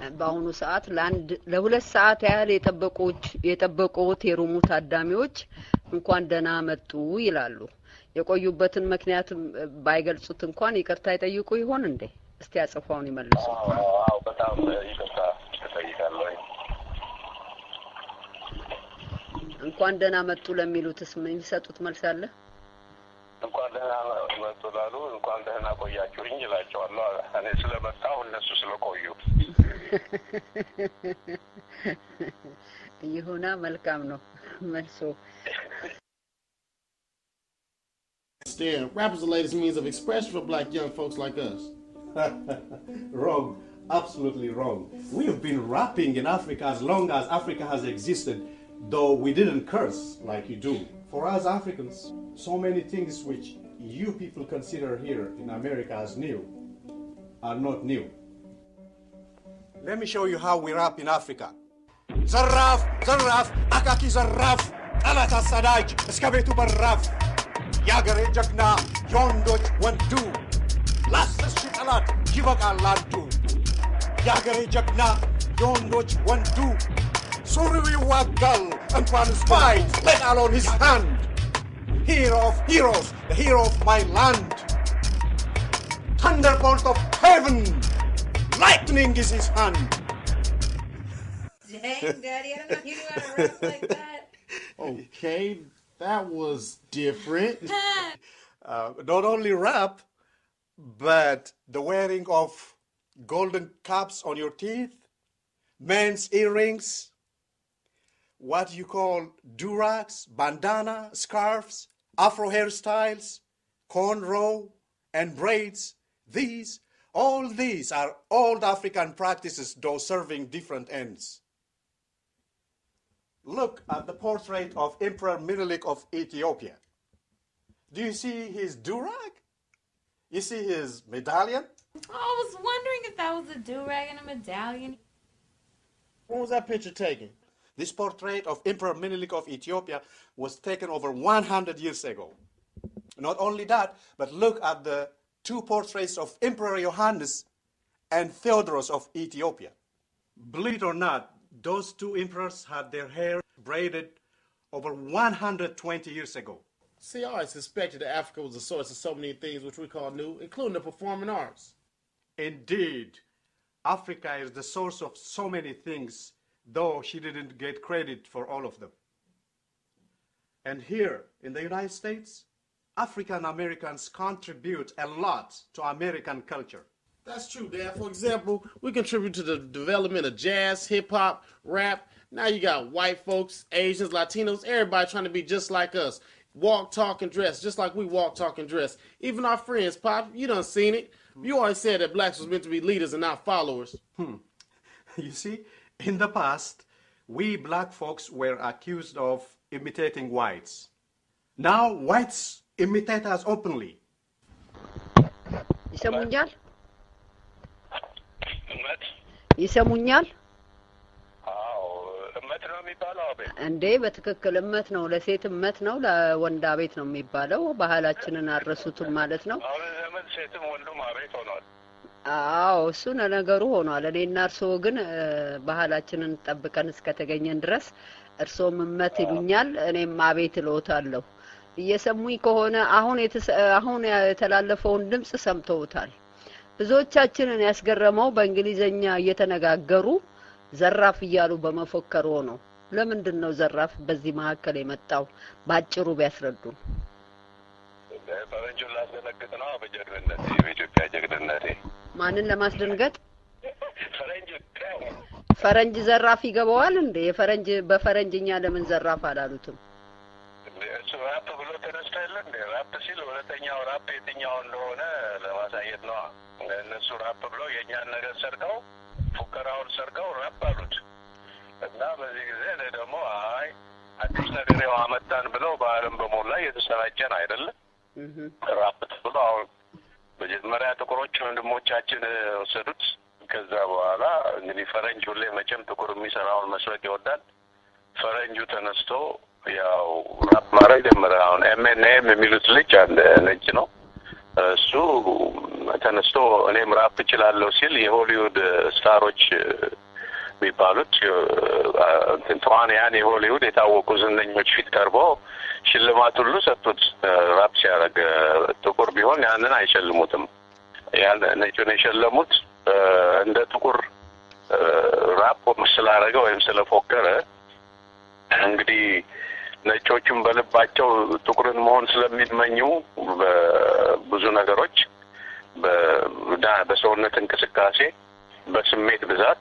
በአሁኑ ሰዓት ለአንድ ለሁለት ሰዓት ያህል የጠበቁት የጠበቁት የሩሙ ታዳሚዎች እንኳን ደህና መጡ ይላሉ። የቆዩበትን ምክንያት ባይገልጹት እንኳን ይቅርታ ይጠይቁ ይሆን እንዴ? እስቲ አጽፋውን ይመልሱ። አዎ በጣም ይቅርታ እጠይቃለሁ። እንኳን ደህና መጡ ለሚሉትስ ምን የሚሰጡት መልስ አለ? እንኳን ደህና መጡ ላሉ እንኳን ደህና ቆያችሁኝ ይላቸዋለሁ። እኔ ስለመጣሁ እነሱ ስለቆዩ ይሁና። መልካም ነው መልሶ Understand, rap is the latest means of expression for black young folks like us. wrong. Absolutely wrong. We have been rapping in Africa as long as Africa has existed, though we didn't curse like you do. For us Africans, so many things which you people consider here in America as new are not new. Let me show you how we rap in Africa. ዘራፍ ዘራፍ አካኪ ዘራፍ ጠላት አሳዳጅ እስከ ቤቱ በራፍ የአገሬ ጀግና የወንዶች ወንዱ ለአስር ሺህ ጠላት ይበቃል አንዱ የአገሬ ጀግና የወንዶች ወንዱ ሱሪው ይዋጋል እንኳንስ ፋይት ሜዳል ኦን ሂዝ ሃንድ Hero of heroes, the hero of my land. Thunderbolt of heaven, lightning is his hand. Dang, Daddy, I don't know you knew how to rap like that. Okay, that was different. Uh, not only rap, but the wearing of golden caps on your teeth, men's earrings, what you call durags, bandana, scarves, afro hairstyles, cornrow, and braids. These, all these are old African practices, though serving different ends. Look at the portrait of Emperor Menelik of Ethiopia. Do you see his durag? You see his medallion? I was wondering if that was a do rag and a medallion. When was that picture taken? This portrait of Emperor Menelik of Ethiopia was taken over 100 years ago. Not only that, but look at the two portraits of Emperor Johannes and Theodoros of Ethiopia. Believe it or not, those two emperors had their hair braided over 120 years ago. See, I always suspected that Africa was the source of so many things which we call new, including the performing arts. Indeed, Africa is the source of so many things, though she didn't get credit for all of them. And here in the United States, African Americans contribute a lot to American culture. That's true, Dad. For example, we contribute to the development of jazz, hip hop, rap. Now you got white folks, Asians, Latinos, everybody trying to be just like us. Walk, talk, and dress, just like we walk, talk, and dress. Even our friends, Pop, you done seen it. You always said that blacks was meant to be leaders and not followers. You see, in the past, we black folks were accused of imitating whites. Now, whites imitate us openly. ይሰሙኛል? እመት ይሰሙኛል? አዎ እመት ነው የሚባለው። አቤት እንዴ በትክክል እመት ነው። ለሴት እመት ነው፣ ለወንድ አቤት ነው የሚባለው። ባህላችንን አልረሱትም ማለት ነው። አሁን ዘመን ሴትም ወንዱም አቤት ሆኗል። አዎ እሱ ነገሩ ሆኗል። እኔና እርስዎ ግን እ፣ ባህላችንን ጠብቀን እስከተገኘን ድረስ እርስዎም እመት ይሉኛል፣ እኔም አቤት እልዎታለሁ። እየሰሙኝ ከሆነ አሁን የተሰ- አሁን የተላለፈውን ድምፅ ሰምተውታል። ብዙዎቻችንን ያስገረመው በእንግሊዘኛ እየተነጋገሩ ዘራፍ እያሉ በመፎከሩ ነው። ለምንድን ነው ዘራፍ በዚህ መካከል የመጣው? ባጭሩ ቢያስረዱን። ፈረንጁን ላስደነግጥ ነው በጀግንነቴ በኢትዮጵያ ጀግንነቴ ማንን ለማስደንገጥ? ፈረንጅ ፈረንጅ ዘራፍ ይገባዋል እንዴ? የፈረንጅ በፈረንጅኛ ለምን ዘራፍ አላሉትም? እሱ ራፕ ብሎ ተነስቶ የለ እንዴ? ራፕ ሲል ሁለተኛው ራፕ የትኛው እንደሆነ ለማሳየት ነዋ። እነሱ ራፕ ብለው የእኛን ነገር ሰርቀው ፉከራውን ሰርቀው ራፕ አሉት እና በዚህ ጊዜ እኔ ደግሞ አይ አዲስ ነገር ያው አመጣን ብለው በዓለም በሞላ እየተሰራጨን አይደለም እህ ራፕ ብሎ አሁን መጀመሪያ ጥቁሮች ወንድሞቻችን ወሰዱት። ከዛ በኋላ እንግዲህ ፈረንጅ ሁሌ መቼም ጥቁር የሚሰራውን መስረቅ ይወዳል። ፈረንጁ ተነስቶ ያው ራፕ ማድረግ ጀመረ። አሁን ኤምኤንኤም የሚሉት ልጅ አለ ነጭ ነው። እሱ ተነስቶ እኔም ራፕ እችላለሁ ሲል የሆሊውድ ስታሮች የሚባሉት እንትን ተዋንያን የሆሊውድ የታወቁ ዝነኞች ፊት ቀርቦ ሽልማት ሁሉ ሰጡት። ራፕ ሲያደርግ ጥቁር ቢሆን ያንን አይሸልሙትም። ያን ነጩን የሸለሙት እንደ ጥቁር ራፕ ስላደረገ ወይም ስለፎከረ እንግዲህ ነጮቹም በልባቸው ጥቁርን መሆን ስለሚመኙ በብዙ ነገሮች በሰውነት እንቅስቃሴ፣ በስሜት ብዛት፣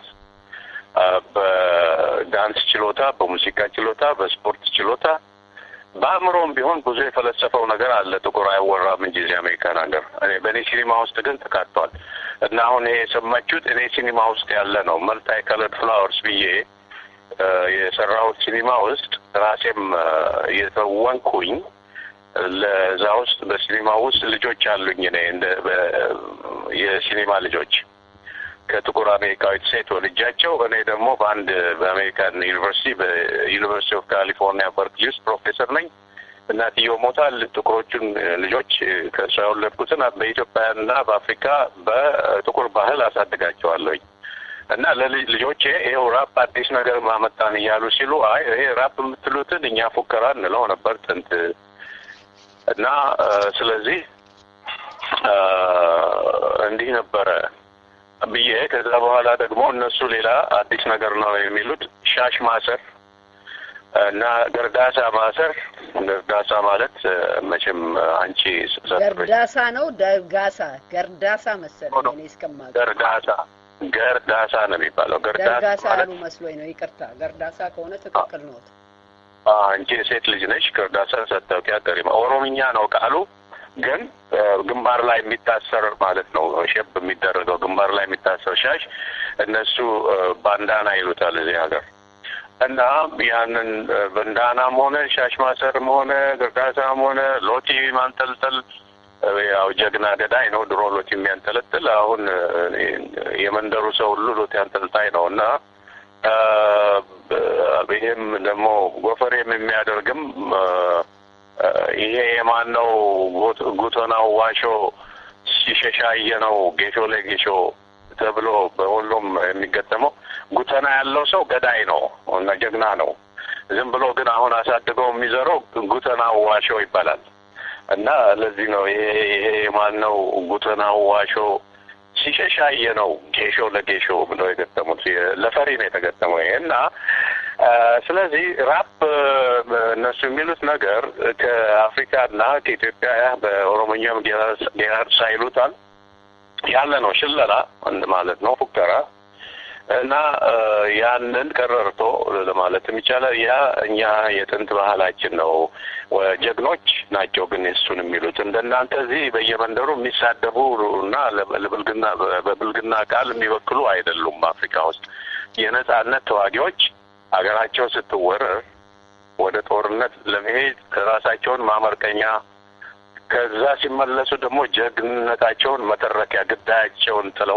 በዳንስ ችሎታ፣ በሙዚቃ ችሎታ፣ በስፖርት ችሎታ፣ በአእምሮም ቢሆን ብዙ የፈለሰፈው ነገር አለ። ጥቁር አይወራም እንጂ እዚህ አሜሪካን ሀገር እኔ በእኔ ሲኒማ ውስጥ ግን ተካቷል እና አሁን ይሄ የሰማችሁት እኔ ሲኒማ ውስጥ ያለ ነው። መልታይ ከለርድ ፍላወርስ ብዬ የሰራሁት ሲኒማ ውስጥ ራሴም የተወንኩኝ ለዛ ውስጥ በሲኒማ ውስጥ ልጆች አሉኝ። እኔ እንደ የሲኒማ ልጆች ከጥቁር አሜሪካዊት ሴት ወልጃቸው እኔ ደግሞ በአንድ በአሜሪካን ዩኒቨርሲቲ በዩኒቨርሲቲ ኦፍ ካሊፎርኒያ በርክሊ ውስጥ ፕሮፌሰር ነኝ። እናትየው ሞታል። ጥቁሮቹን ልጆች ከእሷ የወለድኩትን በኢትዮጵያና በአፍሪካ በጥቁር ባህል አሳድጋቸዋለሁኝ እና ለልጆቼ ይኸው ራፕ አዲስ ነገር ማመጣን እያሉ ሲሉ አይ ይሄ ራፕ የምትሉትን እኛ ፉከራ እንለው ነበር ጥንት እና ስለዚህ እንዲህ ነበረ ብዬ ከዛ በኋላ ደግሞ እነሱ ሌላ አዲስ ነገር ነው የሚሉት ሻሽ ማሰር እና ገርዳሳ ማሰር። ገርዳሳ ማለት መቼም አንቺ ገርዳሳ ነው ደጋሳ ገርዳሳ መሰለኝ እኔ እስከማውቀው ገርዳሳ ገርዳሳ ነው የሚባለው። ገርዳሳ ያሉ መስሎኝ ነው። ይቅርታ ገርዳሳ ከሆነ ትክክል ነው። አንቺ የሴት ልጅ ነሽ። ገርዳሳን ሳታውቂ አትቀሪም። ኦሮምኛ ነው ቃሉ ግን ግንባር ላይ የሚታሰር ማለት ነው። ሼፕ የሚደረገው ግንባር ላይ የሚታሰር ሻሽ እነሱ ባንዳና ይሉታል እዚህ ሀገር እና ያንን በንዳናም ሆነ ሻሽ ማሰርም ሆነ ግርዳሳም ሆነ ሎቲ ማንጠልጠል ያው ጀግና ገዳይ ነው። ድሮ ሎቲ የሚያንጠለጥል አሁን የመንደሩ ሰው ሁሉ ሎቲ አንጠልጣይ ነው እና ይህም ደግሞ ጎፈሬም የሚያደርግም ይሄ የማን ነው? ጉቶናው ዋሾ ሲሸሻየ ነው ጌሾ ለጌሾ ተብሎ በሁሉም የሚገጠመው ጉተና ያለው ሰው ገዳይ ነው እና ጀግና ነው። ዝም ብሎ ግን አሁን አሳድገው የሚዘረው ጉተና ዋሾ ይባላል እና ለዚህ ነው ይሄ ይሄ የማን ነው? ጉተናው ዋሾ ሲሸሻየ ነው ጌሾ ለጌሾ ብለው የገጠሙት ለፈሪ ነው የተገጠመው ይሄ እና ስለዚህ ራፕ እነሱ የሚሉት ነገር ከአፍሪካና ከኢትዮጵያ በኦሮሞኛም ጌራርሳ ይሉታል ያለ ነው። ሽለላ ማለት ነው፣ ፉከራ እና ያንን ቀረርቶ ለማለትም ይቻላል። ያ እኛ የጥንት ባህላችን ነው። ጀግኖች ናቸው ግን እሱን የሚሉት እንደናንተ እዚህ በየመንደሩ የሚሳደቡ እና ለብልግና በብልግና ቃል የሚበክሉ አይደሉም። አፍሪካ ውስጥ የነጻነት ተዋጊዎች ሀገራቸው ስትወረር ወደ ጦርነት ለመሄድ ራሳቸውን ማመርቀኛ ከዛ ሲመለሱ ደግሞ ጀግንነታቸውን መተረኪያ ግዳያቸውን ጥለው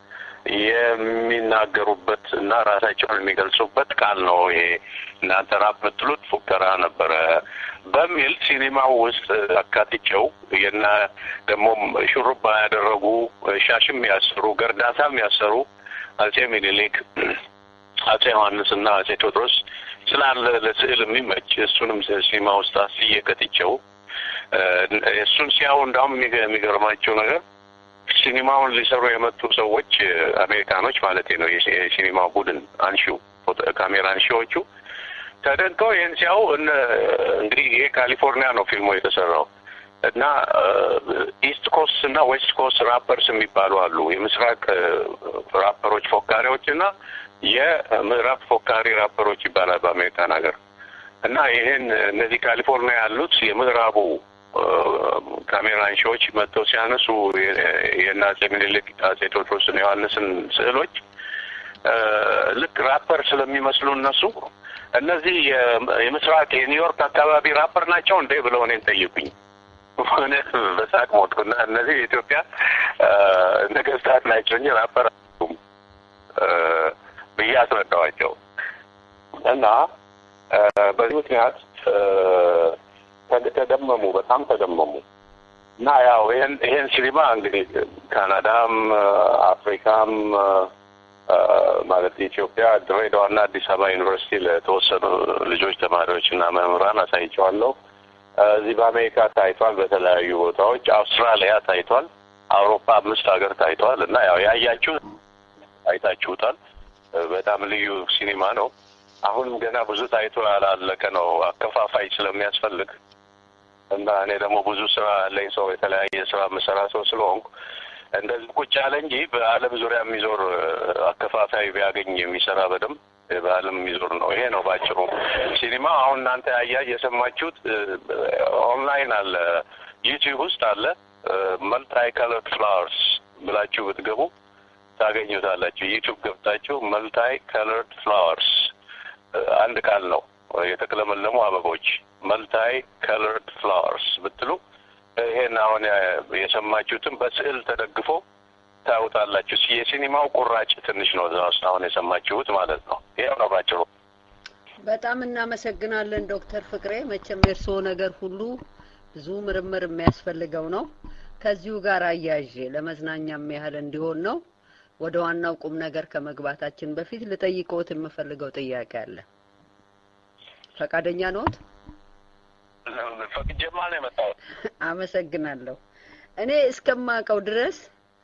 የሚናገሩበት እና ራሳቸውን የሚገልጹበት ቃል ነው። ይሄ እናንተ ራፕ የምትሉት ፉከራ ነበረ በሚል ሲኒማው ውስጥ አካትቸው የና ደግሞ ሹሩባ ያደረጉ ሻሽም ያሰሩ ገርዳሳም ያሰሩ አጼ ሚኒሊክ አጼ ዮሐንስ እና አጼ ቴዎድሮስ ስላለ ለስዕል የሚመች እሱንም ሲኒማ ውስጥ አስዬ ከትቸው እሱን ሲያዩ እንዳውም የሚገርማቸው ነገር ሲኒማውን ሊሰሩ የመጡ ሰዎች አሜሪካኖች ማለት ነው። የሲኒማ ቡድን አንሺው ካሜራ አንሺዎቹ ተደንቀው ይህን ሲያዩ እንግዲህ ይሄ ካሊፎርኒያ ነው ፊልሙ የተሰራው እና ኢስት ኮስት እና ዌስት ኮስት ራፐርስ የሚባሉ አሉ። የምስራቅ ራፐሮች ፎካሪዎች እና የምዕራብ ፎካሪ ራፐሮች ይባላል በአሜሪካን ሀገር እና ይህን እነዚህ ካሊፎርኒያ ያሉት የምዕራቡ ካሜራን ሾዎች መጥተው ሲያነሱ የእነ አጼ ምኒልክ አጼ ቴዎድሮስን ዮሐንስን ስዕሎች ልክ ራፐር ስለሚመስሉ እነሱ እነዚህ የምስራቅ የኒውዮርክ አካባቢ ራፐር ናቸው እንዴ ብለው እኔን ጠይቁኝ። ሆነ በሳቅ ሞትኩና እነዚህ የኢትዮጵያ ነገስታት ናቸው እንጂ ራፐር ብዬ አስረዳዋቸው እና በዚህ ምክንያት ተደመሙ፣ በጣም ተደመሙ እና ያው ይህን ይህን ሲኒማ እንግዲህ ካናዳም አፍሪካም ማለት ኢትዮጵያ ድሬዳዋና አዲስ አበባ ዩኒቨርሲቲ ለተወሰኑ ልጆች ተማሪዎች እና መምህራን አሳይቸዋለሁ። እዚህ በአሜሪካ ታይቷል፣ በተለያዩ ቦታዎች አውስትራሊያ ታይቷል፣ አውሮፓ አምስት ሀገር ታይቷል። እና ያው ያያችሁ አይታችሁታል። በጣም ልዩ ሲኒማ ነው። አሁንም ገና ብዙ ታይቶ ያላለቀ ነው፣ አከፋፋይ ስለሚያስፈልግ እና እኔ ደግሞ ብዙ ስራ ያለኝ ሰው የተለያየ ስራ የምሰራ ሰው ስለሆንኩ እንደዚህ ቁጭ ያለ እንጂ በዓለም ዙሪያ የሚዞር አከፋፋይ ቢያገኝ የሚሰራ በደንብ በዓለም የሚዞር ነው። ይሄ ነው ባጭሩ ሲኒማ። አሁን እናንተ ያያ የሰማችሁት ኦንላይን አለ፣ ዩቲዩብ ውስጥ አለ። መልታይ ከለርድ ፍላወርስ ብላችሁ ብትገቡ ታገኙታላችሁ። ዩቲዩብ ገብታችሁ መልታይ ከለርድ ፍላወርስ አንድ ቃል ነው፣ የተቅለመለሙ አበቦች መልታይ ከለርድ ፍላወርስ ብትሉ ይሄን አሁን የሰማችሁትን በስዕል ተደግፎ ታዩታላችሁ። የሲኒማው ቁራጭ ትንሽ ነው እዛ ውስጥ አሁን የሰማችሁት ማለት ነው። ይሄው ነው ባጭሩ። በጣም እናመሰግናለን ዶክተር ፍቅሬ። መቼም የእርስዎ ነገር ሁሉ ብዙ ምርምር የሚያስፈልገው ነው። ከዚሁ ጋር አያይዤ ለመዝናኛም ያህል እንዲሆን ነው። ወደ ዋናው ቁም ነገር ከመግባታችን በፊት ልጠይቅዎት የምፈልገው ጥያቄ አለ። ፈቃደኛ ነዎት? ፈቅጄማ ነው የመጣሁት። አመሰግናለሁ። እኔ እስከማውቀው ድረስ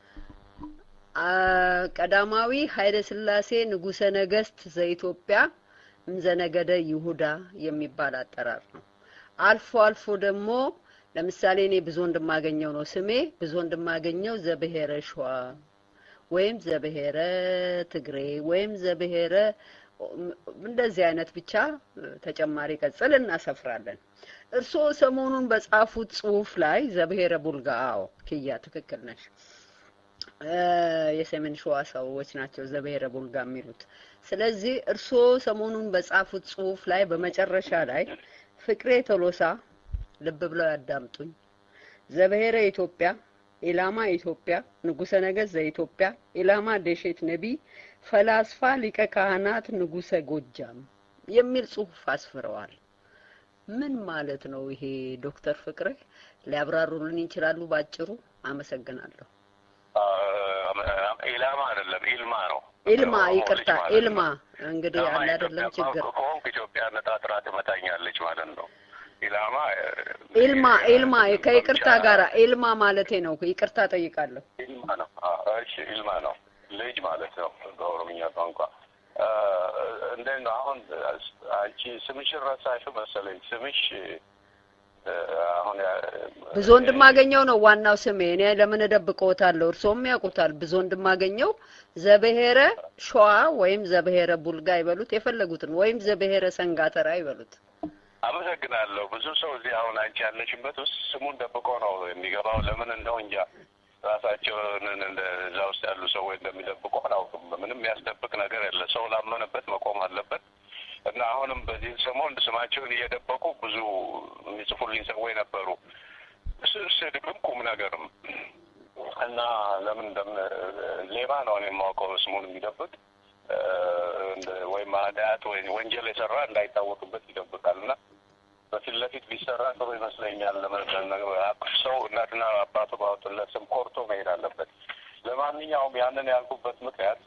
ቀዳማዊ ኃይለ ሥላሴ ንጉሰ ነገስት ዘኢትዮጵያ እምዘነገደ ይሁዳ የሚባል አጠራር ነው። አልፎ አልፎ ደግሞ ለምሳሌ እኔ ብዙ ወንድማገኘው ነው ስሜ። ብዙ ወንድማገኘው ዘብሔረ ሸዋ ወይም ዘብሔረ ትግሬ ወይም ዘብሔረ እንደዚህ አይነት ብቻ ተጨማሪ ቅጽል እናሰፍራለን። እርስዎ ሰሞኑን በጻፉት ጽሁፍ ላይ ዘብሔረ ቡልጋ፣ አዎ ክያ ትክክል ነሽ። የሰሜን ሸዋ ሰዎች ናቸው ዘብሔረ ቡልጋ የሚሉት። ስለዚህ እርስዎ ሰሞኑን በጻፉት ጽሁፍ ላይ በመጨረሻ ላይ ፍቅሬ ቶሎሳ ልብ ብለው ያዳምጡኝ፣ ዘብሔረ ኢትዮጵያ ኢላማ ኢትዮጵያ ንጉሰ ነገስት ዘኢትዮጵያ ኢላማ ደሼት ነቢይ ፈላስፋ ሊቀ ካህናት ንጉሰ ጎጃም የሚል ጽሁፍ አስፍረዋል። ምን ማለት ነው ይሄ? ዶክተር ፍቅሬ ሊያብራሩልን ይችላሉ? ባጭሩ። አመሰግናለሁ። ኢላማ አይደለም ኢልማ ነው። ኢልማ፣ ይቅርታ ኢልማ። እንግዲህ አለ አይደለም ችግር ከሆንክ ኢትዮጵያ ነጣጥራ ትመታኛለች ማለት ነው። ኢላማ ኢልማ ኢልማ ከይቅርታ ጋር ኢልማ ማለቴ ነው። ይቅርታ ጠይቃለሁ። ኢልማ ነው። እሺ ኢልማ ነው ልጅ ማለት ነው በኦሮምኛ ቋንቋ። እንዴት ነው አሁን አንቺ ስምሽን ረሳሽው መሰለኝ። ስምሽ አሁን ብዙ ወንድማገኘው ነው ዋናው ስሜ። እኔ ለምን እደብቀዎታለሁ? እርስዎም ያውቁታል። ብዙ ወንድማገኘው ዘብሔረ ሸዋ ወይም ዘብሔረ ቡልጋ ይበሉት የፈለጉትን፣ ወይም ዘብሔረ ሰንጋተራ ይበሉት። አመሰግናለሁ። ብዙ ሰው እዚህ አሁን አንቺ ያለሽበት ውስጥ ስሙን ደብቆ ነው የሚገባው። ለምን እንደው እንጃ ራሳቸውን እዛ ውስጥ ያሉ ሰዎች እንደሚደብቁ አላውቅም። ምንም ያስደብቅ ነገር የለ። ሰው ላመነበት መቆም አለበት እና አሁንም በዚህ ሰሞን ስማቸውን እየደበቁ ብዙ የሚጽፉልኝ ሰዎች ነበሩ። ስድብም ቁም ነገርም እና ለምን እንደም ሌባ ነው እኔ የማውቀው ስሙን የሚደብቅ ወይም አዳያት ወይ ወንጀል የሰራ እንዳይታወቅበት ይደብቃል እና በፊት ለፊት ቢሰራ ጥሩ ይመስለኛል። ሰው እናትና አባቱ ባወጡለት ስም ኮርቶ መሄድ አለበት። ለማንኛውም ያንን ያልኩበት ምክንያት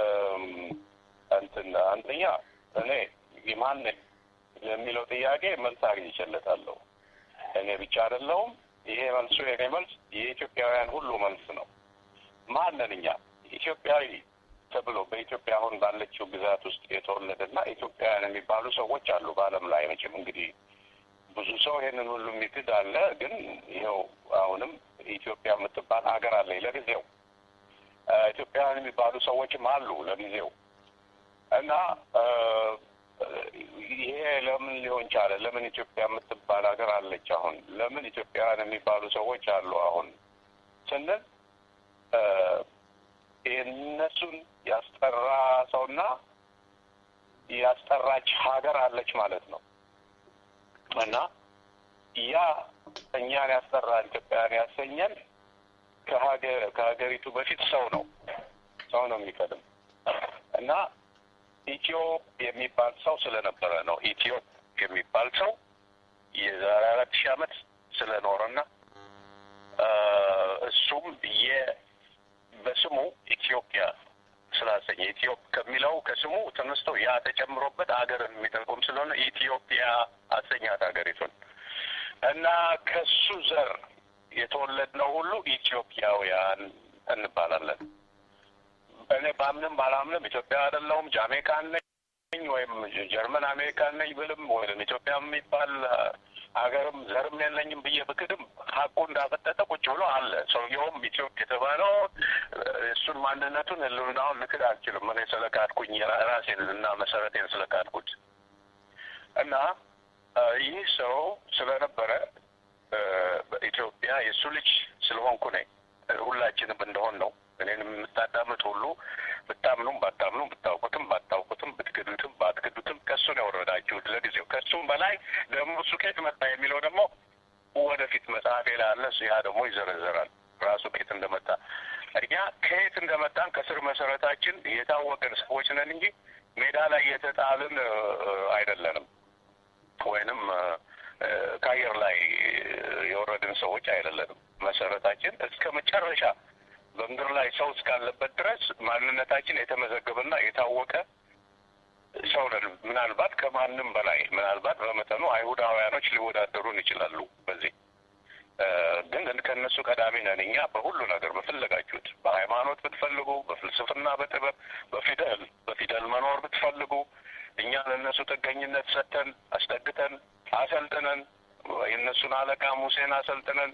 እንትን አንደኛ እኔ ማን ነኝ ለሚለው ጥያቄ መልስ አግኝቼለታለሁ። እኔ ብቻ አይደለሁም። ይሄ መልሱ የኔ መልስ የኢትዮጵያውያን ሁሉ መልስ ነው። ማንን እኛ ኢትዮጵያዊ ተብሎ በኢትዮጵያ አሁን ባለችው ግዛት ውስጥ የተወለደና ኢትዮጵያውያን የሚባሉ ሰዎች አሉ በዓለም ላይ መቼም እንግዲህ ብዙ ሰው ይሄንን ሁሉ የሚክድ አለ። ግን ይኸው አሁንም ኢትዮጵያ የምትባል ሀገር አለ ለጊዜው። ኢትዮጵያውያን የሚባሉ ሰዎችም አሉ ለጊዜው እና ይሄ ለምን ሊሆን ቻለ? ለምን ኢትዮጵያ የምትባል ሀገር አለች? አሁን ለምን ኢትዮጵያውያን የሚባሉ ሰዎች አሉ አሁን ስንል የእነሱን ያስጠራ ሰውና ያስጠራች ሀገር አለች ማለት ነው እና ያ እኛን ያስጠራ ኢትዮጵያውያን ያሰኘን ከሀገሪቱ በፊት ሰው ነው ሰው ነው የሚቀድም እና ኢትዮ የሚባል ሰው ስለነበረ ነው። ኢትዮ የሚባል ሰው የዛሬ አራት ሺህ ዓመት ስለኖረና እሱም የ በስሙ ኢትዮጵያ ስላሰኘ ኢትዮጵ ከሚለው ከስሙ ተነስቶ ያ ተጨምሮበት አገርን የሚጠቁም ስለሆነ ኢትዮጵያ አሰኛት ሀገሪቱን እና ከሱ ዘር የተወለድነው ሁሉ ኢትዮጵያውያን እንባላለን። እኔ ባምንም ባላምንም ኢትዮጵያ አይደለሁም ጃሜካን ነኝ ወይም ጀርመን አሜሪካን ነኝ ብልም ወይም ኢትዮጵያ የሚባል ሀገርም ዘርም የለኝም ብዬ ብክድም ሀቁ እንዳፈጠጠ ቁጭ ብሎ አለ። ሰውየውም ኢትዮጵያ የተባለው እሱን ማንነቱን ህልውናውን ልክድ አልችልም። እኔ ስለካድኩኝ ራሴን እና መሰረቴን ስለካድኩት እና ይህ ሰው ስለነበረ በኢትዮጵያ የእሱ ልጅ ስለሆንኩ ነኝ። ሁላችንም እንደሆን ነው። እኔንም የምታዳምጥ ሁሉ ብታምኑም ባታምኑም ብታውቁትም ባታውቁትም ብትክዱትም ባትክዱትም ከእሱ ነው የወረዳችሁት ለጊዜው። ከእሱም በላይ ደግሞ እሱ ከየት መጣ የሚለው ደግሞ ወደፊት መጽሐፌ ላይ አለ። ያ ደግሞ ይዘረዘራል ራሱ ከየት እንደመጣ። እኛ ከየት እንደመጣን ከስር መሰረታችን የታወቅን ሰዎች ነን እንጂ ሜዳ ላይ የተጣልን አይደለንም ወይንም ከአየር ላይ የወረድን ሰዎች አይደለንም። መሰረታችን እስከ መጨረሻ በምድር ላይ ሰው እስካለበት ድረስ ማንነታችን የተመዘገበና የታወቀ ሰው ነን። ምናልባት ከማንም በላይ ምናልባት በመጠኑ አይሁዳውያኖች ሊወዳደሩን ይችላሉ። በዚህ ግን ከእነሱ ቀዳሚ ነን እኛ በሁሉ ነገር በፈለጋችሁት፣ በሃይማኖት ብትፈልጉ፣ በፍልስፍና፣ በጥበብ፣ በፊደል በፊደል መኖር ብትፈልጉ እኛ ለእነሱ ጥገኝነት ሰጥተን አስጠግተን አሰልጥነን የእነሱን አለቃ ሙሴን አሰልጥነን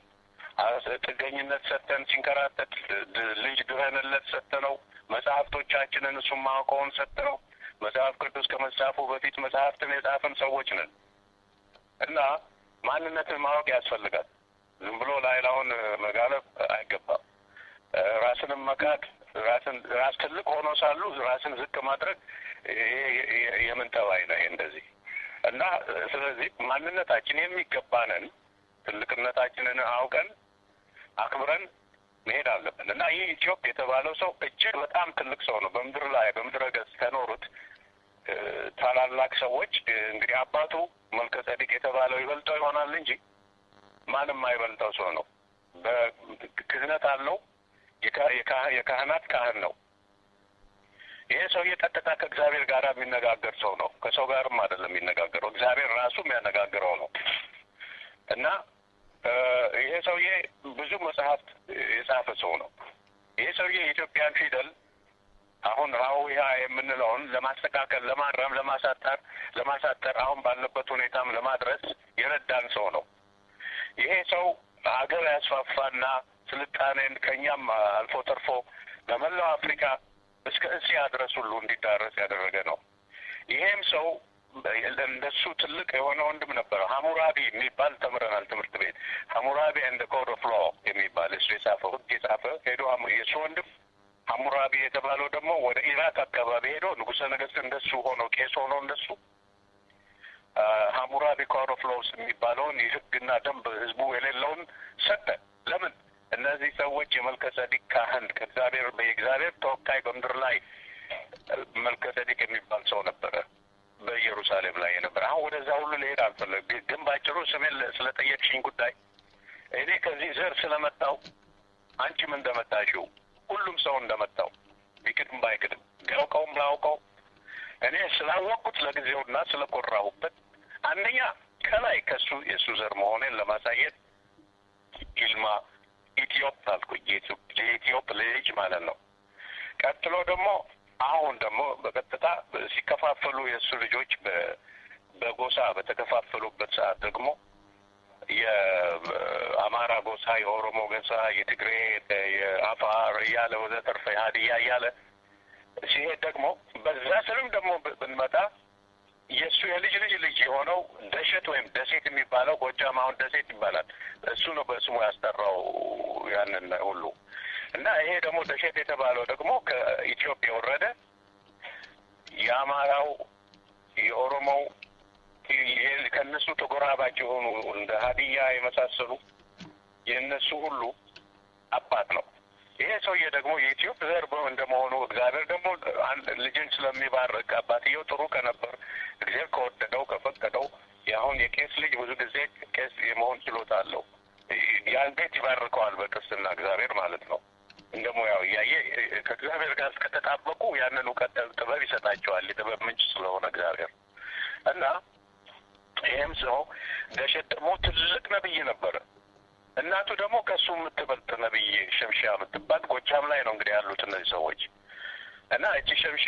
ጥገኝነት ሰጥተን ሲንከራተት ልጅ ድረንለት ሰጥተነው መጽሐፍቶቻችንን እሱም ማውቀውን ሰጥተነው መጽሐፍ ቅዱስ ከመጻፉ በፊት መጽሐፍትን የጻፍን ሰዎች ነን እና ማንነትን ማወቅ ያስፈልጋል። ዝም ብሎ ላይላውን መጋለብ አይገባም። ራስንም መካድ ራስን ራስ ትልቅ ሆኖ ሳሉ ራስን ዝቅ ማድረግ የምን ጠባይ ነው? እንደዚህ እና ስለዚህ ማንነታችን የሚገባንን ትልቅነታችንን አውቀን አክብረን መሄድ አለብን እና ይህ ኢትዮጵ የተባለው ሰው እጅግ በጣም ትልቅ ሰው ነው። በምድር ላይ በምድረ ገጽ ከኖሩት ታላላቅ ሰዎች እንግዲህ አባቱ መልከ ጸዲቅ የተባለው ይበልጠው ይሆናል እንጂ ማንም አይበልጠው ሰው ነው። በክህነት አለው። የካህናት ካህን ነው። ይሄ ሰውዬ ቀጥታ ከእግዚአብሔር ጋር የሚነጋገር ሰው ነው። ከሰው ጋርም አይደለም የሚነጋገረው፣ እግዚአብሔር ራሱ የሚያነጋግረው ነው እና ይሄ ሰውዬ ብዙ መጽሐፍት የጻፈ ሰው ነው። ይሄ ሰውዬ የኢትዮጵያን ፊደል አሁን ሀዊሀ የምንለውን ለማስተካከል፣ ለማረም፣ ለማሳጠር ለማሳጠር አሁን ባለበት ሁኔታም ለማድረስ የረዳን ሰው ነው። ይሄ ሰው ሀገር ያስፋፋና ስልጣኔን ከእኛም አልፎ ተርፎ በመላው አፍሪካ እስከ እስያ ድረስ ሁሉ እንዲዳረስ ያደረገ ነው። ይሄም ሰው እንደሱ ትልቅ የሆነ ወንድም ነበረ። ሀሙራቢ የሚባል ተምረናል ትምህርት ቤት። ሀሙራቢ እንደ ኮድ ኦፍ ሎ የሚባል እሱ የጻፈው ህግ የጻፈ ሄዶ የእሱ ወንድም ሀሙራቢ የተባለው ደግሞ ወደ ኢራቅ አካባቢ ሄዶ ንጉሠ ነገሥት እንደሱ ሆኖ ቄስ ሆኖ እንደሱ ሀሙራቢ ኮድ ኦፍ ሎስ የሚባለውን የህግና ደንብ ህዝቡ የሌለውን ሰጠ። ለምን? እነዚህ ሰዎች የመልከ ጸዲቅ ካህን ከእግዚአብሔር የእግዚአብሔር ተወካይ በምድር ላይ መልከ ጸዲቅ የሚባል ሰው ነበረ በኢየሩሳሌም ላይ የነበረ። አሁን ወደዛ ሁሉ ልሄድ አልፈለግ፣ ግን ባጭሩ ስሜን ስለጠየቅሽኝ ጉዳይ እኔ ከዚህ ዘር ስለመጣው አንቺም እንደመጣሽው ሁሉም ሰው እንደመጣው ቢክድም ባይክድም ቢያውቀውም ላውቀው እኔ ስላወቅኩት ለጊዜውና ስለኮራሁበት አንደኛ ከላይ ከሱ የእሱ ዘር መሆኔን ለማሳየት ይልማ ኢትዮጵ አልኩኝ። የኢትዮጵ ልጅ ማለት ነው። ቀጥሎ ደግሞ አሁን ደግሞ በቀጥታ ሲከፋፈሉ የእሱ ልጆች በጎሳ በተከፋፈሉበት ሰዓት ደግሞ የአማራ ጎሳ፣ የኦሮሞ ጎሳ፣ የትግሬ፣ የአፋር እያለ ወዘተርፈ ሀዲያ እያለ ሲሄድ ደግሞ በዛ ስርም ደግሞ ብንመጣ የእሱ የልጅ ልጅ ልጅ የሆነው ደሸት ወይም ደሴት የሚባለው ጎጃም አሁን ደሴት ይባላል። እሱ ነው በስሙ ያስጠራው ያንን ሁሉ እና ይሄ ደግሞ ደሸት የተባለው ደግሞ ከኢትዮጵያ የወረደ የአማራው፣ የኦሮሞው ከእነሱ ተጎራባች የሆኑ እንደ ሀዲያ የመሳሰሉ የእነሱ ሁሉ አባት ነው። ይሄ ሰውዬ ደግሞ የኢትዮጵ ዘር እንደመሆኑ እግዚአብሔር ደግሞ ልጅን ስለሚባርክ አባትየው ጥሩ ከነበር እግዚአብሔር ከወደደው ከፈቀደው የአሁን የቄስ ልጅ ብዙ ጊዜ ቄስ የመሆን ችሎታ አለው። ያን ቤት ይባርከዋል በክርስትና እግዚአብሔር ማለት ነው። እንደ ሙያው እያየ ከእግዚአብሔር ጋር እስከተጣበቁ ያንን እውቀት ጥበብ ይሰጣቸዋል። የጥበብ ምንጭ ስለሆነ እግዚአብሔር እና ይህም ሰው ደሸት ደግሞ ትልቅ ነብይ ነበረ። እናቱ ደግሞ ከእሱ የምትበልጥ ነብይ ሸምሻ የምትባል ጎጃም ላይ ነው እንግዲህ ያሉት እነዚህ ሰዎች እና እቺ ሸምሻ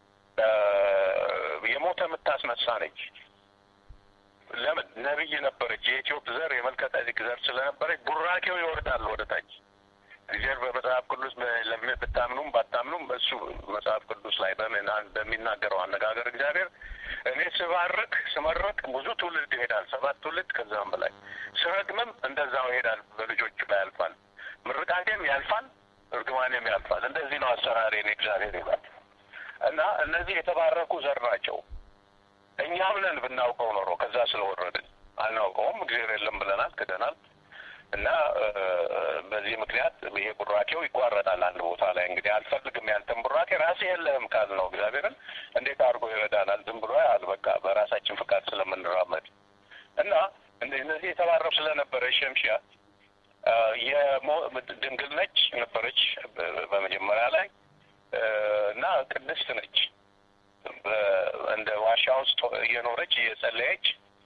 የሞተ የምታስነሳ ነች። ለምን ነብይ ነበረች። የኢትዮጵ ዘር የመልከ-ጼዴቅ ዘር ስለነበረች ቡራኬው ይወርዳል ወደ ታች። እግዚአብሔር በመጽሐፍ ቅዱስ ብታምኑም ባታምኑም እሱ መጽሐፍ ቅዱስ ላይ በሚናገረው አነጋገር እግዚአብሔር እኔ ስባርክ ስመረቅ ብዙ ትውልድ ይሄዳል፣ ሰባት ትውልድ ከዛም በላይ ስረግምም እንደዛው ይሄዳል፣ በልጆቹ ላይ ያልፋል። ምርቃቴም ያልፋል፣ እርግማኔም ያልፋል። እንደዚህ ነው አሰራሬ እኔ እግዚአብሔር ይላል እና እነዚህ የተባረኩ ዘር ናቸው። እኛም ነን ብናውቀው ኖሮ ከዛ ስለወረድን አናውቀውም። እግዚአብሔር የለም ብለናል፣ ክደናል። እና በዚህ ምክንያት ይሄ ቡራኬው ይቋረጣል አንድ ቦታ ላይ እንግዲህ አልፈልግም ያንተን ቡራኬ ራሴ የለህም ካል ነው እግዚአብሔርን እንዴት አድርጎ ይረዳናል? ዝም ብሎ ያል በቃ በራሳችን ፍቃድ ስለምንራመድ እና እነዚህ የተባረው ስለነበረ ሸምሺያ ድንግል ነች ነበረች በመጀመሪያ ላይ እና ቅድስት ነች። እንደ ዋሻ ውስጥ እየኖረች እየጸለየች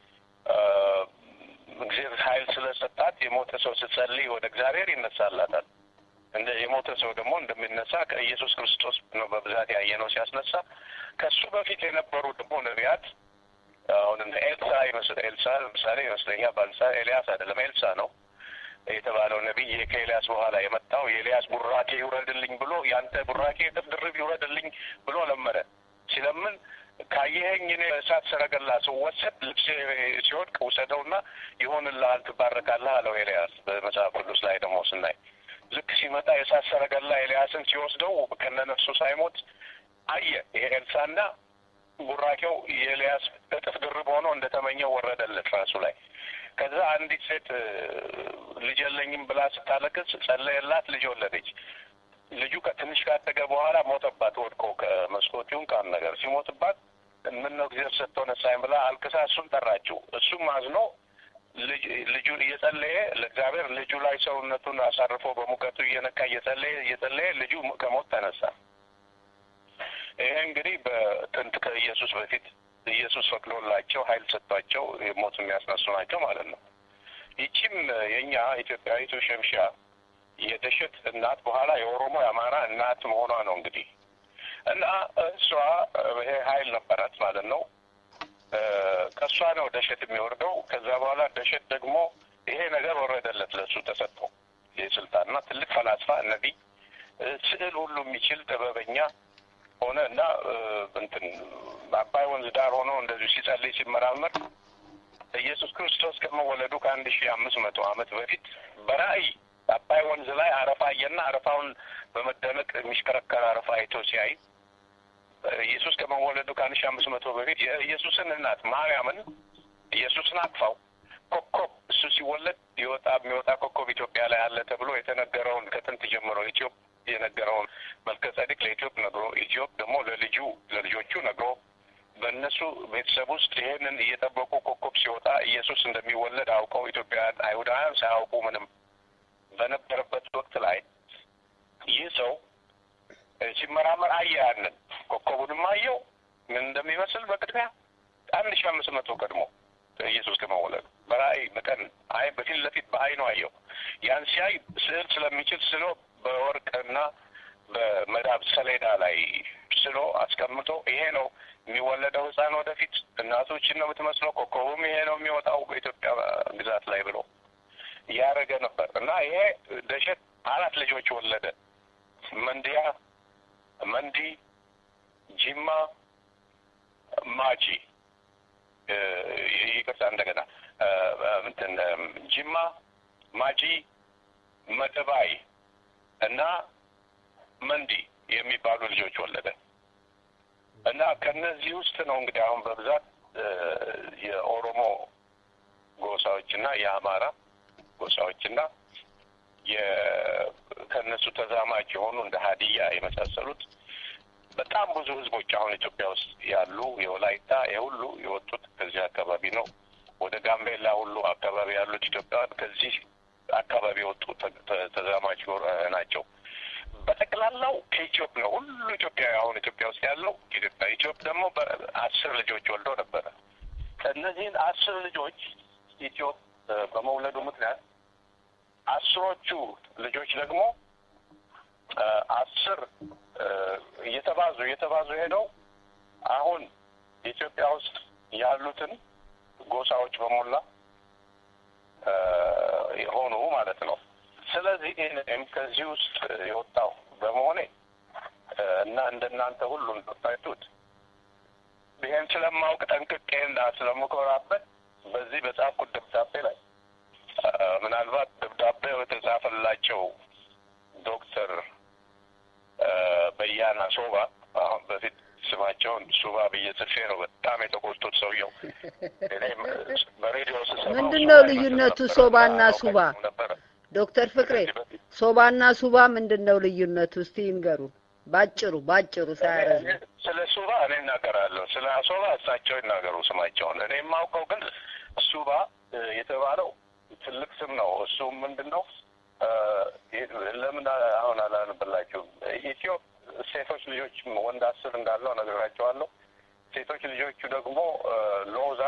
እግዚአብሔር ኃይል ስለሰጣት የሞተ ሰው ስትጸልይ ወደ እግዚአብሔር ይነሳላታል። እንደ የሞተ ሰው ደግሞ እንደሚነሳ ከኢየሱስ ክርስቶስ ነው በብዛት ያየ ነው ሲያስነሳ። ከሱ በፊት የነበሩ ደግሞ ነቢያት አሁን እንደ ኤልሳ ይመስል ኤልሳ ለምሳሌ ይመስለኛል ባልሳ ኤልያስ አይደለም ኤልሳ ነው የተባለው ነቢይ ከኤልያስ በኋላ የመጣው የኤልያስ ቡራኬ ይውረድልኝ ብሎ ያንተ ቡራኬ እጥፍ ድርብ ይውረድልኝ ብሎ ለመነ። ሲለምን ካየኸኝ እኔ እሳት ሰረገላ ስወሰድ ልብስ ሲወድቅ ውሰደውና ይሆንልሃል፣ ትባረካለህ አለው ኤልያስ። በመጽሐፍ ቅዱስ ላይ ደግሞ ስናይ ልክ ሲመጣ የእሳት ሰረገላ ኤልያስን ሲወስደው ከነነፍሱ ሳይሞት አየ። ይሄ ኤልሳና ቡራኬው የኤልያስ እጥፍ ድርብ ሆኖ እንደተመኘው ወረደለት ራሱ ላይ። ከዛ አንዲት ሴት ልጅ የለኝም ብላ ስታለቅስ ጸለየላት፣ ልጅ ወለደች። ልጁ ከትንሽ ካደገ በኋላ ሞተባት፣ ወድቆ ከመስኮት ይሁን ከአንድ ነገር ሲሞትባት፣ ምን ነው እግዚአብሔር ሰጥቶ ነሳኝ ብላ አልቅሳ እሱን ጠራችው። እሱም አዝኖ ልጁን እየጸለየ ለእግዚአብሔር ልጁ ላይ ሰውነቱን አሳርፎ በሙቀቱ እየነካ እየጸለየ እየጸለየ ልጁ ከሞት ተነሳ። ይሄ እንግዲህ በጥንት ከኢየሱስ በፊት ኢየሱስ ፈቅዶላቸው ኃይል ሰጥቷቸው ሞት የሚያስነሱ ናቸው ማለት ነው። ይቺም የእኛ ኢትዮጵያዊቱ ሸምሻ የደሸት እናት በኋላ የኦሮሞ የአማራ እናት መሆኗ ነው እንግዲህ እና እሷ ይሄ ኃይል ነበራት ማለት ነው። ከእሷ ነው ደሸት የሚወርደው። ከዛ በኋላ ደሸት ደግሞ ይሄ ነገር ወረደለት፣ ለሱ ተሰጠው ይህ ስልጣንና ትልቅ ፈላስፋ ነቢይ፣ ስዕል ሁሉ የሚችል ጥበበኛ ሆነ እና እንትን አባይ ወንዝ ዳር ሆኖ እንደዚሁ ሲጸልይ ሲመራመር ኢየሱስ ክርስቶስ ከመወለዱ ከአንድ ሺህ አምስት መቶ ዓመት በፊት በራእይ አባይ ወንዝ ላይ አረፋ አየና አረፋውን በመደነቅ የሚሽከረከር አረፋ አይቶ ሲያይ ኢየሱስ ከመወለዱ ከአንድ ሺህ አምስት መቶ በፊት የኢየሱስን እናት ማርያምን ኢየሱስን አቅፋው ኮከብ እሱ ሲወለድ ይወጣ የሚወጣ ኮከብ ኢትዮጵያ ላይ አለ ተብሎ የተነገረውን ከጥንት ጀምሮ ኢትዮጵ የነገረውን መልከ ጸዲቅ ለኢትዮጵ ነግሮ ኢትዮጵ ደግሞ ለልጁ ለልጆቹ ነግሮ በእነሱ ቤተሰብ ውስጥ ይህንን እየጠበቁ ኮከብ ሲወጣ ኢየሱስ እንደሚወለድ አውቀው ኢትዮጵያውያን አይሁዳውያን ሳያውቁ ምንም በነበረበት ወቅት ላይ ይህ ሰው ሲመራመር አየ። ያንን ኮከቡንም አየው ምን እንደሚመስል በቅድሚያ አንድ ሺህ አምስት መቶ ቀድሞ ኢየሱስ ከመወለዱ በራእይ በቀን አይ በፊት ለፊት በአይኑ አየው። ያን ሲያይ ስዕል ስለሚችል ስሎ በወርቅና በመዳብ ሰሌዳ ላይ ስሎ አስቀምጦ ይሄ ነው የሚወለደው ሕፃን ወደፊት እናቶችን ነው የምትመስለው፣ ኮከቡም ይሄ ነው የሚወጣው በኢትዮጵያ ግዛት ላይ ብሎ እያደረገ ነበር እና ይሄ ደሸት አራት ልጆች ወለደ። መንዲያ፣ መንዲ፣ ጂማ፣ ማጂ ይቅርታ፣ እንደገና እንትን ጂማ፣ ማጂ፣ መደባይ እና መንዲ የሚባሉ ልጆች ወለደ እና ከነዚህ ውስጥ ነው እንግዲህ አሁን በብዛት የኦሮሞ ጎሳዎችና የአማራ ጎሳዎችና ከእነሱ ተዛማጅ የሆኑ እንደ ሀዲያ የመሳሰሉት በጣም ብዙ ህዝቦች አሁን ኢትዮጵያ ውስጥ ያሉ የወላይታ የሁሉ የወጡት ከዚህ አካባቢ ነው። ወደ ጋምቤላ ሁሉ አካባቢ ያሉት ኢትዮጵያውያን ከዚህ አካባቢ የወጡ ተ- ተ- ተዛማች ጎራ ናቸው። በጠቅላላው ከኢትዮጵ ነው። ሁሉ ኢትዮጵያዊ አሁን ኢትዮጵያ ውስጥ ያለው ኢትዮጵያ ኢትዮጵ ደግሞ በአስር ልጆች ወልዶ ነበረ። እነዚህን አስር ልጆች ኢትዮጵ በመውለዱ ምክንያት አስሮቹ ልጆች ደግሞ እ፣ አስር እ፣ እየተባዙ እየተባዙ ሄደው አሁን ኢትዮጵያ ውስጥ ያሉትን ጎሳዎች በሞላ እ፣ የሆኑ ማለት ነው። ስለዚህ እኔም ከዚህ ውስጥ የወጣው በመሆኔ እ፣ እና እንደናንተ ሁሉ እንደወጣችሁት ይሄን ስለማውቅ ጠንቅቄ እና ስለምኮራበት በዚህ በጻፍኩት ደብዳቤ ላይ እ፣ ምናልባት ደብዳቤው የተጻፈላቸው ዶክተር እ፣ በያና ሶባ አሁን በፊት ስማቸውን ሱባ ብዬ ጽፌ ነው በጣም የተቆጡት ሰውየው። እኔም በሬዲዮ ስሰማው ምንድን ነው ሱባ ልዩነቱ ይመስል ሶባና ነበር፣ ሱባ? አላውቃቸውም ነበረ። ዶክተር ፍቅሬ ከዚህ በፊት ሶባና ሱባ ምንድን ነው ልዩነቱ? እስቲ ይንገሩን ባጭሩ ባጭሩ ሳያረዝሙ። ስለ ሱባ እኔ እናገራለሁ። ስለ አሶባ እሳቸው ይናገሩ ስማቸውን። እኔ የማውቀው ግን ሱባ እ፣ የተባለው ትልቅ ስም ነው። እሱም ምንድን ነው እ፣ ለምን አሁን አላነብላችሁም? ኢትዮ ሴቶች ልጆች ወንድ አስር እንዳለው ነግራቸዋለሁ። ሴቶች ልጆቹ ደግሞ እ፣ ሎዛ፣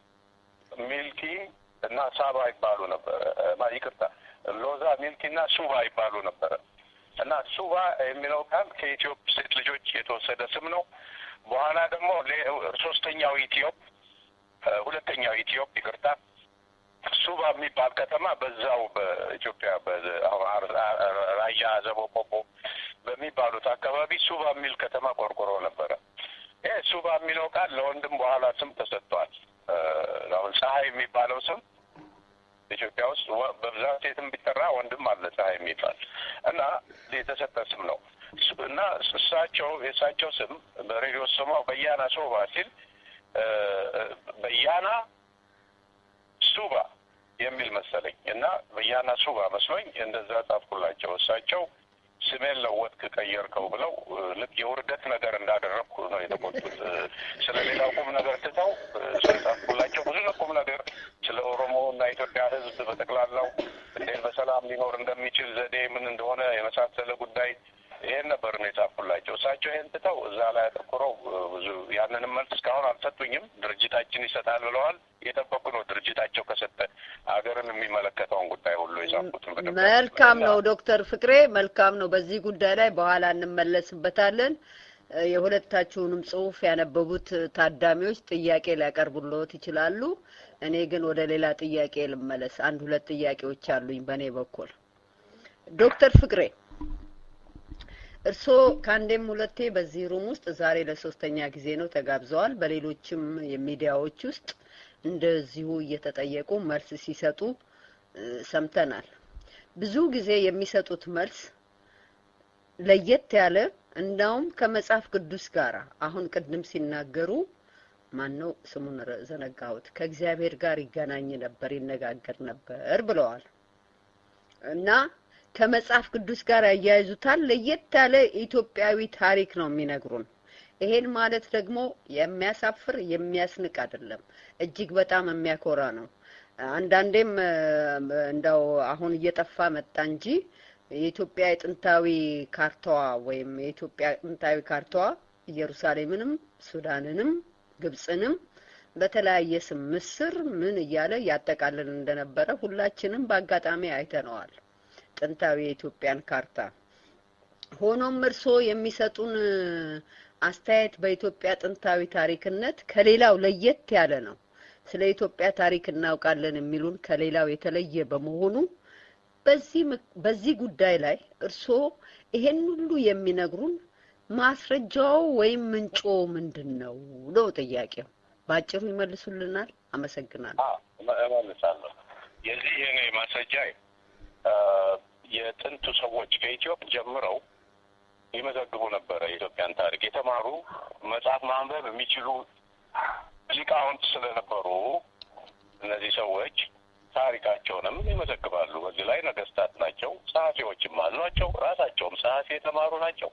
ሚልኪ እና ሳባ ይባሉ ነበረ። እ፣ ማ- ይቅርታ ሎዛ፣ ሚልኪ እና ሱባ ይባሉ ነበረ። እና ሱባ የሚለው ቃል ከኢትዮጵ ሴት ልጆች የተወሰደ ስም ነው። በኋላ ደግሞ ሌ- ሶስተኛው ኢትዮጵ እ፣ ሁለተኛው ኢትዮጵ ይቅርታ ሱባ የሚባል ከተማ በዛው በኢትዮጵያ በ- አሁን አር- አር- ራያ አዘቦ ቆቦ በሚባሉት አካባቢ ሱባ የሚል ከተማ ቆርቆሮ ነበረ። ይህ ሱባ የሚለው ቃል ለወንድም በኋላ ስም ተሰጥቷል። እ፣ አሁን ፀሐይ የሚባለው ስም ኢትዮጵያ ውስጥ ወ- በብዛት ሴትም ቢጠራ ወንድም አለ ፀሐይ የሚባል እና የተሰጠ ስም ነው እሱ- እና እሳቸው የእሳቸው ስም በሬዲዮ ስማው በያና ሶባ ሲል እ፣ እ፣ በያና ሱባ የሚል መሰለኝ እና በያና ሱባ መስሎኝ እንደዛ ጻፍኩላቸው። እሳቸው ስሜን ለወጥክ ቀየርከው ብለው እ፣ ልክ የውርደት ነገር እንዳደረግኩ ነው የተቆጡት። እ፣ ስለ ሌላው ቁም ነገር ትተው እ፣ ስለጻፍኩላቸው ብዙ ቁም ነገር ስለ ኦሮሞ እና ኢትዮጵያ ሕዝብ በጠቅላላው እንዴት በሰላም ሊኖር እንደሚችል ዘዴ ምን እንደሆነ የመሳሰለ ጉዳይ ይሄን ነበር ነው የጻፍኩላቸው። እሳቸው ይሄን ትተው እዛ ላይ አተኩረው እ፣ ብዙ ያንንም መልስ እስካሁን አልሰጡኝም። ድርጅታችን ይሰጣል ብለዋል። የጠበቁ ነው ድርጅታቸው ከሰጠ ሀገርን የሚመለከተውን ጉዳይ ሁሉ የጻፍኩትን በደንብ መልካም ነው እና ዶክተር ፍቅሬ መልካም ነው። በዚህ ጉዳይ ላይ በኋላ እንመለስበታለን። እ፣ የሁለታችሁንም ጽሁፍ ያነበቡት ታዳሚዎች ጥያቄ ሊያቀርቡልዎት ይችላሉ። እኔ ግን ወደ ሌላ ጥያቄ ልመለስ። አንድ ሁለት ጥያቄዎች አሉኝ በእኔ በኩል ዶክተር ፍቅሬ እርስዎ ከአንዴም ሁለቴ በዚህ ሩም ውስጥ ዛሬ ለሶስተኛ ጊዜ ነው ተጋብዘዋል። በሌሎችም የሚዲያዎች ውስጥ እንደዚሁ እየተጠየቁ መልስ ሲሰጡ እ፣ ሰምተናል። ብዙ ጊዜ የሚሰጡት መልስ ለየት ያለ እንዳውም ከመጽሐፍ ቅዱስ ጋር አሁን ቅድም ሲናገሩ ማን ነው ስሙን ረ- ዘነጋሁት ከእግዚአብሔር ጋር ይገናኝ ነበር ይነጋገር ነበር ብለዋል እና ከመጽሐፍ ቅዱስ ጋር ያያይዙታል። ለየት ያለ ኢትዮጵያዊ ታሪክ ነው የሚነግሩን። ይሄን ማለት ደግሞ የሚያሳፍር የሚያስንቅ አይደለም፣ እጅግ በጣም የሚያኮራ ነው። አንዳንዴም እ፣ እንደው አሁን እየጠፋ መጣ እንጂ የኢትዮጵያ የጥንታዊ ካርታዋ ወይም የኢትዮጵያ ጥንታዊ ካርታዋ ኢየሩሳሌምንም ሱዳንንም ግብጽንም በተለያየ ስም ምስር ምን እያለ ያጠቃልል እንደነበረ ሁላችንም በአጋጣሚ አይተነዋል። ጥንታዊ የኢትዮጵያን ካርታ። ሆኖም እርስዎ የሚሰጡን እ፣ አስተያየት በኢትዮጵያ ጥንታዊ ታሪክነት ከሌላው ለየት ያለ ነው። ስለ ኢትዮጵያ ታሪክ እናውቃለን የሚሉን ከሌላው የተለየ በመሆኑ በዚህ ምክ- በዚህ ጉዳይ ላይ እርስዎ ይሄን ሁሉ የሚነግሩን ማስረጃው ወይም ምንጮ ምንድን ነው ነው ጥያቄው። በአጭሩ ይመልሱልናል። አመሰግናለሁ። አዎ፣ እመ- እመልሳለሁ። የዚህ የኔ ማስረጃ አ፣ የጥንቱ ሰዎች ከኢትዮጵ ጀምረው ይመዘግቡ ነበረ የኢትዮጵያን ታሪክ። የተማሩ መጽሐፍ ማንበብ የሚችሉ ሊቃውንት ስለነበሩ እነዚህ ሰዎች ታሪካቸውንም ይመዘግባሉ። በዚህ ላይ ነገስታት ናቸው፣ ጸሐፊዎችም አሏቸው። ራሳቸውም ጸሐፊ የተማሩ ናቸው።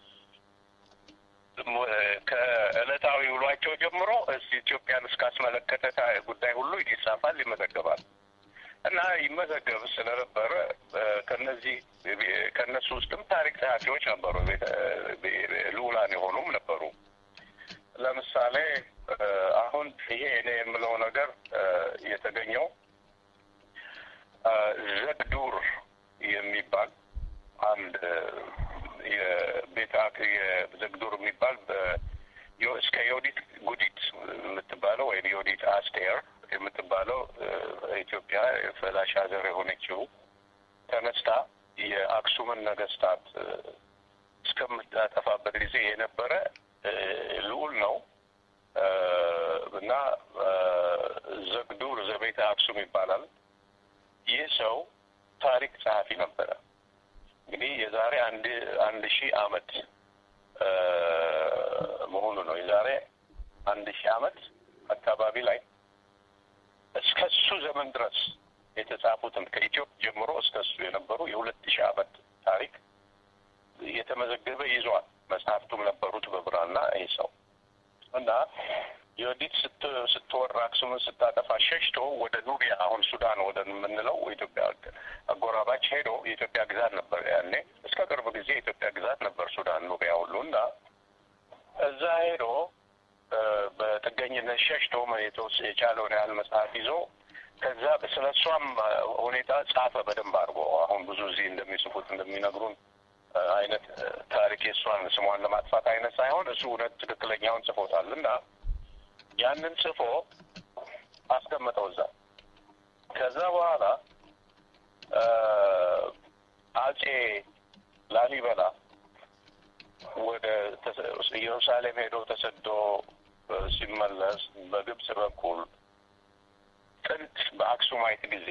ከዕለታዊ ውሏቸው ጀምሮ እስ ኢትዮጵያን እስካስመለከተ ታ- ጉዳይ ሁሉ ይጻፋል፣ ይመዘገባል። እና ይመዘገብ ስለነበረ ከነዚህ ከነሱ ውስጥም ታሪክ ጸሐፊዎች ነበሩ፣ ልዑላን የሆኑም ነበሩ። ለምሳሌ አሁን ይሄ እኔ የምለው ነገር የተገኘው ዘግዱር የሚባል አንድ የቤተ የዘግዱር የሚባል እስከ ዮዲት ጉዲት የምትባለው ወይም ዮዲት አስቴር የምትባለው ኢትዮጵያ ፈላሻ ዘር የሆነችው ተነስታ የአክሱምን ነገስታት እስከምታጠፋበት ጊዜ የነበረ ልዑል ነው እና ዘግዱር ዘቤተ አክሱም ይባላል። ይህ ሰው ታሪክ ጸሐፊ ነበረ። እንግዲህ የዛሬ አንድ አንድ ሺህ አመት መሆኑ ነው። የዛሬ አንድ ሺህ አመት አካባቢ ላይ እስከ እሱ ዘመን ድረስ የተጻፉትን ከኢትዮጵያ ጀምሮ እስከ እሱ የነበሩ የሁለት ሺህ አመት ታሪክ የተመዘገበ ይዟል። መጽሐፍቱም ነበሩት በብራና ይህ ሰው እና ዮዲት ስትወር አክሱምን ስታጠፋ ሸሽቶ ወደ ኑቢያ አሁን ሱዳን ወደ የምንለው ኢትዮጵያ አጎራባች ሄዶ የኢትዮጵያ ግዛት ነበር ያኔ። እስከ ቅርብ ጊዜ የኢትዮጵያ ግዛት ነበር ሱዳን ኑቢያ ሁሉ እና እዛ ሄዶ በጥገኝነት ሸሽቶ የቻለውን ያህል መጽሐፍ ይዞ ከዛ ስለ እሷም ሁኔታ ጻፈ በደንብ አድርጎ። አሁን ብዙ እዚህ እንደሚጽፉት እንደሚነግሩን አይነት ታሪክ የእሷን ስሟን ለማጥፋት አይነት ሳይሆን እሱ እውነት ትክክለኛውን ጽፎታል እና ያንን ጽፎ አስቀመጠው እዛ። ከዛ በኋላ አጼ ላሊበላ ወደ ኢየሩሳሌም ሄዶ ተሰዶ ሲመለስ በግብጽ በኩል ጥንት በአክሱማይት ጊዜ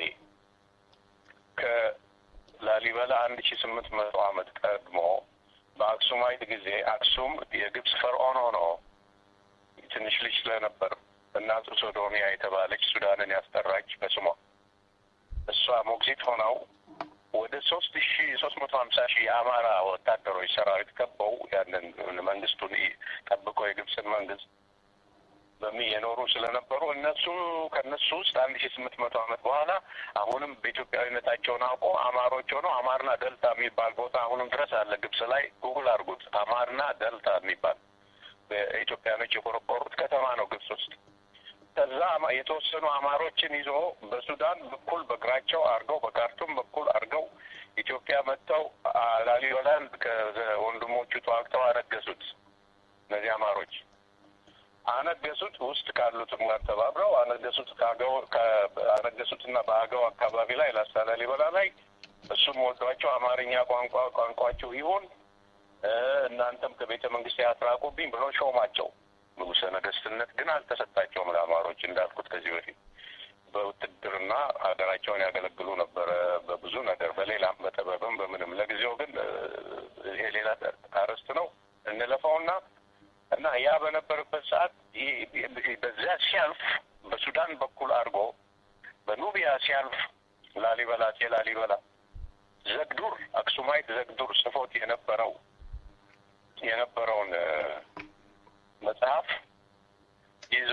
ከላሊበላ አንድ ሺ ስምንት መቶ ዓመት ቀድሞ በአክሱማይት ጊዜ አክሱም የግብጽ ፈርዖን ሆኖ ትንሽ ልጅ ስለነበር እናቱ ሶዶሚያ የተባለች ሱዳንን ያስጠራች በስሟ እሷ ሞግዚት ሆነው ወደ ሶስት ሺ ሶስት መቶ ሀምሳ ሺህ የአማራ ወታደሮች ሰራዊት ከበው ያንን መንግስቱን ጠብቀው የግብፅን መንግስት በሚ የኖሩ ስለነበሩ እነሱ ከእነሱ ውስጥ አንድ ሺ ስምንት መቶ ዓመት በኋላ አሁንም በኢትዮጵያዊነታቸውን አውቆ አማሮች ሆነው አማርና ደልታ የሚባል ቦታ አሁንም ድረስ አለ ግብጽ ላይ ጉግል አድርጉት። አማርና ደልታ የሚባል በኢትዮጵያኖች የቆረቆሩት ከተማ ነው ግብጽ ውስጥ። ከዛ የተወሰኑ አማሮችን ይዞ በሱዳን በኩል በእግራቸው አድርገው በካርቱም በኩል አድርገው ኢትዮጵያ መጥተው ላሊበላን ከወንድሞቹ ተዋግተው አነገሱት። እነዚህ አማሮች አነገሱት። ውስጥ ካሉትም ጋር ተባብረው አነገሱት። አነገሱትና በአገው አካባቢ ላይ ላስታ ላሊበላ ላይ እሱም ወዷቸው አማርኛ ቋንቋ ቋንቋችሁ ይሁን እናንተም ከቤተ መንግስት ያትራቁብኝ ብሎ ሾማቸው። ንጉሰ ነገስትነት ግን አልተሰጣቸውም ለአማሮች እንዳልኩት ከዚህ በፊት በውትድርና ሀገራቸውን ያገለግሉ ነበረ በብዙ ነገር በሌላም በጥበብም በምንም። ለጊዜው ግን ይሄ ሌላ አርዕስት ነው እንለፈውና እና ያ በነበረበት ሰዓት በዚያ ሲያልፍ በሱዳን በኩል አድርጎ በኑቢያ ሲያልፍ ላሊበላ ሴ ላሊበላ ዘግዱር አክሱማይት ዘግዱር ጽፎት የነበረው የነበረውን መጽሐፍ ይዞ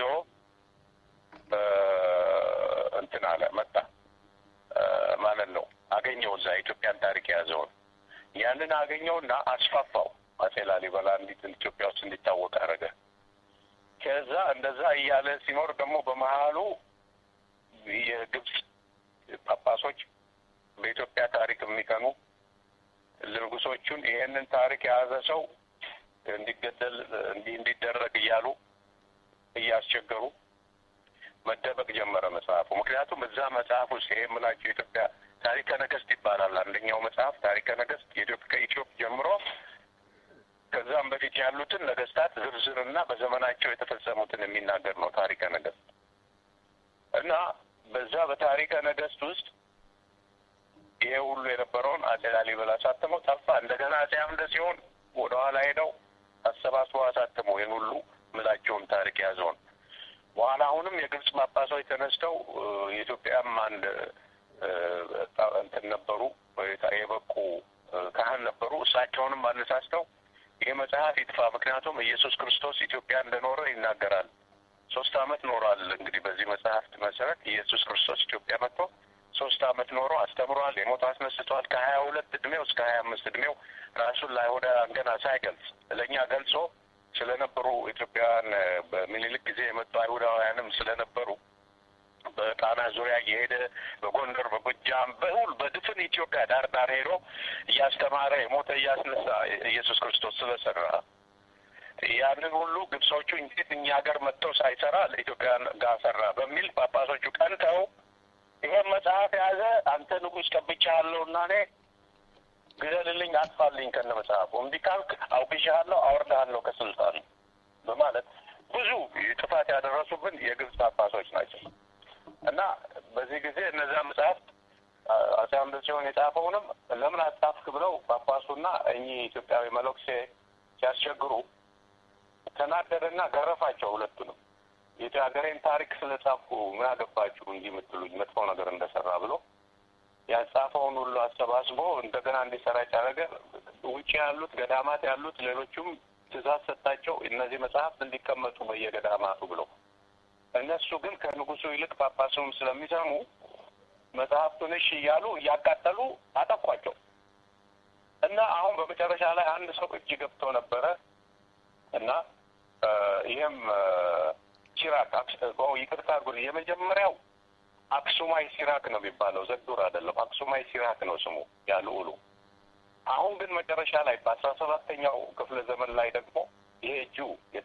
እንትን አለ መጣ ማለት ነው። አገኘው እዛ ኢትዮጵያን ታሪክ የያዘውን ያንን አገኘውና አስፋፋው። አጼ ላሊበላ እንዲት ኢትዮጵያ ውስጥ እንዲታወቅ አደረገ። ከዛ እንደዛ እያለ ሲኖር ደግሞ በመሀሉ የግብጽ ጳጳሶች በኢትዮጵያ ታሪክ የሚቀኑ ንጉሶቹን ይሄንን ታሪክ የያዘ ሰው እንዲገደል እንዲህ እንዲደረግ እያሉ እያስቸገሩ መደበቅ ጀመረ መጽሐፉ። ምክንያቱም እዛ መጽሐፍ ውስጥ ይሄ የምላቸው የኢትዮጵያ ታሪከ ነገስት ይባላል። አንደኛው መጽሐፍ ታሪከ ነገስት ከኢትዮጵ ጀምሮ ከዛም በፊት ያሉትን ነገስታት ዝርዝርና በዘመናቸው የተፈጸሙትን የሚናገር ነው ታሪከ ነገስት እና በዛ በታሪከ ነገስት ውስጥ ይሄ ሁሉ የነበረውን አጼ ላሊበላ አሳተመው ጠፋ። እንደገና አጼ አምደ ሲሆን ወደኋላ ሄደው አሰባስበው አሳተሙ ይህን ሁሉ ምላቸውን ታሪክ የያዘውን። በኋላ አሁንም የግብጽ ጳጳሶች ተነስተው የኢትዮጵያም አንድ እንትን ነበሩ የበቁ ካህን ነበሩ። እሳቸውንም አነሳስተው ይህ መጽሐፍ ይጥፋ፣ ምክንያቱም ኢየሱስ ክርስቶስ ኢትዮጵያ እንደኖረ ይናገራል። ሶስት አመት ኖሯል። እንግዲህ በዚህ መጽሐፍት መሰረት ኢየሱስ ክርስቶስ ኢትዮጵያ መጥቶ ሶስት አመት ኖሮ አስተምሯል። የሞት አስነስቷል። ከሀያ ሁለት እድሜው እስከ ሀያ አምስት እድሜው ራሱን ለአይሁዳውያን ገና ሳይገልጽ ለእኛ ገልጾ ስለነበሩ ኢትዮጵያውያን በሚኒልክ ጊዜ የመጡ አይሁዳውያንም ስለነበሩ በጣና ዙሪያ እየሄደ በጎንደር፣ በጎጃም፣ በሁል በድፍን ኢትዮጵያ ዳር ዳር ሄዶ እያስተማረ የሞተ እያስነሳ ኢየሱስ ክርስቶስ ስለሰራ ያንን ሁሉ ግብጾቹ እንዴት እኛ ሀገር መጥተው ሳይሰራ ለኢትዮጵያን ጋር ሰራ በሚል ጳጳሶቹ ቀንተው ይሄን መጽሐፍ የያዘ አንተ ንጉሥ ቀብቻለሁ እና እኔ ግደልልኝ፣ አጥፋልኝ ከነ መጽሐፉ እምቢ ካልክ አውግሻለሁ፣ አወርድሃለሁ ከስልጣን በማለት ብዙ ጥፋት ያደረሱብን የግብጽ ጳጳሶች ናቸው እና በዚህ ጊዜ እነዚያ መጽሐፍት አጼ አምደ ጽዮን የጻፈውንም ለምን አጻፍክ ብለው ጳጳሱና እኚህ ኢትዮጵያዊ መነኩሴ ሲያስቸግሩ ተናደደና ገረፋቸው ሁለቱንም። የሀገሬን ታሪክ ስለጻፍኩ ምን አገባችሁ እንዲህ የምትሉኝ መጥፎ ነገር እንደሰራ ብሎ ያጻፈውን ሁሉ አሰባስቦ እንደገና እንዲሰራጭ አደረገ። ውጭ ያሉት ገዳማት ያሉት ሌሎቹም ትእዛዝ ሰጣቸው እነዚህ መጽሐፍት እንዲቀመጡ በየገዳማቱ ብሎ እነሱ ግን ከንጉሱ ይልቅ ጳጳሱም ስለሚሰሙ መጽሐፍቱን እሺ እያሉ እያቃጠሉ አጠፏቸው እና አሁን በመጨረሻ ላይ አንድ ሰው እጅ ገብቶ ነበረ እና ይህም ሲራክ ይቅርታ አድርጉልኝ፣ የመጀመሪያው አክሱማይ ሲራክ ነው የሚባለው፣ ዘግዱር አይደለም። አክሱማይ ሲራክ ነው ስሙ ያሉ ውሉ። አሁን ግን መጨረሻ ላይ በአስራ ሰባተኛው ክፍለ ዘመን ላይ ደግሞ ይሄ እጁ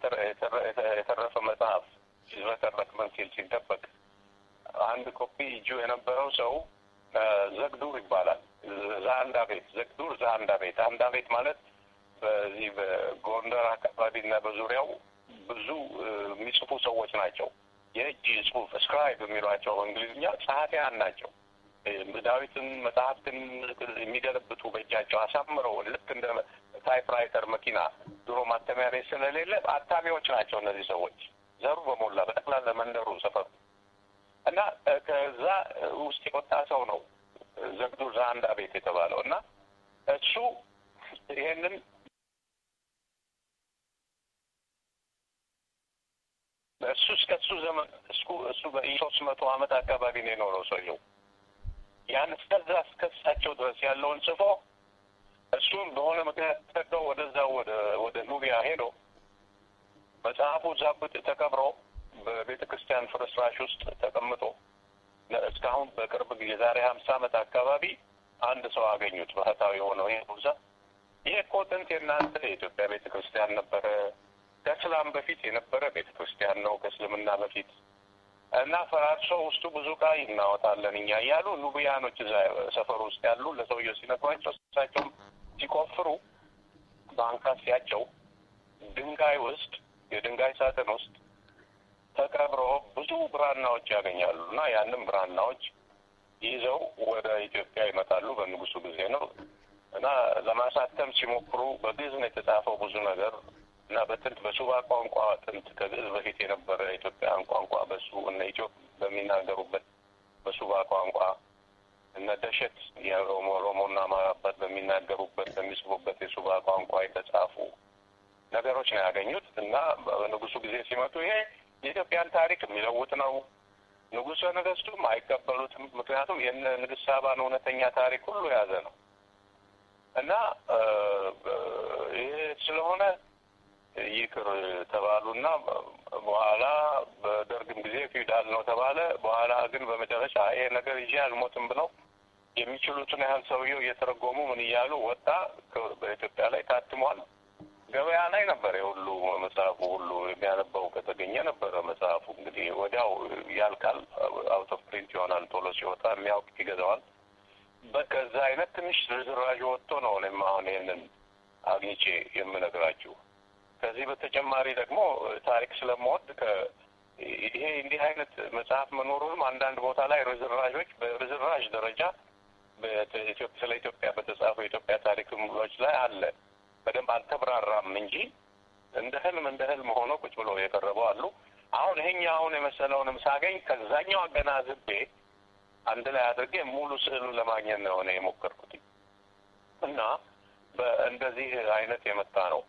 የተረፈ መጽሐፍ ሲዝረከረክ ምን ሲል ሲደበቅ አንድ ኮፒ እጁ የነበረው ሰው ዘግዱር ይባላል። ዛአንዳ ቤት ዘግዱር ዛአንዳ ቤት አንዳ ቤት ማለት በዚህ በጎንደር አካባቢ እና በዙሪያው ብዙ የሚጽፉ ሰዎች ናቸው። የእጅ ጽሁፍ ስክራይብ የሚሏቸው እንግሊዝኛ ጸሐፊያን ናቸው። ዳዊትን መጽሐፍትን የሚገለብጡ በእጃቸው አሳምረው ልክ እንደ ታይፕራይተር መኪና ድሮ ማተሚያ ቤት ስለሌለ አታሚዎች ናቸው እነዚህ ሰዎች ዘሩ በሞላ በጠቅላላ መንደሩ ሰፈሩ እና ከዛ ውስጥ የወጣ ሰው ነው ዘግዱ ዛንዳ ቤት የተባለው እና እሱ ይሄንን እሱ እስከ እሱ ዘመን እስኩ እሱ በሶስት መቶ አመት አካባቢ ነው የኖረው ሰውየው። ያን እስከዛ እስከ እሳቸው ድረስ ያለውን ጽፎ እሱም በሆነ ምክንያት ተሰደው ወደዛ ወደ ወደ ኑቢያ ሄዶ መጽሐፉ ዛብጥ ተቀብሮ በቤተ ክርስቲያን ፍርስራሽ ውስጥ ተቀምጦ እስካሁን በቅርብ ጊዜ ዛሬ ሀምሳ አመት አካባቢ አንድ ሰው አገኙት። ባህታዊ የሆነው ይሄ ቡዛ ይሄ እኮ ጥንት የእናንተ የኢትዮጵያ ቤተ ክርስቲያን ነበረ ከእስላም በፊት የነበረ ቤተ ክርስቲያን ነው። ከእስልምና በፊት እና ፈራርሶ ውስጡ ብዙ ዕቃ እናወጣለን እኛ እያሉ ኑቢያኖች እዛ ሰፈር ውስጥ ያሉ ለሰውየው ሲነግሯቸው እሳቸውም ሲቆፍሩ በአንካሴያቸው ድንጋይ ውስጥ የድንጋይ ሳጥን ውስጥ ተቀብሮ ብዙ ብራናዎች ያገኛሉ እና ያንም ብራናዎች ይዘው ወደ ኢትዮጵያ ይመጣሉ። በንጉሱ ጊዜ ነው እና ለማሳተም ሲሞክሩ በግዕዝ ነው የተጻፈው ብዙ ነገር እና በጥንት በሱባ ቋንቋ ጥንት ከግዕዝ በፊት የነበረ ኢትዮጵያን ቋንቋ በሱ እነ ኢትዮጵ በሚናገሩበት በሱባ ቋንቋ እነ ደሸት የኦሮሞ ኦሮሞና ማራባት በሚናገሩበት በሚጽፉበት የሱባ ቋንቋ የተጻፉ ነገሮች ነው ያገኙት እና በንጉሱ ጊዜ ሲመጡ ይሄ የኢትዮጵያን ታሪክ የሚለውጥ ነው። ንጉሠ ነገስቱም አይቀበሉትም። ምክንያቱም የነ ንግስት ሳባን እውነተኛ ታሪክ ሁሉ የያዘ ነው እና ይሄ ስለሆነ ይቅር ተባሉና በኋላ በደርግም ጊዜ ፊውዳል ነው ተባለ። በኋላ ግን በመጨረሻ ይሄ ነገር ይዤ አልሞትም ብለው የሚችሉትን ያህል ሰውየው እየተረጎሙ ምን እያሉ ወጣ። በኢትዮጵያ ላይ ታትሟል። ገበያ ላይ ነበር የሁሉ መጽሐፉ ሁሉ የሚያነባው ከተገኘ ነበረ መጽሐፉ እንግዲህ ወዲያው ያልቃል። አውት ኦፍ ፕሪንት ይሆናል። ቶሎ ሲወጣ የሚያውቅ ይገዛዋል። በከዛ አይነት ትንሽ ርዝራዥ ወጥቶ ነው እኔም አሁን ይህንን አግኝቼ የምነግራችሁ። ከዚህ በተጨማሪ ደግሞ ታሪክ ስለምወድ ይሄ እንዲህ አይነት መጽሐፍ መኖሩንም አንዳንድ ቦታ ላይ ርዝራዦች በርዝራዥ ደረጃ ስለ ኢትዮጵያ በተጻፉ የኢትዮጵያ ታሪክሎች ላይ አለ። በደንብ አልተብራራም እንጂ እንደ ህልም እንደ ህልም ሆኖ ቁጭ ብሎ የቀረበው አሉ። አሁን ይሄኛው አሁን የመሰለውንም ሳገኝ ከዛኛው አገናዝቤ አንድ ላይ አድርጌ ሙሉ ስዕሉን ለማግኘት ነው እኔ የሞከርኩት እና በእንደዚህ አይነት የመጣ ነው።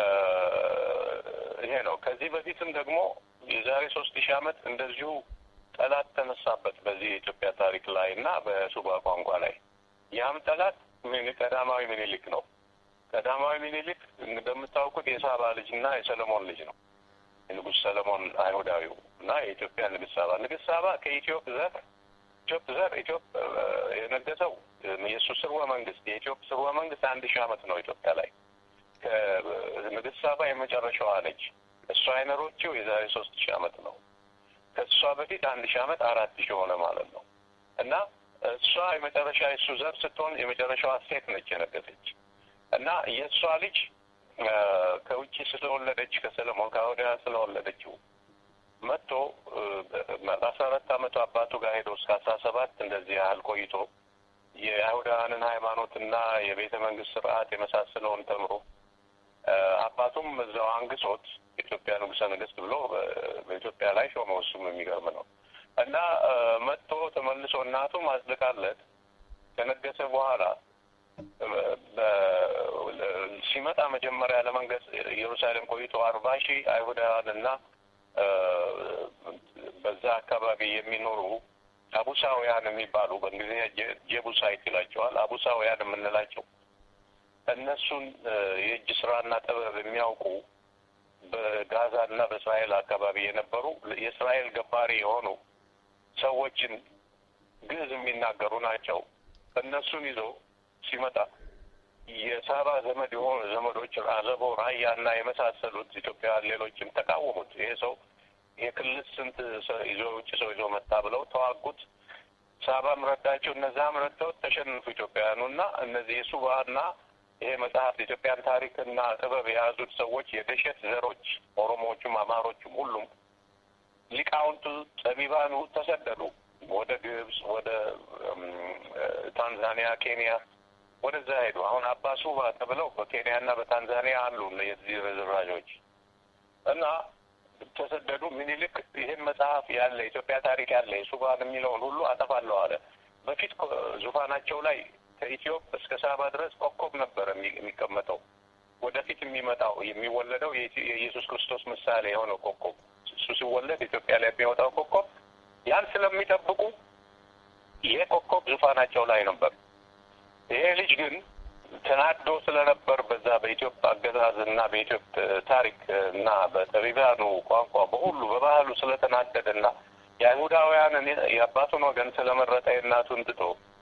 ይሄ ነው። ከዚህ በፊትም ደግሞ የዛሬ ሶስት ሺህ ዓመት እንደዚሁ ጠላት ተነሳበት በዚህ የኢትዮጵያ ታሪክ ላይ እና በሱባ ቋንቋ ላይ። ያም ጠላት ሚኒ- ቀዳማዊ ምኒልክ ነው። ቀዳማዊ ምኒልክ እንደምታውቁት የሳባ ልጅ እና የሰለሞን ልጅ ነው። የንጉሥ ሰለሞን አይሁዳዊው እና የኢትዮጵያ ንግሥት ሳባ ንግሥት ሳባ ከኢትዮጵ ዘር ኢትዮጵ ዘር ኢትዮጵ የነገሰው የእሱ ስርወ መንግስት የኢትዮጵ ስርወ መንግስት አንድ ሺህ ዓመት ነው ኢትዮጵያ ላይ ከንግሥት ሳባ የመጨረሻዋ ነች። እሷ አይነሮችው የዛሬ ሶስት ሺህ ዓመት ነው። ከእሷ በፊት አንድ ሺህ ዓመት አራት ሺህ ሆነ ማለት ነው እና እሷ የመጨረሻ የእሱ ዘር ስትሆን የመጨረሻዋ ሴት ነች የነገሰች እና የእሷ ልጅ አ፣ ከውጭ ስለወለደች ከሰለሞን ከአውዲያ ስለወለደችው መጥቶ በአስራ አራት አመቱ አባቱ ጋር ሄዶ እስከ አስራ ሰባት እንደዚህ ያህል ቆይቶ የአይሁዳውያንን ሃይማኖትና የቤተ መንግስት ስርዓት የመሳሰለውን ተምሮ አ፣ አባቱም እዛው አንግሶት የኢትዮጵያ ንጉሠ ነገሥት ብሎ አ፣ በኢትዮጵያ ላይ ሾመው። እሱም የሚገርም ነው እና አ፣ መጥቶ ተመልሶ እናቱም አጽድቃለት ከነገሰ በኋላ በ- ሲመጣ መጀመሪያ ለመንገስ ኢየሩሳሌም ቆይቶ አርባ ሺህ አይሁዳውያን እና አ፣ በዛ አካባቢ የሚኖሩ አቡሳውያን የሚባሉ በእንግሊዝኛ ጄ- ጄቡሳይት ይላቸዋል። አቡሳውያን የምንላቸው እነሱን አ፣ የእጅ ስራና ጥበብ የሚያውቁ በጋዛ እና በእስራኤል አካባቢ የነበሩ የእስራኤል ገባሪ የሆኑ ሰዎችን ግዕዝ የሚናገሩ ናቸው። እነሱን ይዞ ሲመጣ የሳባ ዘመድ የሆኑ ዘመዶች አዘቦ፣ ራያ እና የመሳሰሉት ኢትዮጵያውያን ሌሎችም ተቃወሙት። ይሄ ሰው የክልል ስንት ሰው ይዞ ውጭ ሰው ይዞ መጣ ብለው ተዋጉት። ሳባም ረዳቸው፣ እነዛም ረድተውት ተሸነፉ ኢትዮጵያውያኑ እና እነዚህ የሱባ እና ይሄ መጽሐፍ የኢትዮጵያን ታሪክና ጥበብ የያዙት ሰዎች የደሸት ዘሮች ኦሮሞዎቹም፣ አማሮቹም ሁሉም ሊቃውንቱ ጠቢባኑ ተሰደዱ ወደ ግብጽ፣ ወደ እም፣ ታንዛኒያ፣ ኬንያ ወደዛ ሄዱ። አሁን አባ ሱባ ተብለው በኬንያ እና በታንዛኒያ አሉ የዚህ ርዝራዦች እና ተሰደዱ። ምኒልክ ይህን መጽሐፍ ያለ ኢትዮጵያ ታሪክ ያለ የሱባን የሚለውን ሁሉ አጠፋለሁ አለ። በፊት ኮ- ዙፋናቸው ላይ ከኢትዮጵ እስከ ሳባ ድረስ ኮከብ ነበር የሚ- የሚቀመጠው። ወደፊት የሚመጣው የሚወለደው የኢትዮ- የኢየሱስ ክርስቶስ ምሳሌ የሆነው ኮከብ እሱ ሲወለድ ኢትዮጵያ ላይ የሚወጣው ኮከብ ያን ስለሚጠብቁ ይሄ ኮከብ ዙፋናቸው ላይ ነበር። ይሄ ልጅ ግን ተናዶ ስለነበር በዛ በኢትዮጵያ አገዛዝ እና በኢትዮጵያ ታሪክ እና በጠቢባኑ ቋንቋ በሁሉ በባህሉ ስለተናደደ እና የአይሁዳውያንን የአባቱን ወገን ስለመረጠ የእናቱን ትቶ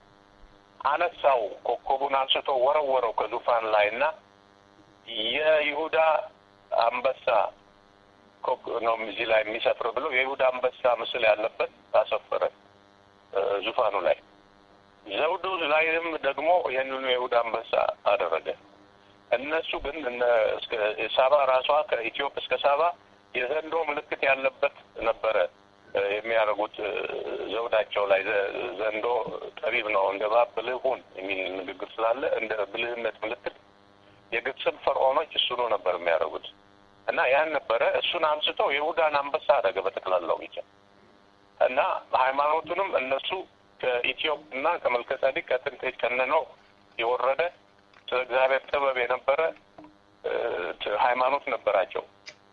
አነሳው። ኮከቡን አንስቶ ወረወረው ከዙፋን ላይ እና የይሁዳ አንበሳ ኮክ ነው እዚህ ላይ የሚሰፍር ብሎ የይሁዳ አንበሳ ምስል ያለበት አሰፈረ እ፣ ዙፋኑ ላይ ዘውዱ ላይም ደግሞ ይህንኑ የይሁዳ አንበሳ አደረገ። እነሱ ግን እነ እስከ ሳባ ራሷ ከኢትዮጵ እስከ ሳባ የዘንዶ ምልክት ያለበት ነበረ እ፣ የሚያደርጉት እ፣ ዘውዳቸው ላይ ዘ- ዘንዶ ጠቢብ ነው እንደ እባብ ብልህ ሁን የሚል ንግግር ስላለ እንደ ብልህነት ምልክት የግብፅን ፈርዖኖች እሱኑ ነበር የሚያደርጉት እና ያን ነበረ እሱን አንስቶ የይሁዳን አንበሳ አደረገ በጠቅላላው ብቻ እና ሃይማኖቱንም እነሱ ከኢትዮጵ እና ከመልከጸዲቅ ከጥንት ከነነው የወረደ ስለ እግዚአብሔር ጥበብ የነበረ እ፣ ት- ሃይማኖት ነበራቸው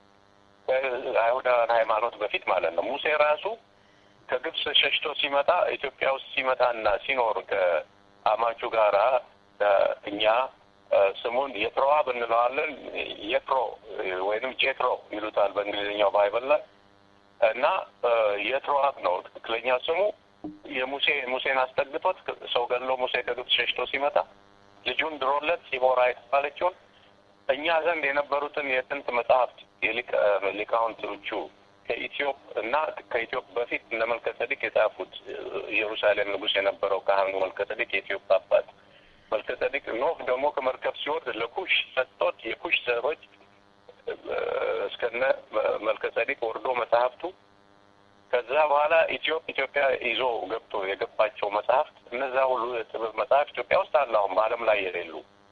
ከአይሁዳውያን ሃይማኖት በፊት ማለት ነው። ሙሴ ራሱ ከግብፅ ሸሽቶ ሲመጣ ኢትዮጵያ ውስጥ ሲመጣና ሲኖር ከአማቹ ጋራ እ፣ እኛ እ፣ ስሙን የትሮዋብ እንለዋለን። የትሮ ወይንም ጄትሮ ይሉታል በእንግሊዝኛው ባይብል ላይ እና እ፣ የትሮዋብ ነው ትክክለኛ ስሙ። የሙሴ ሙሴን አስጠግቶት ሰው ገድሎ ሙሴ ከግብፅ ሸሽቶ ሲመጣ ልጁን ድሮለት ሲቦራ የተባለችውን እኛ ዘንድ የነበሩትን የጥንት መጽሐፍት የሊቃ- ሊቃውንቶቹ ከኢትዮጵ እና ከኢትዮጵ በፊት እነ መልከጸዲቅ የጻፉት ኢየሩሳሌም ንጉሥ የነበረው ካህኑ መልከጸዲቅ የኢትዮጵ አባት መልከጸዲቅ ኖህ ደግሞ ከመርከብ ሲወርድ ለኩሽ ሰጥቶት የኩሽ ዘሮች እ፣ እስከነ መልከጸዲቅ ወርዶ መጽሐፍቱ ከዛ በኋላ ኢትዮጵ ኢትዮጵያ ይዞ ገብቶ የገባቸው መጽሐፍት እነዛ ሁሉ የጥበብ መጽሐፍት ኢትዮጵያ ውስጥ አለ። አሁን በዓለም ላይ የሌሉ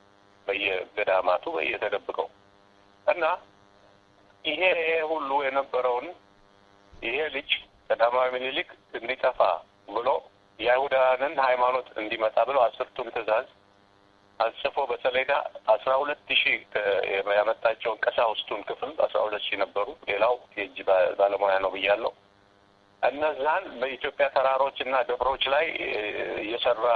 በየገዳማቱ በየተደብቀው እና ይሄ ይሄ ሁሉ የነበረውን ይሄ ልጅ ቀዳማዊ ምኒልክ እንዲጠፋ ብሎ የአይሁዳውያንን ሃይማኖት እንዲመጣ ብሎ አስርቱን ትእዛዝ አጽፎ በሰሌዳ አስራ ሁለት ሺህ ያመጣቸውን ቀሳውስቱን ክፍል አስራ ሁለት ሺህ ነበሩ። ሌላው የእጅ ባ- ባለሙያ ነው ብያለሁ። እነዛን በኢትዮጵያ ተራሮች እና ደብሮች ላይ የሰራ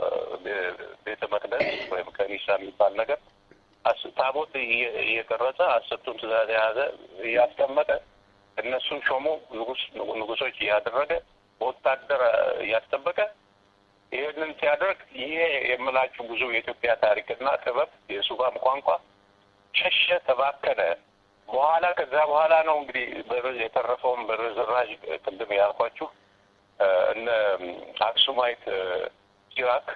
ቤተ መቅደስ ወይም ከኒሳ የሚባል ነገር ታቦት እየቀረጸ አስርቱን ትእዛዝ የያዘ እያስቀመጠ እነሱን ሾሞ ንጉስ ንጉሶች እያደረገ በወታደር እያስጠበቀ ይህንን ሲያደርግ ይሄ የምላችሁ ብዙ የኢትዮጵያ ታሪክና ጥበብ የሱባም ቋንቋ ሸሸ፣ ተባከነ። በኋላ ከዛ በኋላ ነው እንግዲህ የተረፈውን በርዝራዥ ቅድም ያልኳችሁ እነ አክሱማይት ሲራክ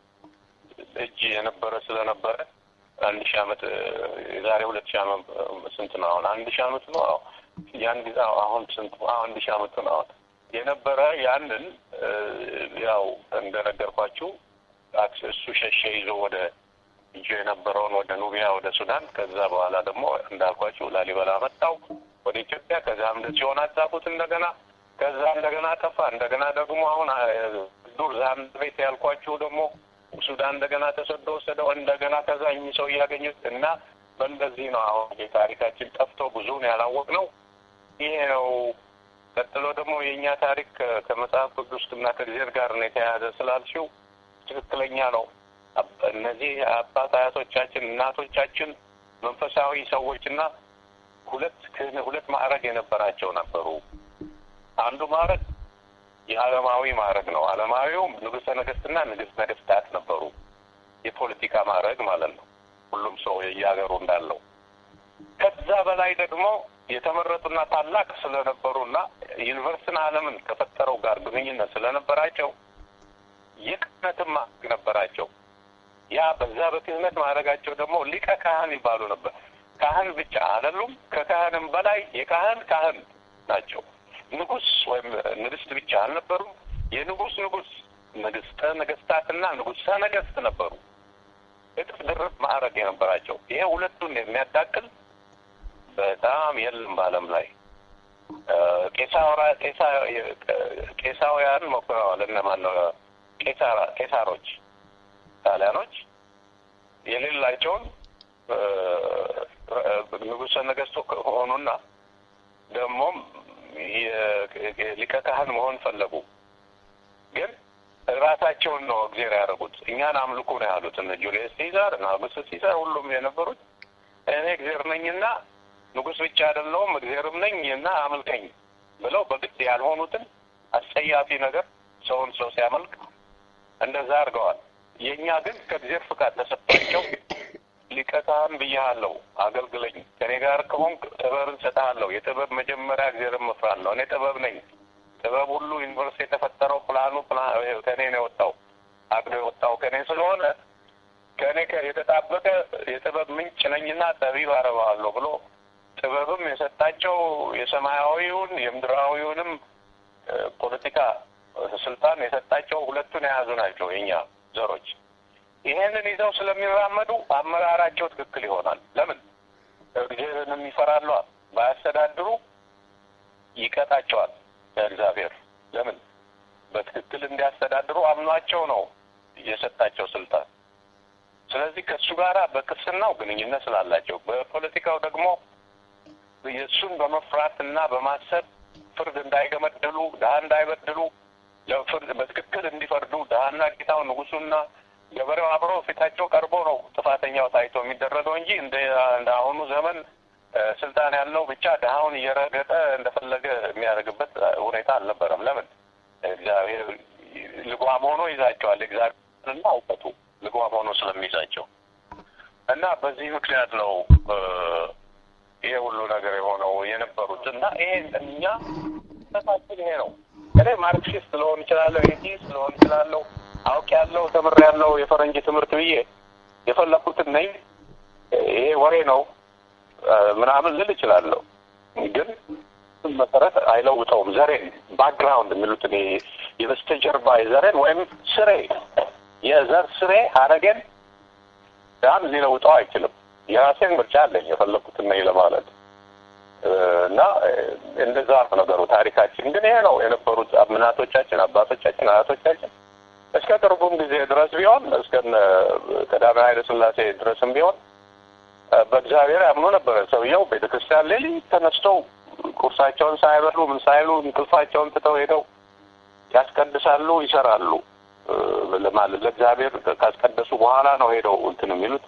እጅ የነበረ ስለነበረ አንድ ሺህ ዓመት የዛሬ ሁለት ሺህ ዓመት ስንት ነው አሁን? አንድ ሺህ ዓመት ነው ያን ጊዜ አሁን ስንት አንድ ሺህ ዓመት ነው አሁን የነበረ ያንን ያው እንደነገርኳችሁ እሱ ሸሸ ይዞ ወደ ይዞ የነበረውን ወደ ኑቢያ ወደ ሱዳን ከዛ በኋላ ደግሞ እንዳልኳችሁ ላሊበላ መጣው ወደ ኢትዮጵያ ከዛም ሲሆን አጻፉት እንደገና ከዛ እንደገና ጠፋ እንደገና ደግሞ አሁን ዱር ዛንድ ቤት ያልኳችሁ ደግሞ ሱዳን እንደገና ተሰዶ ወሰደው እንደገና ከዛ እኚህ ሰው እያገኙት እና በእንደዚህ ነው አሁን የታሪካችን ጠፍቶ ብዙውን ያላወቅ ነው ይሄ ነው ቀጥሎ ደግሞ የእኛ ታሪክ ከመጽሐፍ ቅዱስ እና ከእግዚአብሔር ጋር ነው የተያያዘ ስላልሽው ትክክለኛ ነው እነዚህ አባት አያቶቻችን እናቶቻችን መንፈሳዊ ሰዎችና ሁለት ሁለት ማዕረግ የነበራቸው ነበሩ አንዱ ማዕረግ የዓለማዊ ማዕረግ ነው ዓለማዊውም ንጉሠ ነገስትና ንግስት ነገስታት ነበሩ የፖለቲካ ማዕረግ ማለት ነው ሁሉም ሰው የየሀገሩ እንዳለው ከዛ በላይ ደግሞ የተመረጡና ታላቅ ስለነበሩና ዩኒቨርስን ዓለምን ከፈጠረው ጋር ግንኙነት ስለነበራቸው የክህነትም ማዕረግ ነበራቸው ያ በዛ በክህነት ማድረጋቸው ደግሞ ሊቀ ካህን ይባሉ ነበር ካህን ብቻ አይደሉም ከካህንም በላይ የካህን ካህን ናቸው ንጉስ ወይም ንግስት ብቻ አልነበሩም የንጉስ ንጉስ ንግስተ ነገስታትና ንጉሰ ነገስት ነበሩ እጥፍ ድርብ ማዕረግ የነበራቸው ይሄ ሁለቱን የሚያዳቅል በጣም የለም በአለም ላይ ቄሳውያን ሞክረዋል እነማን ነው ቄሳሮች ጣሊያኖች የሌላቸውን ንጉሰ ነገስቱ ሆኑና ደግሞም ሊቀ ካህን መሆን ፈለጉ ግን ራሳቸውን ነው እግዜር ያደረጉት እኛን አምልኩ ነው ያሉት እነ ጁልየስ ሲዛር እና አውግስቱስ ሲዛር ሁሉም የነበሩት እኔ እግዜር ነኝና ንጉስ ብቻ አይደለውም እግዜርም ነኝ እና አምልከኝ ብለው በግድ ያልሆኑትን አስጸያፊ ነገር ሰውን ሰው ሲያመልክ እንደዛ አድርገዋል የእኛ ግን ከእግዜር ፍቃድ ተሰጥቷቸው ሊቀ ካህን ብያለሁ አገልግለኝ ከኔ ጋር ከሆንክ ጥበብን ሰጥሃለሁ የጥበብ መጀመሪያ እግዚአብሔርን መፍራት ነው እኔ ጥበብ ነኝ ጥበብ ሁሉ ዩኒቨርሲቲ የተፈጠረው ፕላኑ ከእኔ ነው የወጣው አቅዶ የወጣው ከእኔ ስለሆነ ከእኔ የተጣበቀ የጥበብ ምንጭ ነኝና ጠቢብ አረባለሁ ብሎ ጥበብም የሰጣቸው የሰማያዊውን የምድራዊውንም ፖለቲካ ስልጣን የሰጣቸው ሁለቱን የያዙ ናቸው የእኛ ዘሮች ይሄንን ይዘው ስለሚራመዱ አመራራቸው ትክክል ይሆናል ለምን እግዚአብሔርንም ይፈራሉ ባያስተዳድሩ ይቀጣቸዋል እግዚአብሔር ለምን በትክክል እንዲያስተዳድሩ አምኗቸው ነው የሰጣቸው ስልጣን ስለዚህ ከእሱ ጋር በቅስናው ግንኙነት ስላላቸው በፖለቲካው ደግሞ የእሱን በመፍራትና በማሰብ ፍርድ እንዳይገመድሉ ድሀ እንዳይበድሉ ለፍርድ በትክክል እንዲፈርዱ ድሀና ጌታው ንጉሱና ገበሬው አብረው ፊታቸው ቀርቦ ነው ጥፋተኛው ታይቶ የሚደረገው እንጂ እንደ አሁኑ ዘመን ስልጣን ያለው ብቻ ድሀውን እየረገጠ እንደፈለገ የሚያደርግበት ሁኔታ አልነበረም ለምን እግዚአብሔር ልጓም ሆኖ ይዛቸዋል እግዚአብሔርና እውቀቱ ልጓም ሆኖ ስለሚይዛቸው እና በዚህ ምክንያት ነው ይሄ ሁሉ ነገር የሆነው የነበሩት እና ይሄ እኛ ተሳችን ይሄ ነው እኔ ማርክሲስት ልሆን እችላለሁ ኤቲስት ልሆን እችላለሁ አውቅ ያለው ተምር ያለው የፈረንጅ ትምህርት ብዬ የፈለኩትን ነኝ ይሄ ወሬ ነው ምናምን ልል እችላለሁ ግን መሰረት አይለውጠውም ዘሬን ባክግራውንድ የሚሉት እኔ የበስተጀርባ የዘሬን ወይም ስሬ የዘር ስሬ ሀረጌን ያን ሊለውጠው አይችልም የራሴን ምርጫ አለኝ የፈለኩትን ነኝ ለማለት እና እንደዛ ነው ነገሩ ታሪካችን ግን ይሄ ነው የነበሩት እናቶቻችን አባቶቻችን አያቶቻችን እስከ ቅርቡም ጊዜ ድረስ ቢሆን እስከ ቀዳማዊ ኃይለ ሥላሴ ድረስም ቢሆን በእግዚአብሔር ያምኑ ነበረ። ሰውየው ቤተ ክርስቲያን ሌሊት ተነስተው ቁርሳቸውን ሳይበሉ ምን ሳይሉ እንቅልፋቸውን ትተው ሄደው ያስቀድሳሉ፣ ይሰራሉ። ለማለት ለእግዚአብሔር ካስቀደሱ በኋላ ነው ሄደው እንትን የሚሉት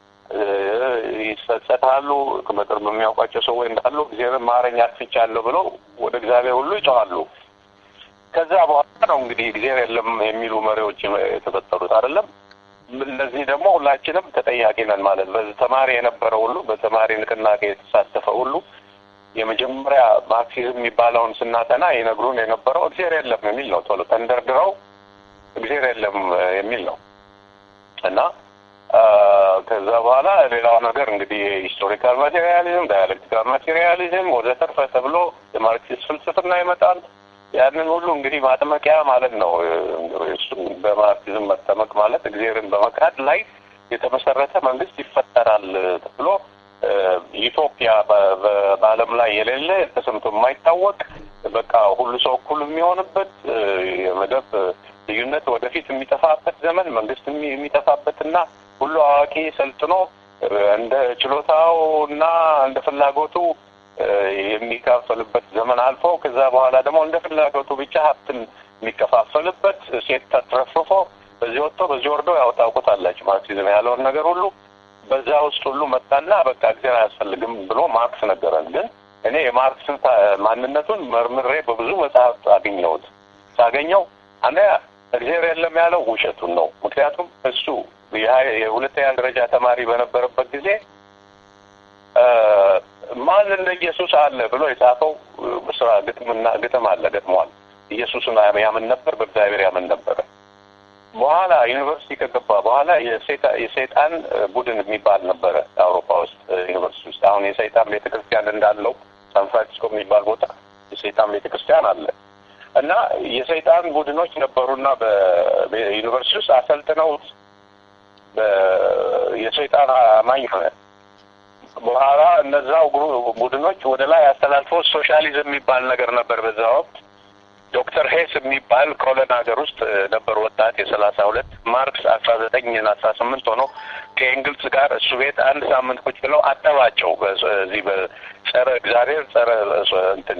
ይጸጸታሉ። በቅርብ የሚያውቋቸው ሰዎች እንዳሉ እግዚአብሔር ማረኝ አጥፍቻለሁ ብለው ወደ እግዚአብሔር ሁሉ ይጮኻሉ። ከዛ በኋላ ነው እንግዲህ እግዚአብሔር የለም የሚሉ መሪዎች የተፈጠሩት አይደለም። እነዚህ ደግሞ ሁላችንም ተጠያቂ ነን ማለት በዚህ ተማሪ የነበረ ሁሉ በተማሪ ንቅናቄ የተሳተፈ ሁሉ የመጀመሪያ ማርክሲዝም የሚባለውን ስናጠና ይነግሩን የነበረው እግዚአብሔር የለም የሚል ነው። ቶሎ ተንደርድረው እግዚአብሔር የለም የሚል ነው እና ከዛ በኋላ ሌላው ነገር እንግዲህ ሂስቶሪካል ማቴሪያሊዝም፣ ዳያሌክቲካል ማቴሪያሊዝም ወዘተርፈ ተብሎ የማርክሲስት ፍልስፍና ይመጣል። ያንን ሁሉ እንግዲህ ማጥመቂያ ማለት ነው። እሱም በማርክሲዝም መጠመቅ ማለት እግዚአብሔርን በመካድ ላይ የተመሰረተ መንግስት ይፈጠራል ተብሎ ኢትዮጵያ በዓለም ላይ የሌለ ተሰምቶ የማይታወቅ በቃ ሁሉ ሰው እኩል የሚሆንበት የመደብ ልዩነት ወደፊት የሚጠፋበት ዘመን መንግስት የሚጠፋበትና ሁሉ አዋቂ ሰልጥኖ እንደ ችሎታው እና እንደ ፍላጎቱ የሚካፈልበት ዘመን አልፎ ከዛ በኋላ ደግሞ እንደ ፍላጎቱ ብቻ ሀብትን የሚከፋፈልበት ሴት ተትረፍርፎ በዚህ ወጥቶ በዚህ ወርዶ ያው ታውቁታላችሁ ማርክሲዝም ያለውን ነገር ሁሉ በዛ ውስጥ ሁሉ መጣና በቃ እግዚአብሔር አያስፈልግም ብሎ ማርክስ ነገረን። ግን እኔ የማርክስን ማንነቱን መርምሬ በብዙ መጽሐፍ አገኘሁት። ሳገኘው አንደኛ እግዚአብሔር የለም ያለው ውሸቱን ነው። ምክንያቱም እሱ የሁለተኛ ደረጃ ተማሪ በነበረበት ጊዜ ማን እንደ ኢየሱስ አለ ብሎ የጻፈው ስራ ግጥምና ግጥም አለ ገጥሟል። ኢየሱስን ያምን ነበር፣ በእግዚአብሔር ያምን ነበረ። በኋላ ዩኒቨርሲቲ ከገባ በኋላ የሰይጣን ቡድን የሚባል ነበረ አውሮፓ ውስጥ ዩኒቨርሲቲ ውስጥ። አሁን የሰይጣን ቤተ ክርስቲያን እንዳለው ሳን ፍራንሲስኮ የሚባል ቦታ የሰይጣን ቤተ ክርስቲያን አለ እና የሰይጣን ቡድኖች ነበሩና በዩኒቨርሲቲ ውስጥ አሰልጥነውት የሰይጣን አማኝ ሆነ። በኋላ እነዛው ቡድኖች ወደ ላይ አስተላልፈው ሶሻሊዝም የሚባል ነገር ነበር በዛ ወቅት ዶክተር ሄስ የሚባል ኮለን ሀገር ውስጥ ነበር ወጣት የሰላሳ ሁለት ማርክስ አስራ ዘጠኝ አስራ ስምንት ሆኖ ከኤንግልስ ጋር እሱ ቤት አንድ ሳምንት ቁጭ ብለው አጠባቸው። በዚህ በጸረ እግዚአብሔር ጸረ እንትን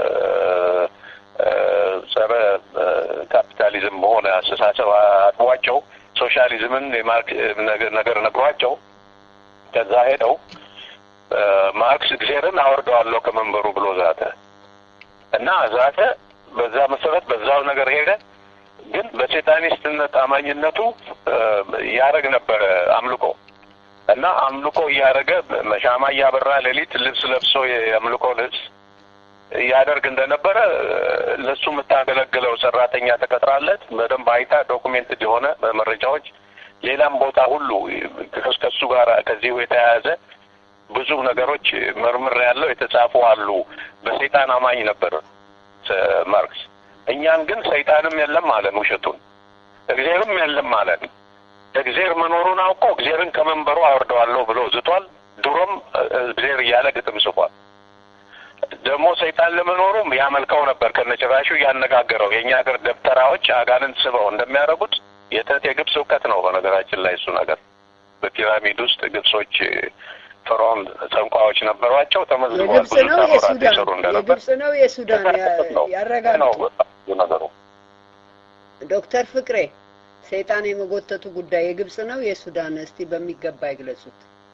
ጸረ ካፒታሊዝም በሆነ አስተሳሰብ አጥቧቸው ሶሻሊዝምን ነገር ነግሯቸው ከዛ ሄደው ማርክስ እግዚአብሔርን አወርደዋለሁ ከመንበሩ ብሎ ዛተ እና ዛተ። በዛ መሰረት በዛው ነገር ሄደ። ግን በሴጣኒስትነት አማኝነቱ ያደረግ ነበረ አምልኮ እና አምልኮ እያደረገ ሻማ እያበራ ሌሊት ልብስ ለብሶ የአምልኮ ልብስ እያደርግ እንደነበረ ለሱ የምታገለግለው ሰራተኛ ተቀጥራለት በደንብ አይታ ዶኩሜንትድ የሆነ መረጃዎች ሌላም ቦታ ሁሉ ከሱ ጋር ከዚሁ የተያያዘ ብዙ ነገሮች መርምር ያለው የተጻፉ አሉ። በሰይጣን አማኝ ነበር ማርክስ። እኛን ግን ሰይጣንም የለም አለን፣ ውሸቱን እግዚአብሔርም የለም አለን። እግዚአብሔር መኖሩን አውቆ እግዚአብሔርን ከመንበሩ አወርደዋለሁ ብሎ ዝቷል። ድሮም እግዚአብሔር እያለ ግጥም ጽፏል። ደግሞ ሰይጣን ለመኖሩም ያመልከው ነበር ከነጭራሹ እያነጋገረው የእኛ ሀገር ደብተራዎች አጋንንት ስበው እንደሚያደርጉት የጥንት የግብፅ እውቀት ነው። በነገራችን ላይ እሱ ነገር በፒራሚድ ውስጥ ግብጾች ፈርዖን ጠንቋዮች ነበሯቸው። ተመዝግቧል። የግብጽ ብዙ ነው ታምራት የሰሩ የሱዳን እንደነበር የግብጽ ነው የሱዳን ነው ያረጋግጡ። ነገሩ። ዶክተር ፍቅሬ ሰይጣን የመጎተቱ ጉዳይ የግብጽ ነው የሱዳን? እስቲ በሚገባ ይግለጹት።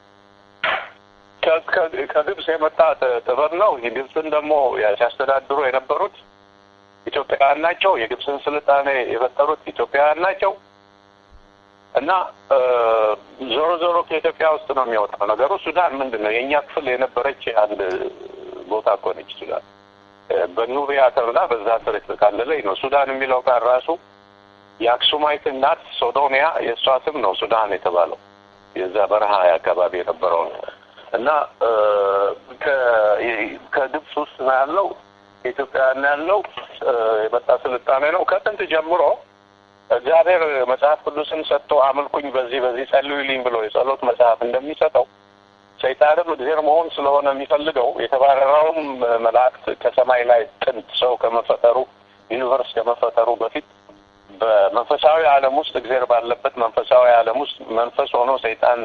ከ- ከ- ከግብጽ የመጣ ጥ- ጥበብ ነው። የግብፅን ደግሞ ሲያስተዳድሩ የነበሩት ኢትዮጵያውያን ናቸው። የግብፅን ስልጣኔ የፈጠሩት ኢትዮጵያውያን ናቸው እና እ፣ ዞሮ ዞሮ ከኢትዮጵያ ውስጥ ነው የሚወጣው ነገሩ። ሱዳን ምንድን ነው የእኛ ክፍል የነበረች አንድ ቦታ እኮ ነች ሱዳን። እ፣ በኑቢያ ተብላ በዛ ስር የተካለለች ነው። ሱዳን የሚለው ቃል ራሱ የአክሱማይት እናት ሶዶኒያ የእሷ ስም ነው ሱዳን የተባለው የዛ በረሃ አካባቢ የነበረው ነው። እና እ፣ ከ- ከግብፅ ውስጥ ነው ያለው ከኢትዮጵያ ነው ያለው እ፣ የመጣ ስልጣኔ ነው። ከጥንት ጀምሮ እግዚአብሔር መጽሐፍ ቅዱስን ሰጥቶ አምልኩኝ በዚህ በዚህ ጸልዩልኝ ብሎ የጸሎት መጽሐፍ እንደሚሰጠው ሰይጣንም እግዚአብሔር መሆን ስለሆነ የሚፈልገው የተባረረውም መላእክት ከሰማይ ላይ ጥንት ሰው ከመፈጠሩ ዩኒቨርስ ከመፈጠሩ በፊት በመንፈሳዊ ዓለም ውስጥ እግዚአብሔር ባለበት መንፈሳዊ ዓለም ውስጥ መንፈስ ሆኖ ሰይጣን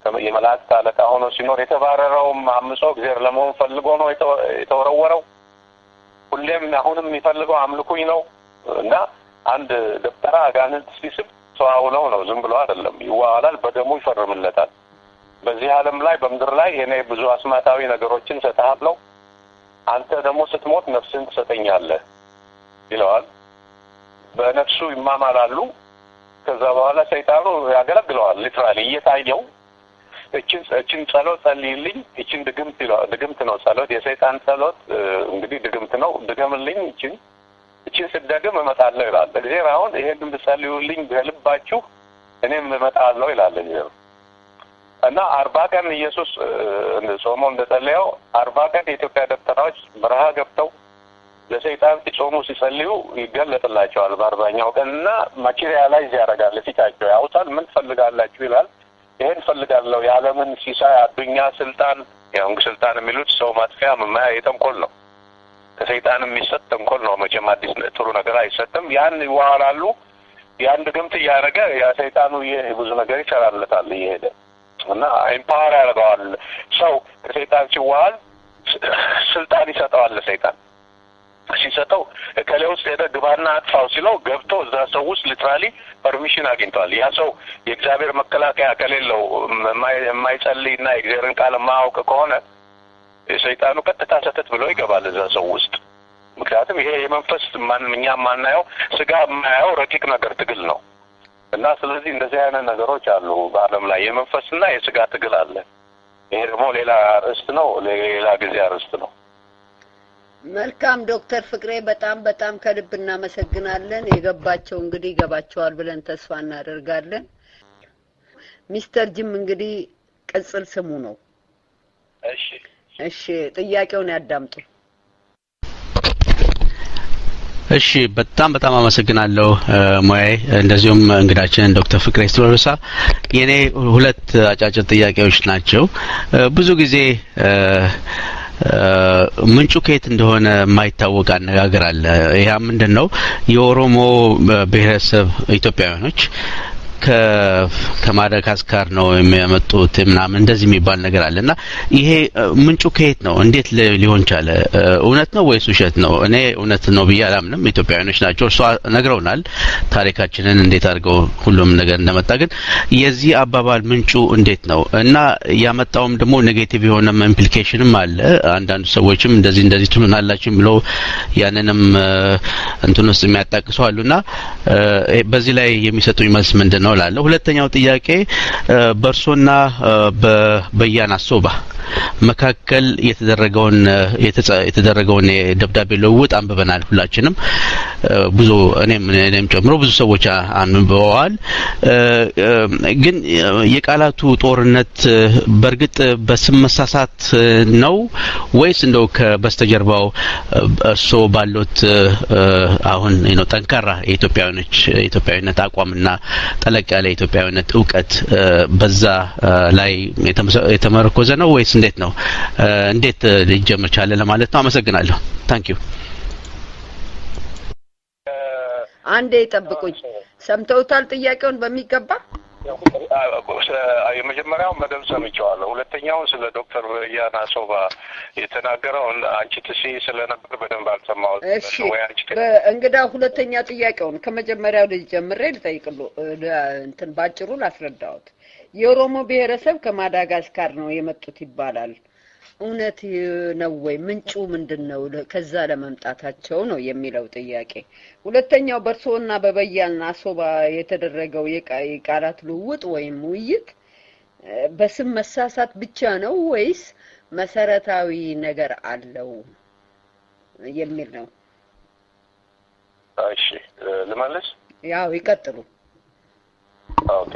የመላእክት አለቃ ሆኖ ሲኖር የተባረረውም አምጾ እግዚአብሔር ለመሆን ፈልጎ ነው የተወረወረው። ሁሌም አሁንም የሚፈልገው አምልኩኝ ነው እና አንድ ደብተራ አጋንንት ሲስብ ተዋውለው ነው፣ ዝም ብሎ አይደለም። ይዋዋላል፣ በደሙ ይፈርምለታል። በዚህ ዓለም ላይ በምድር ላይ እኔ ብዙ አስማታዊ ነገሮችን እሰጥሃለሁ፣ አንተ ደግሞ ስትሞት ነፍስን ትሰጠኛለህ ይለዋል። በነፍሱ ይማማላሉ። ከዛ በኋላ ሰይጣኑ ያገለግለዋል። ሊትራሊ እየታየው እችን እችን ጸሎት ጸልይልኝ፣ እችን ድግምት ይለዋል። ድግምት ነው ጸሎት። የሰይጣን ጸሎት እንግዲህ ድግምት ነው። ድገምልኝ፣ እችን እችን ስደግም እመጣለሁ ይላል እግዚአብሔር። አሁን ይሄን ብትጸልዩልኝ በልባችሁ እኔም እመጣለሁ ይላል እግዚአብሔር። እና አርባ ቀን ኢየሱስ ጾሞ እንደጸለየው አርባ ቀን የኢትዮጵያ ደብተራዎች በረሃ ገብተው ለሰይጣን ሲጾሙ ሲጸልዩ ይገለጥላቸዋል በአርባኛው ቀን እና ማቴሪያላይዝ ያደርጋል ፊታቸው ያውጣል። ምን ትፈልጋላችሁ ይላል። ይሄን ፈልጋለሁ የዓለምን ሲሳይ፣ አዱኛ፣ ስልጣን ያው ስልጣን የሚሉት ሰው ማጥፊያ መማያ የተንኮል ነው። ከሰይጣን የሚሰጥ ተንኮል ነው። መቼም አዲስ ጥሩ ነገር አይሰጥም። ያን ይዋሃላሉ። ያን ድግምት እያደረገ ያ ሰይጣኑ ብዙ ነገር ይሰራለታል እየሄደ እና ኤምፓወር ያደርገዋል። ሰው ከሰይጣን ሲዋሃል ስልጣን ይሰጠዋል ለሰይጣን ሲሰጠው እከሌ ውስጥ ሄደ ግባና አጥፋው ሲለው ገብቶ እዛ ሰው ውስጥ ሊትራሊ ፐርሚሽን አግኝቷል። ያ ሰው የእግዚአብሔር መከላከያ ከሌለው የማይጸልይ እና የእግዚአብሔርን ቃል የማያውቅ ከሆነ የሰይጣኑ ቀጥታ ሰተት ብሎ ይገባል እዛ ሰው ውስጥ። ምክንያቱም ይሄ የመንፈስ እኛ የማናየው ስጋ የማያየው ረቂቅ ነገር ትግል ነው እና ስለዚህ እንደዚህ አይነት ነገሮች አሉ በዓለም ላይ የመንፈስና የስጋ ትግል አለ። ይሄ ደግሞ ሌላ ርዕስት ነው፣ ሌላ ጊዜ ርዕስት ነው። መልካም ዶክተር ፍቅሬ በጣም በጣም ከልብ እናመሰግናለን። የገባቸው እንግዲህ ይገባቸዋል ብለን ተስፋ እናደርጋለን። ሚስተር ጅም እንግዲህ ቅጽል ስሙ ነው። እሺ እሺ፣ ጥያቄውን ያዳምጡ። እሺ በጣም በጣም አመሰግናለሁ ሙያዬ፣ እንደዚሁም እንግዳችንን ዶክተር ፍቅሬ ስትሮሳ። የኔ ሁለት አጫጭር ጥያቄዎች ናቸው። ብዙ ጊዜ ምንጩ ከየት እንደሆነ የማይታወቅ አነጋገር አለ። ይህ ምንድን ነው? የኦሮሞ ብሔረሰብ ኢትዮጵያውያኖች ከማዳጋስካር ነው የሚያመጡት ምናምን እንደዚህ የሚባል ነገር አለ እና ይሄ ምንጩ ከየት ነው? እንዴት ሊሆን ቻለ? እውነት ነው ወይስ ውሸት ነው? እኔ እውነት ነው ብዬ አላምንም። ኢትዮጵያውያኖች ናቸው፣ እርሷ ነግረውናል ታሪካችንን እንዴት አድርገው ሁሉም ነገር እንደመጣ። ግን የዚህ አባባል ምንጩ እንዴት ነው እና ያመጣውም ደግሞ ኔጌቲቭ የሆነም ኢምፕሊኬሽንም አለ። አንዳንዱ ሰዎችም እንደዚህ እንደዚህ ትሉናላችሁ ብለው ያንንም እንትን ውስጥ የሚያጣቅሱ አሉና በዚህ ላይ የሚሰጡኝ መልስ ምንድን ነው እላለሁ። ሁለተኛው ጥያቄ በእርሶና በበያና ሶባ መካከል የተደረገውን የተደረገውን የደብዳቤ ልውውጥ አንብበናል ሁላችንም ብዙ እኔም እኔም ጨምሮ ብዙ ሰዎች አንብበዋል። ግን የቃላቱ ጦርነት በእርግጥ በስም መሳሳት ነው ወይስ እንደው ከበስተጀርባው እርስዎ ባሉት አሁን ነው ጠንካራ የኢትዮጵያዊኖች የኢትዮጵያዊነት አቋምና ጠለቅ ያለ የኢትዮጵያዊነት እውቀት በዛ ላይ የተመረኮዘ ነው ወይስ እንዴት ነው? እንዴት ሊጀምር ቻለ ለማለት ነው። አመሰግናለሁ። ታንክ ዩ። አንዴ ይጠብቁኝ። ሰምተውታል ጥያቄውን በሚገባ? የመጀመሪያውን በደንብ ሰምቼዋለሁ። ሁለተኛውን ስለ ዶክተር ያና ሶባ የተናገረውን አንቺ ትሲ ስለነበር በደንብ አልሰማሁት። እሺ እንግዳ ሁለተኛ ጥያቄውን ከመጀመሪያው ልጅ ጀምሬ ልጠይቅሉ እንትን ባጭሩ ላስረዳዎት። የኦሮሞ ብሔረሰብ ከማዳጋስካር ነው የመጡት ይባላል። እውነት ነው ወይ? ምንጩ ምንድን ነው? ከዛ ለመምጣታቸው ነው የሚለው ጥያቄ። ሁለተኛው በእርስዎና በበያና አሶባ የተደረገው የቃላት ልውውጥ ወይም ውይይት በስም መሳሳት ብቻ ነው ወይስ መሰረታዊ ነገር አለው የሚል ነው። እሺ ልመልስ። ያው ይቀጥሉ። ኦኬ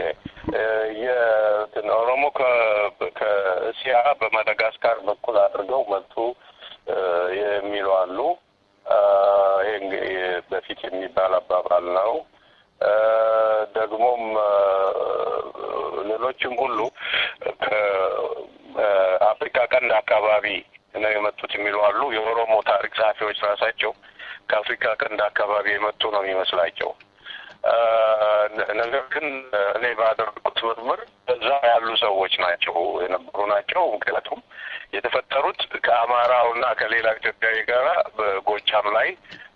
የኦሮሞ ከእስያ በማዳጋስካር በኩል አድርገው መጡ የሚሉ አሉ። ይህ በፊት የሚባል አባባል ነው። ደግሞም ሌሎችም ሁሉ ከአፍሪካ ቀንድ አካባቢ ነው የመጡት የሚሉ አሉ። የኦሮሞ ታሪክ ጸሐፊዎች ራሳቸው ከአፍሪካ ቀንድ አካባቢ የመጡ ነው የሚመስላቸው ነገር ግን እኔ ባደረጉት ምርምር እዛ ያሉ ሰዎች ናቸው የነበሩ ናቸው። ምክንያቱም የተፈጠሩት ከአማራው እና ከሌላ ኢትዮጵያዊ ጋር በጎጃም ላይ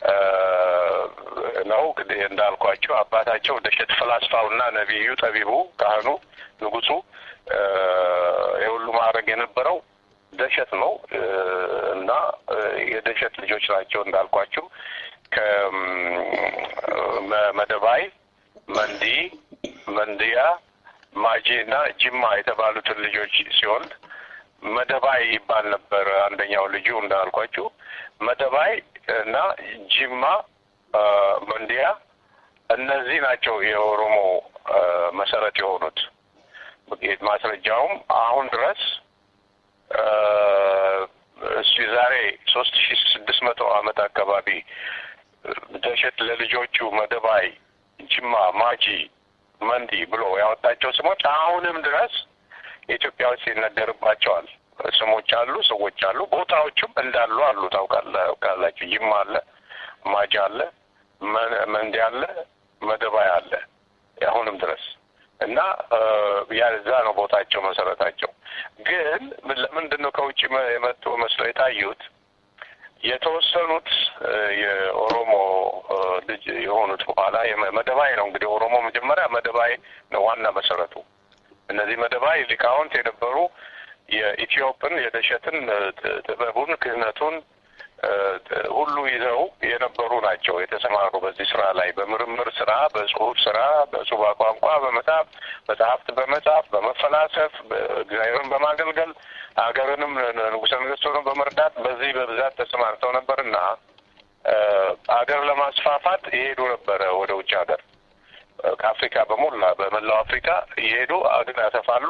ነው። እንዳልኳቸው አባታቸው ደሸት ፈላስፋው እና ነቢዩ ጠቢቡ ካህኑ ንጉሱ የሁሉ ማድረግ የነበረው ደሸት ነው እና የደሸት ልጆች ናቸው እንዳልኳችሁ ከመደባይ፣ መንዲ፣ መንድያ፣ ማጄ እና ጅማ የተባሉትን ልጆች ሲወልድ መደባይ ይባል ነበር አንደኛው ልጁ እንዳልኳችሁ። መደባይ እና ጅማ፣ መንዲያ እነዚህ ናቸው የኦሮሞ መሰረት የሆኑት። ማስረጃውም አሁን ድረስ እሱ ዛሬ ሶስት ሺ ስድስት መቶ ዓመት አካባቢ ደሸት ለልጆቹ መደባይ፣ ጅማ፣ ማጂ፣ መንዲ ብሎ ያወጣቸው ስሞች አሁንም ድረስ ኢትዮጵያ ውስጥ ይነገርባቸዋል። ስሞች አሉ፣ ሰዎች አሉ፣ ቦታዎችም እንዳሉ አሉ። ታውቃላችሁ። ጅማ አለ፣ ማጂ አለ፣ መንዲ አለ፣ መደባይ አለ አሁንም ድረስ እና ያዛ ነው ቦታቸው መሰረታቸው። ግን ለምንድን ነው ከውጭ የመጡ መስለው የታዩት? የተወሰኑት የኦሮሞ ልጅ የሆኑት በኋላ መደባይ ነው እንግዲህ ኦሮሞ መጀመሪያ መደባይ ነው ዋና መሰረቱ። እነዚህ መደባይ ሊቃውንት የነበሩ የኢትዮጵን የደሸትን ጥበቡን ክህነቱን ሁሉ ይዘው የነበሩ ናቸው። የተሰማሩ በዚህ ስራ ላይ በምርምር ስራ፣ በጽሁፍ ስራ፣ በጽሁባ ቋንቋ በመጻፍ መጽሐፍት በመጻፍ በመፈላሰፍ እግዚአብሔርን በማገልገል ሀገርንም ንጉሠ ነገሥቱንም በመርዳት በዚህ በብዛት ተሰማርተው ነበር እና ሀገር ለማስፋፋት ይሄዱ ነበረ ወደ ውጭ ሀገር ከአፍሪካ በሞላ በመላው አፍሪካ እየሄዱ አገር ያሰፋሉ።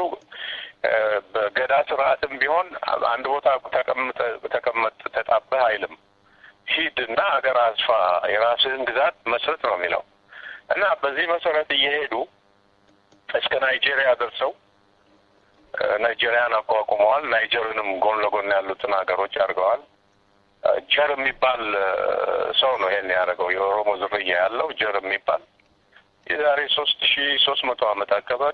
በገዳ ስርዓትም ቢሆን አንድ ቦታ ተቀመጥ ተጣበህ አይልም። ሂድ እና ሀገር አስፋ፣ የራስህን ግዛት መስረት ነው የሚለው እና በዚህ መሰረት እየሄዱ እስከ ናይጄሪያ ደርሰው ናይጄሪያን አቋቁመዋል። ናይጀርንም ጎን ለጎን ያሉትን ሀገሮች አድርገዋል። ጀር የሚባል ሰው ነው ይሄን ያደረገው። የኦሮሞ ዝርያ ያለው ጀር የሚባል የዛሬ ሶስት ሺ ሶስት መቶ ዓመት አካባቢ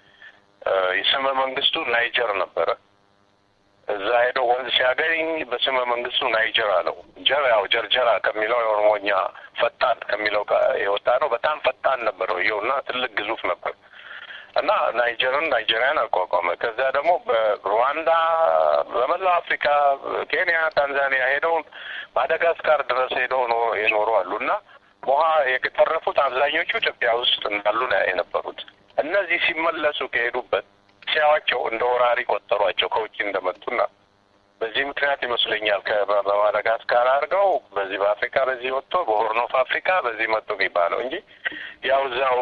የስመ መንግስቱ ናይጀር ነበረ። እዛ ሄዶ ወንዝ ሲያገኝ በስመ መንግስቱ ናይጀር አለው። ጀር ያው ጀርጀራ ከሚለው የኦሮሞኛ ፈጣን ከሚለው የወጣ ነው። በጣም ፈጣን ነበረው ይኸውና ትልቅ ግዙፍ ነበር እና ናይጀርን ናይጄሪያን አቋቋመ። ከዛ ደግሞ በሩዋንዳ በመላው አፍሪካ ኬንያ፣ ታንዛኒያ ሄደው ማዳጋስካር ድረስ ሄደው የኖሩ አሉ እና ውሃ የተረፉት አብዛኞቹ ኢትዮጵያ ውስጥ እንዳሉ ነው የነበሩት። እነዚህ ሲመለሱ ከሄዱበት ሲያዋቸው እንደ ወራሪ ቆጠሯቸው ከውጭ እንደመጡና በዚህ ምክንያት ይመስለኛል በማዳጋስካር አድርገው በዚህ በአፍሪካ በዚህ ወጥቶ በሆርን ኦፍ አፍሪካ በዚህ መጡ የሚባለው እንጂ ያው እዛው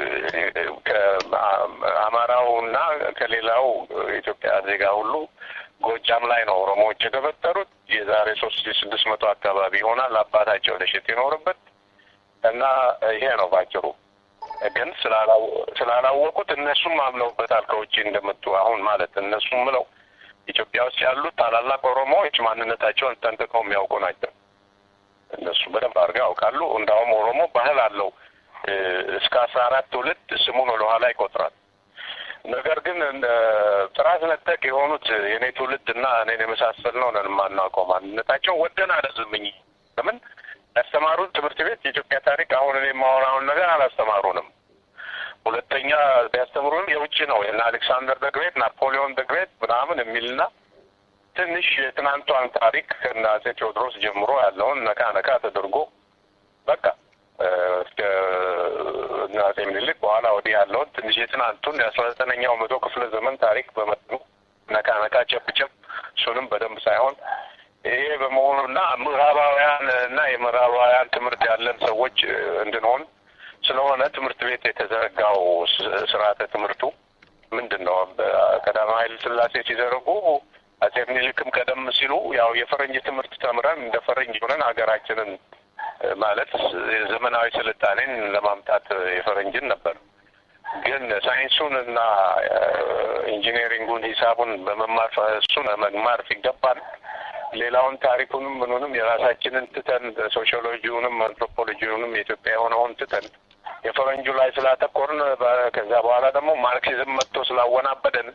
ከአማራው እና ከሌላው ኢትዮጵያ ዜጋ ሁሉ ጎጃም ላይ ነው ኦሮሞዎች የተፈጠሩት። የዛሬ ሶስት ሺ ስድስት መቶ አካባቢ ይሆናል አባታቸው ደሸት የኖርበት እና ይሄ ነው ባጭሩ። ግን ስላላወቁት እነሱም አምነውበታል ከውጭ እንደመጡ አሁን ማለት እነሱም ምለው ኢትዮጵያ ውስጥ ያሉት ታላላቅ ኦሮሞዎች ማንነታቸውን ጠንቅቀው የሚያውቁ ናቸው። እነሱ በደንብ አድርገው ያውቃሉ። እንዳውም ኦሮሞ ባህል አለው። እስከ አስራ አራት ትውልድ ስሙን ወደ ኋላ ይቆጥራል። ነገር ግን ጥራት ነጠቅ የሆኑት የእኔ ትውልድ እና እኔን የመሳሰል ነው ነን የማናውቀው ማንነታቸው ወደን አለዝምኝ ለምን ያስተማሩን ትምህርት ቤት የኢትዮጵያ ታሪክ አሁን እኔ የማወራውን ነገር አላስተማሩንም። ሁለተኛ ቢያስተምሩን የውጭ ነው የና አሌክሳንደር ደግሬት ናፖሊዮን ደግሬት ምናምን የሚልና ትንሽ የትናንቷን ታሪክ ከነ አጼ ቴዎድሮስ ጀምሮ ያለውን ነካ ነካ ተደርጎ በቃ እስከ አጼ ምኒልክ በኋላ ወዲህ ያለውን ትንሽ የትናንቱን የአስራ ዘጠነኛው መቶ ክፍለ ዘመን ታሪክ በመጠኑ ነካ ነካ ጨብጨብ እሱንም በደንብ ሳይሆን ይሄ በመሆኑና ምዕራባውያን እና የምዕራባውያን ትምህርት ያለን ሰዎች እንድንሆን ስለሆነ ትምህርት ቤት የተዘረጋው ስርዓተ ትምህርቱ ምንድን ነው? ቀዳማዊ ኃይለ ሥላሴ ሲዘረጉ አጼ ምኒልክም ቀደም ሲሉ ያው የፈረንጅ ትምህርት ተምረን እንደ ፈረንጅ ሆነን ሀገራችንን ማለት ዘመናዊ ስልጣኔን ለማምጣት የፈረንጅን ነበር። ግን ሳይንሱን እና ኢንጂነሪንጉን ሂሳቡን በመማር እሱን መማር ሲገባን ሌላውን ታሪኩንም ምኑንም የራሳችንን ትተን ሶሺዮሎጂውንም አንትሮፖሎጂውንም የኢትዮጵያ የሆነውን ትተን የፈረንጁ ላይ ስላተኮርን በ- ከዛ በኋላ ደግሞ ማርክሲዝም መጥቶ ስላወናበደን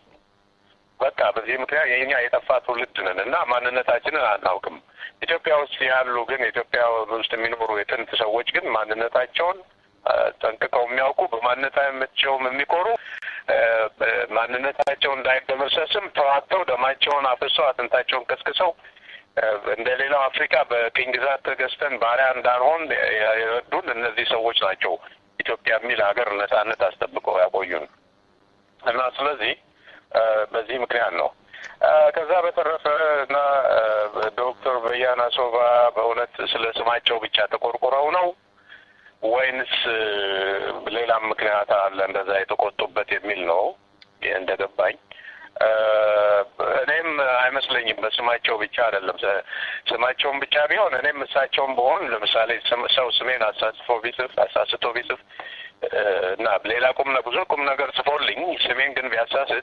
በቃ በዚህ ምክንያት የኛ የጠፋ ትውልድ ነን እና ማንነታችንን አናውቅም። ኢትዮጵያ ውስጥ ያሉ ግን ኢትዮጵያ ውስጥ የሚኖሩ የጥንት ሰዎች ግን ማንነታቸውን አ፣ ጠንቅቀው የሚያውቁ በማንነታቸውም የሚኮሩ አ፣ ማንነታቸው እንዳይደመሰስም ተዋግተው ደማቸውን አፍሰው አጥንታቸውን ቀስቅሰው አ፣ እንደ ሌላው አፍሪካ በቅኝ ግዛት ተገዝተን ባሪያ እንዳንሆን የ- የረዱን እነዚህ ሰዎች ናቸው። ኢትዮጵያ የሚል ሀገር ነጻነት አስጠብቀው ያቆዩን እና ስለዚህ አ፣ በዚህ ምክንያት ነው። አ፣ ከዛ በተረፈ እና አ፣ ዶክተር በያና ሶባ በእውነት ስለ ስማቸው ብቻ ተቆርቁረው ነው ወይንስ እ፣ ሌላም ምክንያት አለ እንደዛ የተቆጡበት የሚል ነው ይህ እንደገባኝ። እ፣ እኔም አይመስለኝም በስማቸው ብቻ አይደለም። ስ- ስማቸውን ብቻ ቢሆን እኔም እሳቸውን በሆን ለምሳሌ ስም- ሰው ስሜን አሳስፎ ቢጽፍ አሳስቶ ቢጽፍ እ፣ እና ሌላ ቁም ነ- ብዙ ቁም ነገር ጽፎልኝ ስሜን ግን ቢያሳስት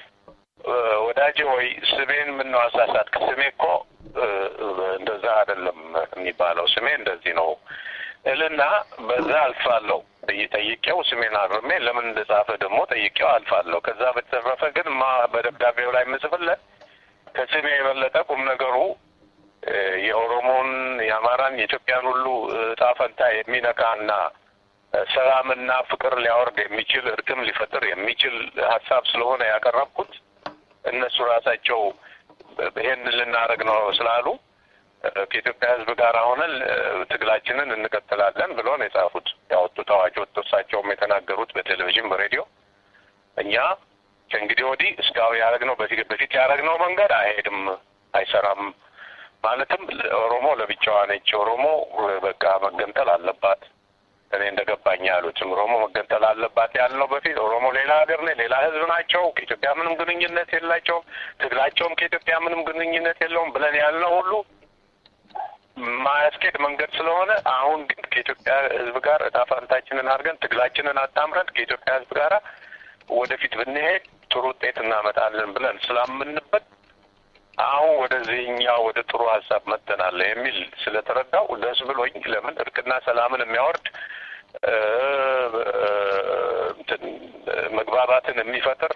እ፣ ወዳጄ ወይ ስሜን ምን ነው አሳሳትክ? ስሜ እኮ እ፣ እንደዛ አይደለም የሚባለው ስሜ እንደዚህ ነው እልና በዛ አልፋለሁ ብዬ ጠይቄው ስሜን አርሜ ለምን እንደጻፈ ደግሞ ጠይቄው አልፋለሁ። ከዛ በተረፈ ግን ማ በደብዳቤው ላይ የምጽፍለት ከስሜ የበለጠ ቁም ነገሩ እ፣ የኦሮሞን፣ የአማራን፣ የኢትዮጵያን ሁሉ እጣ ፈንታ የሚነካና እ፣ ሰላምና ፍቅር ሊያወርድ የሚችል እርቅም ሊፈጥር የሚችል ሀሳብ ስለሆነ ያቀረብኩት እነሱ ራሳቸው ይሄን ልናደርግ ነው ስላሉ እ፣ ከኢትዮጵያ ሕዝብ ጋር ሆነን እ፣ ትግላችንን እንቀጥላለን ብሎ ነው የጻፉት። ያወጡት አዋጅ ወጥቶ እሳቸውም የተናገሩት በቴሌቪዥን በሬዲዮ እኛ ከእንግዲህ ወዲህ እስካሁን ያደረግነው በፊት በፊት ያደረግነው መንገድ አይሄድም፣ አይሰራም። ማለትም ኦሮሞ ለብቻዋ ነች፣ ኦሮሞ እ፣ በቃ መገንጠል አለባት። እኔ እንደገባኝ ያሉትም ኦሮሞ መገንጠል አለባት ያልነው በፊት ኦሮሞ ሌላ ሀገር ነ ሌላ ህዝብ ናቸው፣ ከኢትዮጵያ ምንም ግንኙነት የላቸውም፣ ትግላቸውም ከኢትዮጵያ ምንም ግንኙነት የለውም ብለን ያልነው ሁሉ ማያስኬድ መንገድ ስለሆነ አሁን ግን ከኢትዮጵያ ህዝብ ጋር እጣ ፈንታችንን አድርገን ትግላችንን አጣምረን ከኢትዮጵያ ህዝብ ጋር ወደፊት ብንሄድ ጥሩ ውጤት እናመጣለን ብለን ስላምንበት አሁን ወደዚህኛው ወደ ጥሩ ሀሳብ መጥተናል የሚል ስለተረዳው ደስ ብሎኝ ለምን እርቅና ሰላምን የሚያወርድ እ፣ እ፣ እንትን መግባባትን የሚፈጥር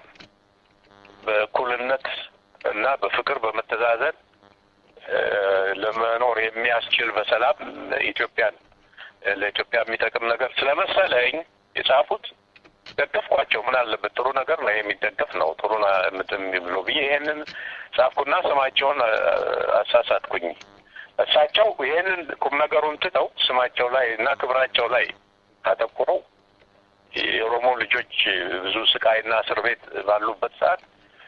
በእኩልነት እና በፍቅር በመተዛዘን እ፣ ለመኖር የሚያስችል በሰላም ኢትዮጵያን ለኢትዮጵያ የሚጠቅም ነገር ስለመሰለኝ የጻፉት ደገፍኳቸው። ምን አለበት ጥሩ ነገር ነው የሚደገፍ ነው ጥሩ ና- ምትም ብሎ ብዬ ይሄንን ጻፍኩና ስማቸውን አ- አሳሳትኩኝ። እሳቸው ይሄንን ቁም ነገሩን ትተው ስማቸው ላይ እና ክብራቸው ላይ አተኩረው የኦሮሞ ልጆች ብዙ ስቃይና እስር ቤት ባሉበት ሰዓት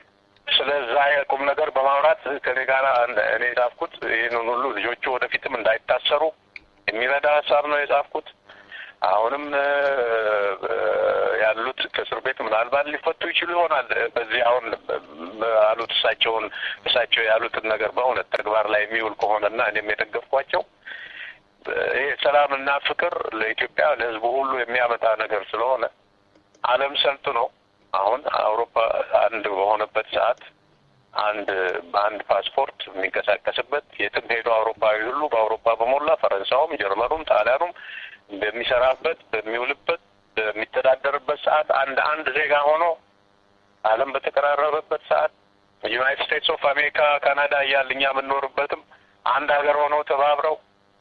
ስለዛ የቁም ነገር በማውራት ከኔ ጋር እኔ የጻፍኩት ይህንን ሁሉ ልጆቹ ወደፊትም እንዳይታሰሩ የሚረዳ ሀሳብ ነው የጻፍኩት። አሁንም እ፣ እ፣ ያሉት ከእስር ቤት ምናልባት ሊፈቱ ይችሉ ይሆናል። በዚህ አሁን አሉት እሳቸውን እሳቸው ያሉትን ነገር በእውነት ተግባር ላይ የሚውል ከሆነና እኔም የደገፍኳቸው ይሄ ሰላምና ፍቅር ለኢትዮጵያ ለሕዝቡ ሁሉ የሚያመጣ ነገር ስለሆነ ዓለም ሰልጥኖ አሁን አውሮፓ አንድ በሆነበት ሰዓት አንድ በአንድ ፓስፖርት የሚንቀሳቀስበት የትም ሄዶ አውሮፓዊ ሁሉ በአውሮፓ በሞላ ፈረንሳውም፣ ጀርመኑም፣ ጣሊያኑም በሚሰራበት በሚውልበት በሚተዳደርበት ሰዓት አንድ አንድ ዜጋ ሆኖ ዓለም በተቀራረበበት ሰዓት ዩናይትድ ስቴትስ ኦፍ አሜሪካ፣ ካናዳ እያል እኛ የምንኖርበትም አንድ ሀገር ሆነው ተባብረው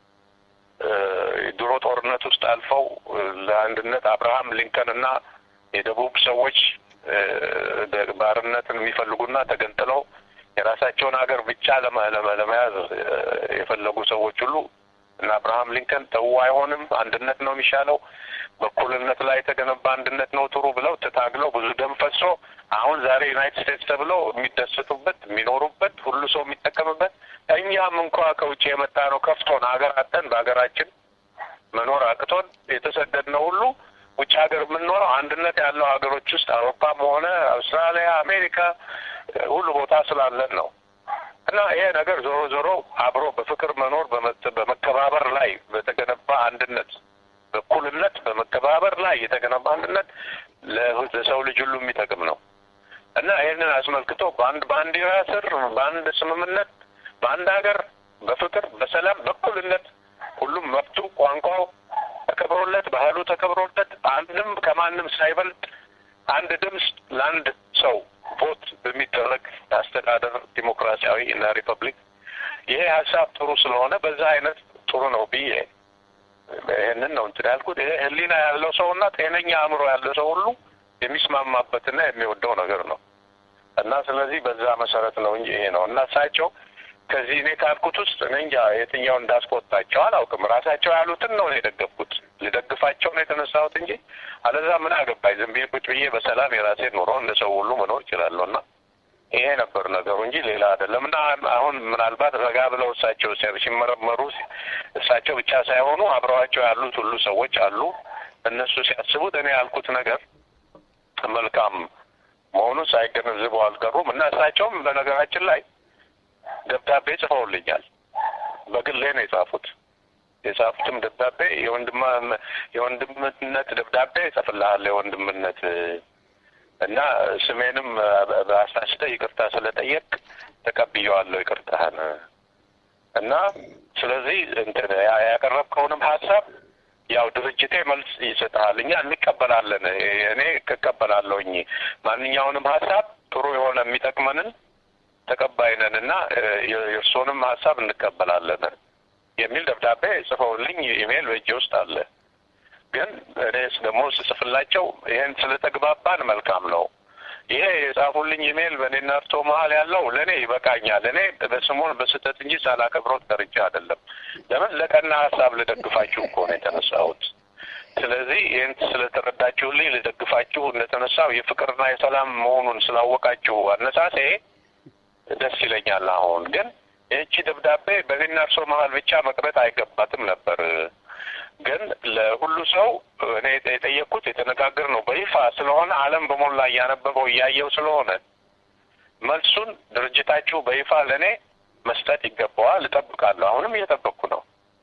እ፣ ድሮ ጦርነት ውስጥ አልፈው እ፣ ለአንድነት አብርሃም ሊንከን እና የደቡብ ሰዎች እ፣ ደ- ባርነትን የሚፈልጉና ተገንጥለው የራሳቸውን ሀገር ብቻ ለመ- ለመ- ለመያዝ እ፣ የፈለጉ ሰዎች ሁሉ እና አብርሃም ሊንከን ተው አይሆንም፣ አንድነት ነው የሚሻለው፣ በእኩልነት ላይ የተገነባ አንድነት ነው ጥሩ ብለው ተታግለው ብዙ ደም ፈሶ አሁን ዛሬ ዩናይትድ ስቴትስ ተብለው የሚደሰቱበት የሚኖሩበት ሁሉ ሰው የሚጠቀምበት እኛም እንኳ ከውጭ የመጣ ነው ከፍቶን ሀገር አጠን በሀገራችን መኖር አቅቶን የተሰደድነው ሁሉ ውጭ ሀገር የምንኖረው አንድነት ያለው ሀገሮች ውስጥ አውሮፓም ሆነ አውስትራሊያ፣ አሜሪካ ሁሉ ቦታ ስላለን ነው። እና ይሄ ነገር ዞሮ ዞሮ አብሮ በፍቅር መኖር በመ- በመከባበር ላይ በተገነባ አንድነት በእኩልነት በመከባበር ላይ የተገነባ አንድነት ለ- ለሰው ልጅ ሁሉ የሚጠቅም ነው እና ይህንን አስመልክቶ በአንድ ባንዲራ ስር በአንድ ስምምነት በአንድ ሀገር በፍቅር በሰላም በእኩልነት ሁሉም መብቱ ቋንቋው ተከብሮ ተከብሮለት ባህሉ ተከብሮለት አንድም ከማንም ሳይበልጥ አንድ ድምፅ ለአንድ ሰው ቮት በሚደረግ አስተዳደር ዲሞክራሲያዊ እና ሪፐብሊክ ይሄ ሀሳብ ጥሩ ስለሆነ በዛ አይነት ጥሩ ነው ብዬ ይህንን ነው እንትን ያልኩት። ይሄ ሕሊና ያለው ሰው እና ጤነኛ አእምሮ ያለው ሰው ሁሉ የሚስማማበትና የሚወደው ነገር ነው እና ስለዚህ በዛ መሰረት ነው እንጂ ይሄ ነው እና እሳቸው ከዚህ እኔ ካልኩት ውስጥ እኔ እንጃ የትኛው እንዳስቆጣቸው አላውቅም። ራሳቸው ያሉትን ነው የደገፍኩት። ልደግፋቸው ነው የተነሳሁት እንጂ አለዛ ምን አገባኝ። ዝም ብዬ ቁጭ ብዬ በሰላም የራሴን ኑሮ እንደ ሰው ሁሉ መኖር እችላለሁ እና ይሄ ነበር ነገሩ እንጂ ሌላ አይደለም። እና አሁን ምናልባት ረጋ ብለው እሳቸው ሲመረመሩ እሳቸው ብቻ ሳይሆኑ አብረዋቸው ያሉት ሁሉ ሰዎች አሉ። እነሱ ሲያስቡት እኔ ያልኩት ነገር መልካም መሆኑን ሳይገነዝቡ አልቀሩም እና እሳቸውም በነገራችን ላይ ደብዳቤ ጽፈውልኛል። በግሌ ነው የጻፉት። የጻፉትም ደብዳቤ የወንድማ የወንድምነት ደብዳቤ እጽፍልሃለሁ የወንድምነት እና ስሜንም በአሳስተ ይቅርታ ስለጠየቅ ተቀብየዋለሁ ይቅርታህን እና ስለዚህ እንትን ያቀረብከውንም ሀሳብ ያው ድርጅቴ መልስ ይሰጥሃል። እኛ እንቀበላለን። እኔ እቀበላለሁኝ ማንኛውንም ሀሳብ ጥሩ የሆነ የሚጠቅመንን ተቀባይ ነን እና የእርስዎንም ሀሳብ እንቀበላለን የሚል ደብዳቤ ጽፈውልኝ ኢሜይል በእጄ ውስጥ አለ። ግን እኔ ደግሞ ስጽፍላቸው ይህን ስለተግባባን መልካም ነው። ይሄ የጻፉልኝ ኢሜይል በእኔና እርሶ መሀል ያለው ለእኔ ይበቃኛል። እኔ በስሙን በስህተት እንጂ ሳላከብሮት ቀርቼ አይደለም። ለምን ለቀና ሀሳብ ልደግፋችሁ እኮ ነው የተነሳሁት። ስለዚህ ይህን ስለተረዳችሁልኝ ልደግፋችሁ እንደተነሳው የፍቅርና የሰላም መሆኑን ስላወቃችሁ አነሳሴ ደስ ይለኛል። አሁን ግን ይህቺ ደብዳቤ በእኔና እርሶ መሀል ብቻ መቅረት አይገባትም ነበር። ግን ለሁሉ ሰው እኔ የጠየቅኩት የተነጋገር ነው በይፋ ስለሆነ ዓለም በሞላ እያነበበው እያየው ስለሆነ መልሱን ድርጅታችሁ በይፋ ለእኔ መስጠት ይገባዋል። እጠብቃለሁ። አሁንም እየጠበቅኩ ነው።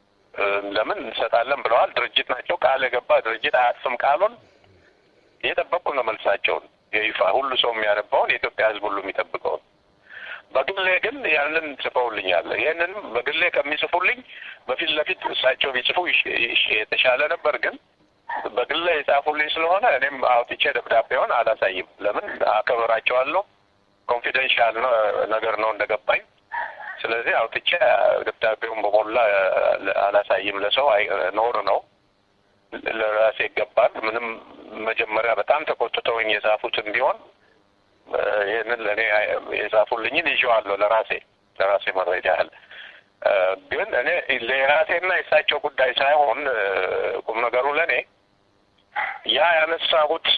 ለምን እንሰጣለን ብለዋል። ድርጅት ናቸው። ቃል የገባ ድርጅት አያጥፍም ቃሉን። እየጠበቅኩ ነው መልሳቸውን የይፋ ሁሉ ሰው የሚያነባውን የኢትዮጵያ ሕዝብ ሁሉ የሚጠብቀውን በግሌ ግን ያንን ጽፈውልኛል። ይህንንም በግሌ ከሚጽፉልኝ በፊት ለፊት እሳቸው ቢጽፉ የተሻለ ነበር። ግን በግሌ የጻፉልኝ ስለሆነ እኔም አውጥቼ ደብዳቤውን አላሳይም። ለምን አከብራቸዋለሁ። ኮንፊደንሻል ነገር ነው እንደገባኝ። ስለዚህ አውጥቼ ደብዳቤውን በሞላ አላሳይም። ለሰው ኖር ነው ለራሴ ይገባል። ምንም መጀመሪያ በጣም ተቆጥተውኝ የጻፉትን ቢሆን ይህንን ለእኔ የጻፉልኝን ይዤዋለሁ ለራሴ ለራሴ መረጃ ያህል ግን እኔ ለራሴና የእሳቸው ጉዳይ ሳይሆን ቁም ነገሩ ለእኔ ያ ያነሳሁት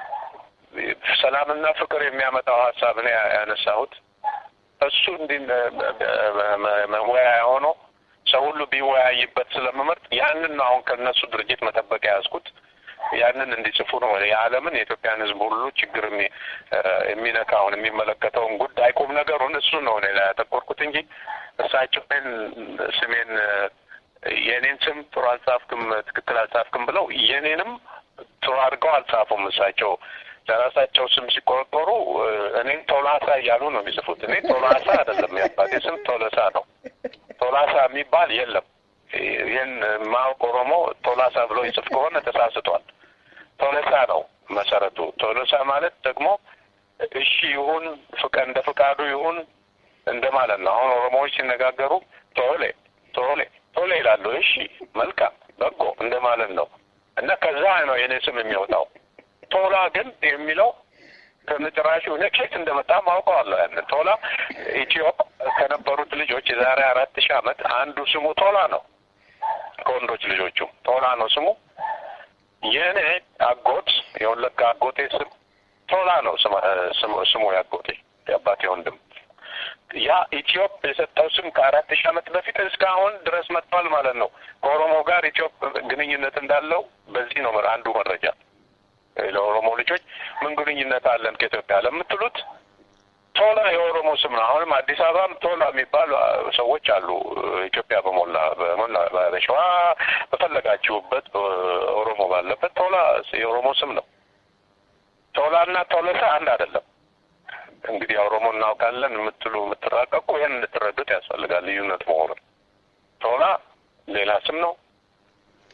ሰላምና ፍቅር የሚያመጣው ሀሳብ እኔ ያነሳሁት እሱ እንዲህ መወያያ ሆኖ ሰው ሁሉ ቢወያይበት ስለምመርጥ ያንን ነው አሁን ከእነሱ ድርጅት መጠበቅ የያዝኩት። ያንን እንዲጽፉ ነው የዓለምን የኢትዮጵያን ሕዝብ ሁሉ ችግር የሚነካውን የሚመለከተውን ጉዳይ ቁም ነገሩን እሱ ነው እኔ ላይ ያተኮርኩት እንጂ እሳቸው ስሜን የእኔን ስም ጥሩ አልጻፍክም፣ ትክክል አልጻፍክም ብለው የእኔንም ጥሩ አድርገው አልጻፉም። እሳቸው ለራሳቸው ስም ሲቆረቆሩ እኔን ቶላሳ እያሉ ነው የሚጽፉት። እኔ ቶላሳ አይደለም፣ የአባቴ ስም ቶለሳ ነው። ቶላሳ የሚባል የለም። ይህን ማወቅ ኦሮሞ ቶላሳ ብሎ ይጽፍ ከሆነ ተሳስቷል። ቶለሳ ነው መሰረቱ። ቶለሳ ማለት ደግሞ እሺ ይሁን ፍቀ እንደ ፍቃዱ ይሁን እንደ ማለት ነው። አሁን ኦሮሞዎች ሲነጋገሩ ቶሌ ቶሌ ቶሌ ይላሉ። እሺ መልካም በጎ እንደ ማለት ነው እና ከዛ ነው የኔ ስም የሚወጣው። ቶላ ግን የሚለው ከመጨራሹ እኔ ኬት እንደመጣ ማውቀዋለሁ። ያንን ቶላ ኢትዮ ከነበሩት ልጆች የዛሬ አራት ሺህ ዓመት አንዱ ስሙ ቶላ ነው። ከወንዶች ልጆቹ ቶላ ነው ስሙ። የእኔ አጎት የወለጋ አጎቴ ስም ቶላ ነው ስሙ ያጎቴ የአባቴ ወንድም። ያ ኢትዮጵ የሰጠው ስም ከአራት ሺህ ዓመት በፊት እስካሁን ድረስ መጥቷል ማለት ነው። ከኦሮሞ ጋር ኢትዮጵ ግንኙነት እንዳለው በዚህ ነው አንዱ መረጃ። ለኦሮሞ ልጆች ምን ግንኙነት አለን ከኢትዮጵያ ለምትሉት ቶላ የኦሮሞ ስም ነው። አሁንም አዲስ አበባም ቶላ የሚባሉ ሰዎች አሉ። ኢትዮጵያ በሞላ በሞላ በሸዋ በፈለጋችሁበት ኦሮሞ ባለበት ቶላ የኦሮሞ ስም ነው። ቶላ እና ቶለሳ አንድ አይደለም። እንግዲህ ኦሮሞ እናውቃለን የምትሉ የምትራቀቁ ይህን እንድትረዱት ያስፈልጋል ልዩነት መሆኑን። ቶላ ሌላ ስም ነው።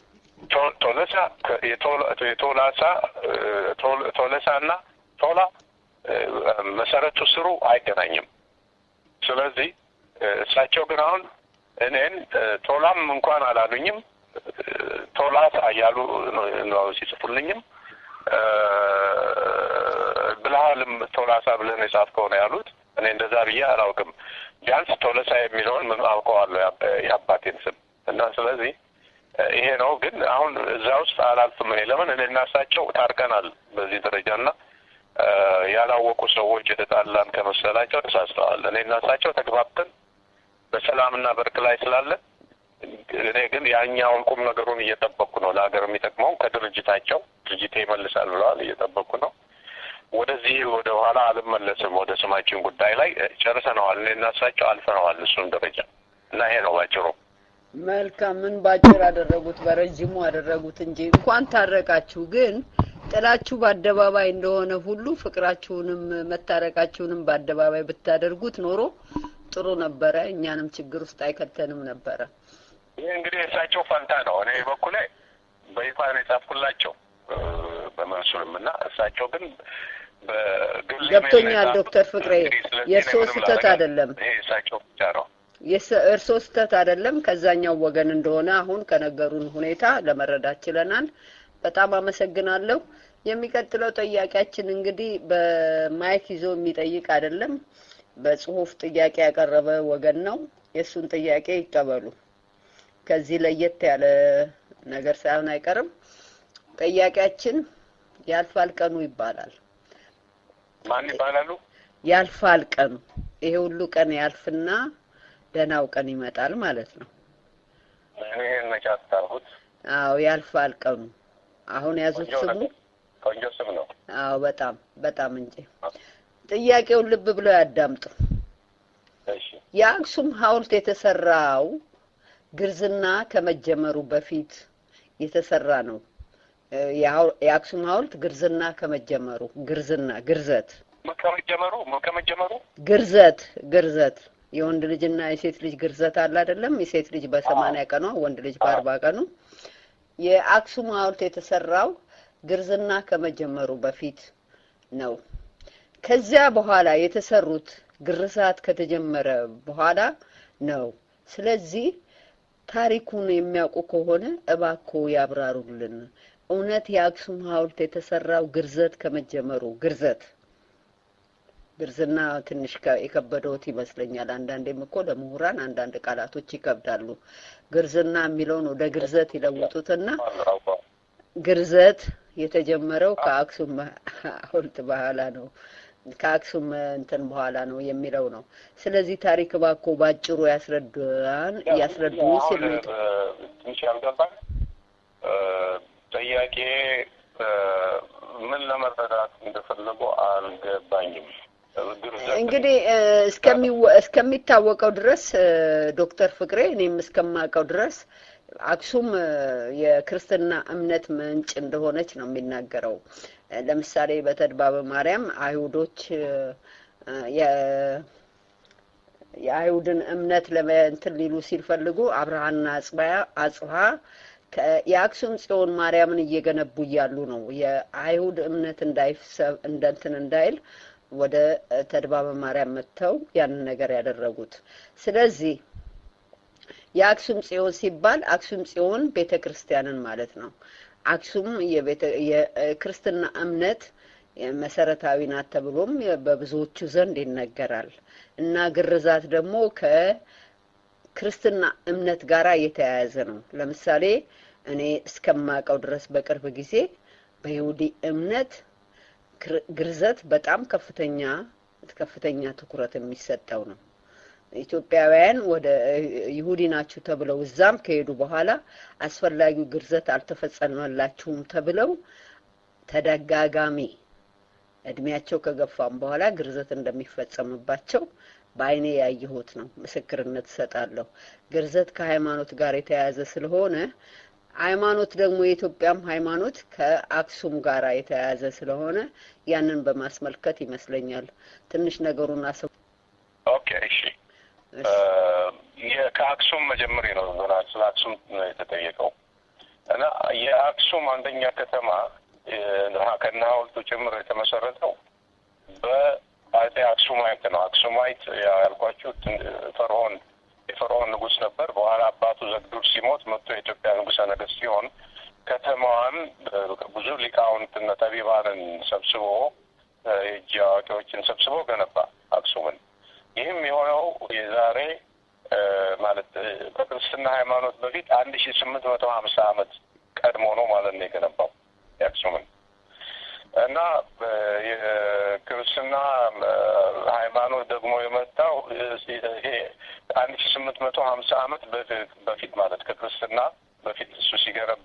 ቶ- ቶለሳ ከ- የቶላ- የቶላሳ እ፣ ቶል- ቶለሳና ቶላ እ፣ መሰረቱ ስሩ አይገናኝም። ስለዚህ እ፣ እሳቸው ግን አሁን እኔን እ፣ ቶላም እንኳን አላሉኝም እ፣ ቶላሳ እያሉ ነው- ነው ሲጽፉልኝም እ፣ ብልሃልም ቶላሳ ብለህ ነው የጻፍከው ነው ያሉት። እኔ እንደዛ ብዬ አላውቅም። ቢያንስ ቶለሳ የሚለውን ምን አውቀዋለሁ የአባ- የአባቴን ስም እና ስለዚህ እ፣ ይሄ ነው። ግን አሁን እዛ ውስጥ አላልፍም እኔ ለምን እኔ እና እሳቸው ታርቀናል በዚህ ደረጃ እና እ፣ ያላወቁ ሰዎች የተጣላን ከመሰላቸው ተሳስተዋል። እኔ እና እሳቸው ተግባብተን በሰላምና በእርቅ ላይ ስላለን እኔ ግን ያኛውን ቁም ነገሩን እየጠበቅኩ ነው። ለሀገር የሚጠቅመውን ከድርጅታቸው ድርጅቴ ይመልሳል ብለዋል። እየጠበቅኩ ነው። ወደዚህ ወደ ኋላ አልመለስም። ወደ ስማችን ጉዳይ ላይ እ፣ ጨርሰነዋል። እኔ እና እሳቸው አልፈነዋል እሱን ደረጃ እና ይሄ ነው ባጭሩ። መልካም ምን ባጭር አደረጉት፣ በረጅሙ አደረጉት እንጂ እንኳን ታረቃችሁ። ግን ጥላችሁ በአደባባይ እንደሆነ ሁሉ ፍቅራችሁንም መታረቃችሁንም በአደባባይ ብታደርጉት ኖሮ ጥሩ ነበረ። እኛንም ችግር ውስጥ አይከተንም ነበረ። ይህ እንግዲህ የእሳቸው ፈንታ ነው። እኔ በኩሌ በይፋ ነው የጻፍኩላቸው እ፣ በመንሱልም እና እሳቸው ግን በግል ኢሜል ነው ገብቶኛል የጻፉት። ዶክተር ፍቅሬ፣ እንግዲህ ስለዚህ የእርስዎ እኔ ምንም ስህተት ላደርግ- አይደለም። ይሄ የእሳቸው ብቻ ነው። የስ- እርስዎ ስህተት አይደለም፣ ከዛኛው ወገን እንደሆነ አሁን ከነገሩን ሁኔታ ለመረዳት ችለናል። በጣም አመሰግናለሁ። የሚቀጥለው ጥያቄያችን እንግዲህ በማይክ ይዞ የሚጠይቅ አይደለም፣ በጽሁፍ ጥያቄ ያቀረበ ወገን ነው። የእሱን ጥያቄ ይቀበሉ። ከዚህ ለየት ያለ ነገር ሳይሆን አይቀርም። ጥያቄያችን ያልፋል ቀኑ ይባላል። ማን ይባላሉ? ያልፋል ቀኑ። ይሄ ሁሉ ቀን ያልፍና ደህናው ቀን ይመጣል ማለት ነው። እኔ ይሄን መቼ አስታርሁት? አዎ ያልፋል ቀኑ። አሁን ያዙት ቆንጆ ስሙ። ነገር። ቆንጆ ስም ነው። አዎ በጣም በጣም እንጂ። ጥያቄውን ልብ ብለው ያዳምጡ። እሺ የአክሱም ሐውልት የተሰራው ግርዝና ከመጀመሩ በፊት የተሰራ ነው። እ፣ የሐው- የአክሱም ሐውልት ግርዝና ከመጀመሩ ግርዝና ግርዘት ከመጀመሩ ከመጀመሩ ግርዘት ግርዘት የወንድ ልጅና የሴት ልጅ ግርዘት አለ አይደለም? የሴት ልጅ በሰማንያ ቀኗ ወንድ ልጅ በአርባ ቀኑ። የአክሱም ሐውልት የተሰራው ግርዝና ከመጀመሩ በፊት ነው። ከዚያ በኋላ የተሰሩት ግርዛት ከተጀመረ በኋላ ነው። ስለዚህ ታሪኩን የሚያውቁ ከሆነ እባክዎ ያብራሩልን። እውነት የአክሱም ሐውልት የተሰራው ግርዘት ከመጀመሩ ግርዘት ግርዝና ትንሽ ከ- የከበደውት ይመስለኛል። አንዳንዴም እኮ ለምሁራን አንዳንድ ቃላቶች ይከብዳሉ። ግርዝና የሚለውን ወደ ግርዘት ይለውጡትና አውቀው ግርዘት የተጀመረው ከአክሱም ሐውልት በኋላ ነው ከአክሱም እንትን በኋላ ነው የሚለው ነው። ስለዚህ ታሪክ እባክዎ ባጭሩ ያስረዱን ያስረዱ ሲል ነው የጠ- ትንሽ ያልገባኝ እ፣ ጥያቄ እ፣ ምን ለመረዳት እንደፈለጉ አልገባኝም። ግርዘት እንግዲህ እ፣ እስከሚወ- እስከሚታወቀው ድረስ እ፣ ዶክተር ፍቅሬ እኔም እስከማውቀው ድረስ አክሱም እ፣ የክርስትና እምነት ምንጭ እንደሆነች ነው የሚናገረው። እ፣ ለምሳሌ በተድባበ ማርያም አይሁዶች እ፣ እ፣ የ- የአይሁድን እምነት ለእንትን ሊሉ ሲፈልጉ አብርሃና አጽባያ አጽብሃ ከ- የአክሱም ጽዮን ማርያምን እየገነቡ እያሉ ነው የአይሁድ እምነት እንዳይሰብ እንደ እንትን እንዳይል ወደ እ፣ ተድባበ ማርያም መጥተው ያንን ነገር ያደረጉት። ስለዚህ የአክሱም ጽዮን ሲባል አክሱም ጽዮን ቤተ ክርስቲያንን ማለት ነው። አክሱም የቤተ የክርስትና እምነት መሰረታዊ ናት ተብሎም በብዙዎቹ ዘንድ ይነገራል እና ግርዛት ደግሞ ከክርስትና እምነት ጋራ የተያያዘ ነው። ለምሳሌ እኔ እስከማውቀው ድረስ በቅርብ ጊዜ በይሁዲ እምነት ግር- ግርዘት በጣም ከፍተኛ ከፍተኛ ትኩረት የሚሰጠው ነው። ኢትዮጵያውያን ወደ ይሁዲ ናችሁ ተብለው እዛም ከሄዱ በኋላ አስፈላጊው ግርዘት አልተፈጸመላችሁም ተብለው ተደጋጋሚ እድሜያቸው ከገፋም በኋላ ግርዘት እንደሚፈጸምባቸው በዓይኔ ያየሁት ነው። ምስክርነት እሰጣለሁ። ግርዘት ከሃይማኖት ጋር የተያያዘ ስለሆነ ሃይማኖት ደግሞ የኢትዮጵያም ሃይማኖት ከአክሱም ጋር የተያያዘ ስለሆነ ያንን በማስመልከት ይመስለኛል ትንሽ ነገሩን አስ ኦኬ እሺ እ፣ የ- ከአክሱም መጀመሪያ ነው ገና ስለ አክሱም ነው የተጠየቀው እና አንደኛ ከተማ ከነ ሐውልቱ ጭምር የተመሰረተው በአጼ አክሱማይት ነው። አክሱማይት ያልኳችሁ ፈርዖን የፈርዖን ንጉሥ ነበር። በኋላ አባቱ ዘግዱር ሲሞት መጥቶ የኢትዮጵያ ንጉሠ ነገሥት ሲሆን ከተማዋን ብዙ ሊቃውንትና ጠቢባንን ሰብስቦ የእጅ አዋቂዎችን ሰብስቦ ገነባ አክሱምን። ይህም የሆነው የዛሬ ማለት ከክርስትና ሃይማኖት በፊት አንድ ሺ ስምንት መቶ ሀምሳ ዓመት ቀድሞ ነው ማለት ነው የገነባው የአክሱምን እና የክርስትና ሃይማኖት ደግሞ የመጣው ይሄ አንድ ሺ ስምንት መቶ ሀምሳ ዓመት በፊት ማለት ከክርስትና በፊት እሱ ሲገነባ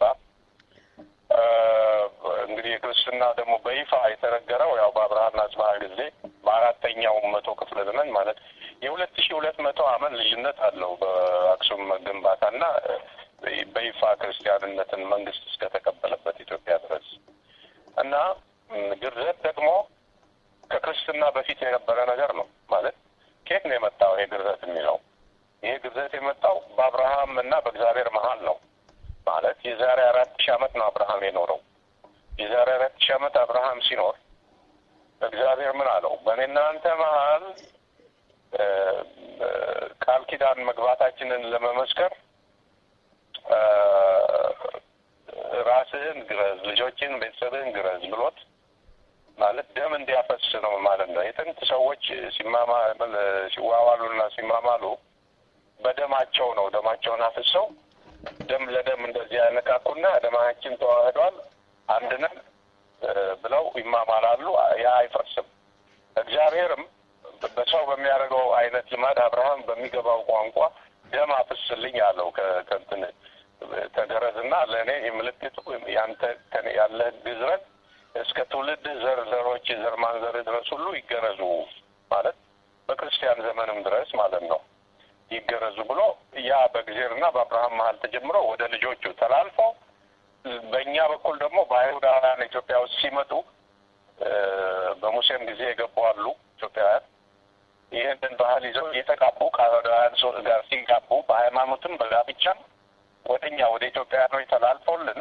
እንግዲህ የክርስትና ደግሞ በይፋ የተነገረው ያው በአብርሃና አጽብሃ ጊዜ በአራተኛው መቶ ክፍለ ዘመን ማለት የሁለት ሺ ሁለት መቶ ዓመት ልዩነት አለው በአክሱም ግንባታና በይፋ ክርስቲያንነትን መንግስት እስከተቀበለበት ኢትዮጵያ ድረስ እና ግርዘት ደግሞ ከክርስትና በፊት የነበረ ነገር ነው ማለት ከየት ነው የመጣው ይሄ ግርዘት የሚለው ይሄ ግርዘት የመጣው በአብርሃም እና በእግዚአብሔር መሀል ነው ማለት የዛሬ አራት ሺህ ዓመት ነው አብርሃም የኖረው የዛሬ አራት ሺህ ዓመት አብርሃም ሲኖር እግዚአብሔር ምን አለው በእኔና አንተ መሀል ቃል ኪዳን መግባታችንን ለመመስከር ራስህን ግረዝ፣ ልጆችን፣ ቤተሰብህን ግረዝ ብሎት ማለት ደም እንዲያፈስ ነው ማለት ነው። የጥንት ሰዎች ሲማማ ሲዋዋሉና ሲማማሉ በደማቸው ነው። ደማቸውን አፍሰው ደም ለደም እንደዚህ ያነቃቁና ደማችን ተዋህዷል አንድ ነን ብለው ይማማላሉ። ያ አይፈርስም። እግዚአብሔርም በሰው በሚያደርገው አይነት ልማድ አብርሃም በሚገባው ቋንቋ ደም አፍስልኝ አለው። ከንትን ተገረዝና ለእኔ ምልክቱ ያንተ ያለህ ግዝረት እስከ ትውልድ ዘር ዘሮች ዘር ማንዘር ድረስ ሁሉ ይገረዙ ማለት በክርስቲያን ዘመንም ድረስ ማለት ነው ይገረዙ ብሎ ያ በእግዚአብሔርና በአብርሃም መሀል ተጀምሮ ወደ ልጆቹ ተላልፎ በእኛ በኩል ደግሞ በአይሁዳውያን ኢትዮጵያ ውስጥ ሲመጡ በሙሴም ጊዜ የገቡ አሉ ኢትዮጵያውያን ይህንን ባህል ይዘው እየተጋቡ ከአይሁዳውያን ጋር ሲጋቡ በሃይማኖትም በጋብቻም ወደ እኛ ወደ ኢትዮጵያውያኖች ተላልፎልን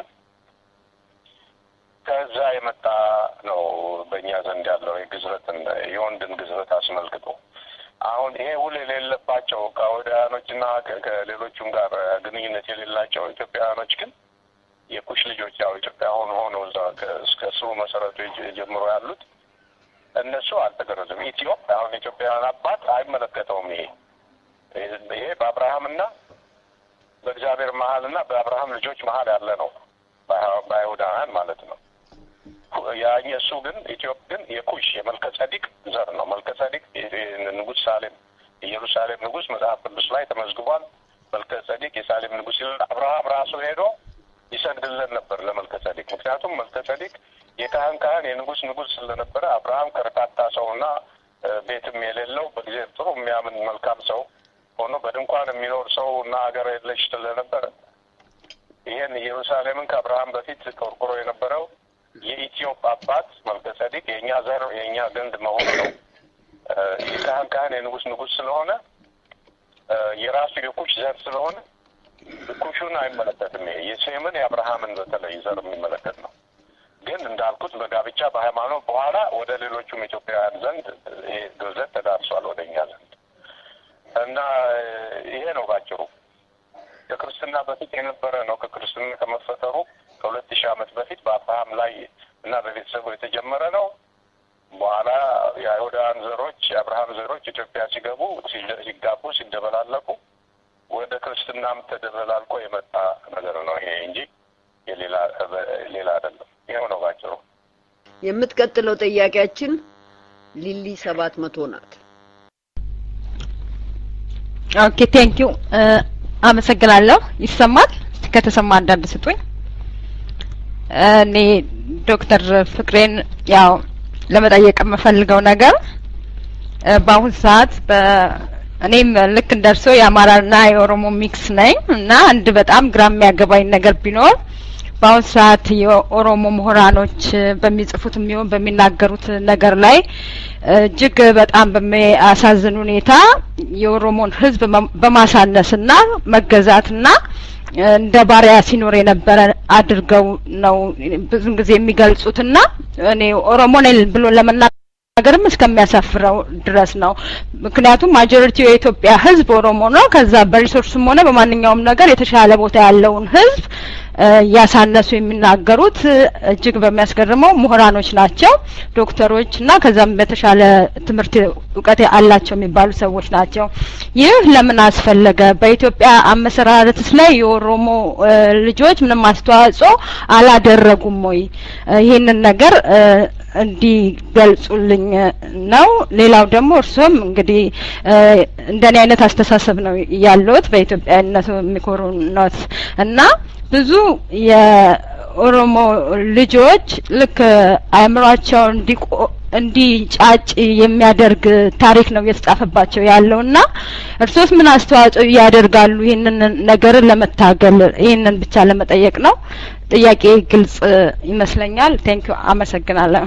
ከዛ የመጣ ነው በእኛ ዘንድ ያለው የግዝረትን የወንድን ግዝረት አስመልክቶ አሁን ይሄ ውል የሌለባቸው ከአይሁዳውያኖችና ከሌሎቹም ጋር ግንኙነት የሌላቸው ኢትዮጵያውያኖች ግን የኩሽ ልጆች ያው ኢትዮጵያ ሆኖ ሆኖ እዛ እስከ ስሩ መሰረቱ ጀምሮ ያሉት እነሱ አልተገረዙም። ኢትዮጵ አሁን ኢትዮጵያውያን አባት አይመለከተውም። ይሄ ይሄ በአብርሃምና በእግዚአብሔር መሀልና በአብርሃም ልጆች መሀል ያለ ነው፣ በአይሁዳውያን ማለት ነው። ያኝ እሱ ግን ኢትዮጵ ግን የኩሽ የመልከ ጸዲቅ ዘር ነው። መልከ ጸዲቅ ንጉሥ ሳሌም ኢየሩሳሌም ንጉሥ መጽሐፍ ቅዱስ ላይ ተመዝግቧል። መልከ ጸዲቅ የሳሌም ንጉሥ ይላል። አብርሃም ራሱ ሄዶ ይሰግድለን ነበር ለመልከ ጸዲቅ። ምክንያቱም መልከ ጸዲቅ የካህን ካህን የንጉሥ ንጉሥ ስለነበረ አብርሃም ከርታታ ሰውና ቤትም የሌለው በጊዜ ጥሩ የሚያምን መልካም ሰው ሆኖ በድንኳን የሚኖር ሰው እና ሀገር የለሽ ስለነበረ ይህን ኢየሩሳሌምን ከአብርሃም በፊት ቆርቁሮ የነበረው የኢትዮጵ አባት መልከ ጸዲቅ የእኛ ዘር የእኛ ገንድ መሆን ነው። የካህን ካህን የንጉሥ ንጉሥ ስለሆነ የራሱ የኩሽ ዘር ስለሆነ ኩሹን አይመለከትም። ይሄ የሴምን የአብርሃምን በተለይ ዘር የሚመለከት ነው። ግን እንዳልኩት በጋብቻ በሃይማኖት በኋላ ወደ ሌሎቹም ኢትዮጵያውያን ዘንድ ይሄ ግርዘት ተዳርሷል ወደ እኛ ዘንድ እና ይሄ ነው ባጭሩ። ከክርስትና በፊት የነበረ ነው። ከክርስትና ከመፈጠሩ ከሁለት ሺህ ዓመት በፊት በአብርሃም ላይ እና በቤተሰቡ የተጀመረ ነው። በኋላ የአይሁዳውያን ዘሮች የአብርሃም ዘሮች ኢትዮጵያ ሲገቡ ሲጋቡ፣ ሲደበላለቁ ወደ ክርስትናም ተደበላልቆ የመጣ ነገር ነው ይሄ እንጂ የሌላ ሌላ አይደለም። ይኸው ነው ባጭሩ። የምትቀጥለው ጥያቄያችን ሊሊ ሰባት መቶ ናት። ኦኬ ቴንክ ዩ አመሰግናለሁ። ይሰማል? ከተሰማ አንዳንድ ስጡኝ። እኔ ዶክተር ፍቅሬን ያው ለመጠየቅ የምፈልገው ነገር በአሁን ሰዓት እኔም ልክ እንደርሶ የአማራና የኦሮሞ ሚክስ ነኝ እና አንድ በጣም ግራ የሚያገባኝ ነገር ቢኖር በአሁን ሰዓት የኦሮሞ ምሁራኖች በሚጽፉት የሚሆን በሚናገሩት ነገር ላይ እጅግ በጣም በሚያሳዝን ሁኔታ የኦሮሞን ሕዝብ በማሳነስና መገዛትና እንደ ባሪያ ሲኖር የነበረ አድርገው ነው ብዙ ጊዜ የሚገልጹትና እኔ ኦሮሞ ነኝ ብሎ ለመናገርም እስከሚያሳፍረው ድረስ ነው። ምክንያቱም ማጆሪቲው የኢትዮጵያ ሕዝብ ኦሮሞ ነው። ከዛ በሪሶርስም ሆነ በማንኛውም ነገር የተሻለ ቦታ ያለውን ሕዝብ እያሳነሱ የሚናገሩት እጅግ በሚያስገርመው ምሁራኖች ናቸው፣ ዶክተሮች እና ከዛም በተሻለ ትምህርት እውቀት አላቸው የሚባሉ ሰዎች ናቸው። ይህ ለምን አስፈለገ? በኢትዮጵያ አመሰራረትስ ላይ የኦሮሞ ልጆች ምንም አስተዋጽኦ አላደረጉም ወይ? ይህንን ነገር እንዲገልጹልኝ ነው። ሌላው ደግሞ እርሶም እንግዲህ እንደኔ አይነት አስተሳሰብ ነው ያለዎት በኢትዮጵያዊነቱ የሚኮሩነት እና ብዙ የኦሮሞ ልጆች ልክ አእምሯቸው እንዲቆ እንዲጫጭ የሚያደርግ ታሪክ ነው እየተጻፈባቸው ያለው እና እርሶስ ምን አስተዋጽኦ ያደርጋሉ ይህንን ነገርን ለመታገል? ይህንን ብቻ ለመጠየቅ ነው። ጥያቄ ግልጽ ይመስለኛል። ቴንኪዩ፣ አመሰግናለሁ።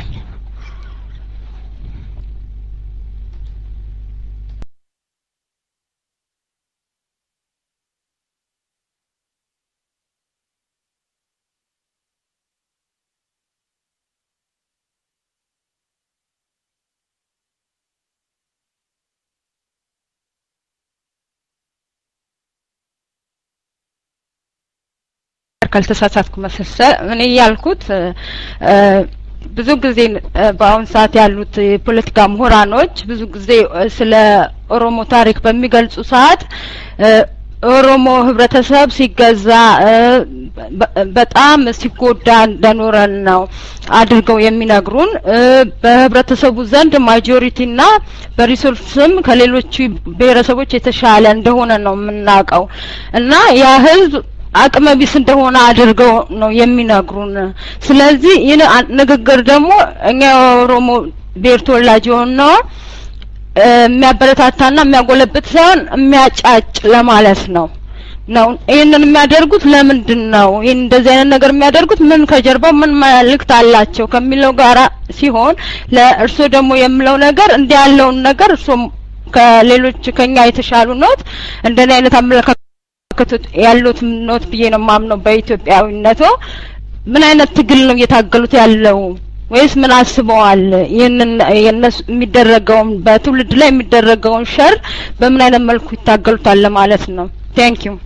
ካልተሳሳትኩ መሰሰ እኔ ያልኩት ብዙ ጊዜ በአሁን ሰዓት ያሉት የፖለቲካ ምሁራኖች ብዙ ጊዜ ስለ ኦሮሞ ታሪክ በሚገልጹ ሰዓት ኦሮሞ ህብረተሰብ ሲገዛ በጣም ሲጎዳ እንደኖረን ነው አድርገው የሚነግሩን። በህብረተሰቡ ዘንድ ማጆሪቲና በሪሶርስም ከሌሎቹ ብሔረሰቦች የተሻለ እንደሆነ ነው የምናውቀው እና ያ ህዝብ አቅመ ቢስ እንደሆነ አድርገው ነው የሚነግሩን። ስለዚህ ይህን ንግግር ደግሞ እኛ የኦሮሞ ብሔር ተወላጅ የሆነው የሚያበረታታና የሚያጎለብት ሳይሆን የሚያጫጭ ለማለት ነው ነው ይህንን የሚያደርጉት ለምንድን ነው? ይህን እንደዚህ አይነት ነገር የሚያደርጉት ምን ከጀርባው ምን መልእክት አላቸው ከሚለው ጋራ ሲሆን ለእርሶ ደግሞ የምለው ነገር እንዲህ ያለውን ነገር እርሶ ከሌሎች ከኛ የተሻሉ ኖት እንደዚህ አይነት አመለካከት ያሉት ኖት ብዬ ነው የማምነው። በኢትዮጵያዊነቶ ምን አይነት ትግል ነው እየታገሉት ያለው ወይስ ምን አስበዋል? ይህንን የነሱ የሚደረገውን በትውልድ ላይ የሚደረገውን ሸር በምን አይነት መልኩ ይታገሉታል ለማለት ነው። ቴንክ ዩ።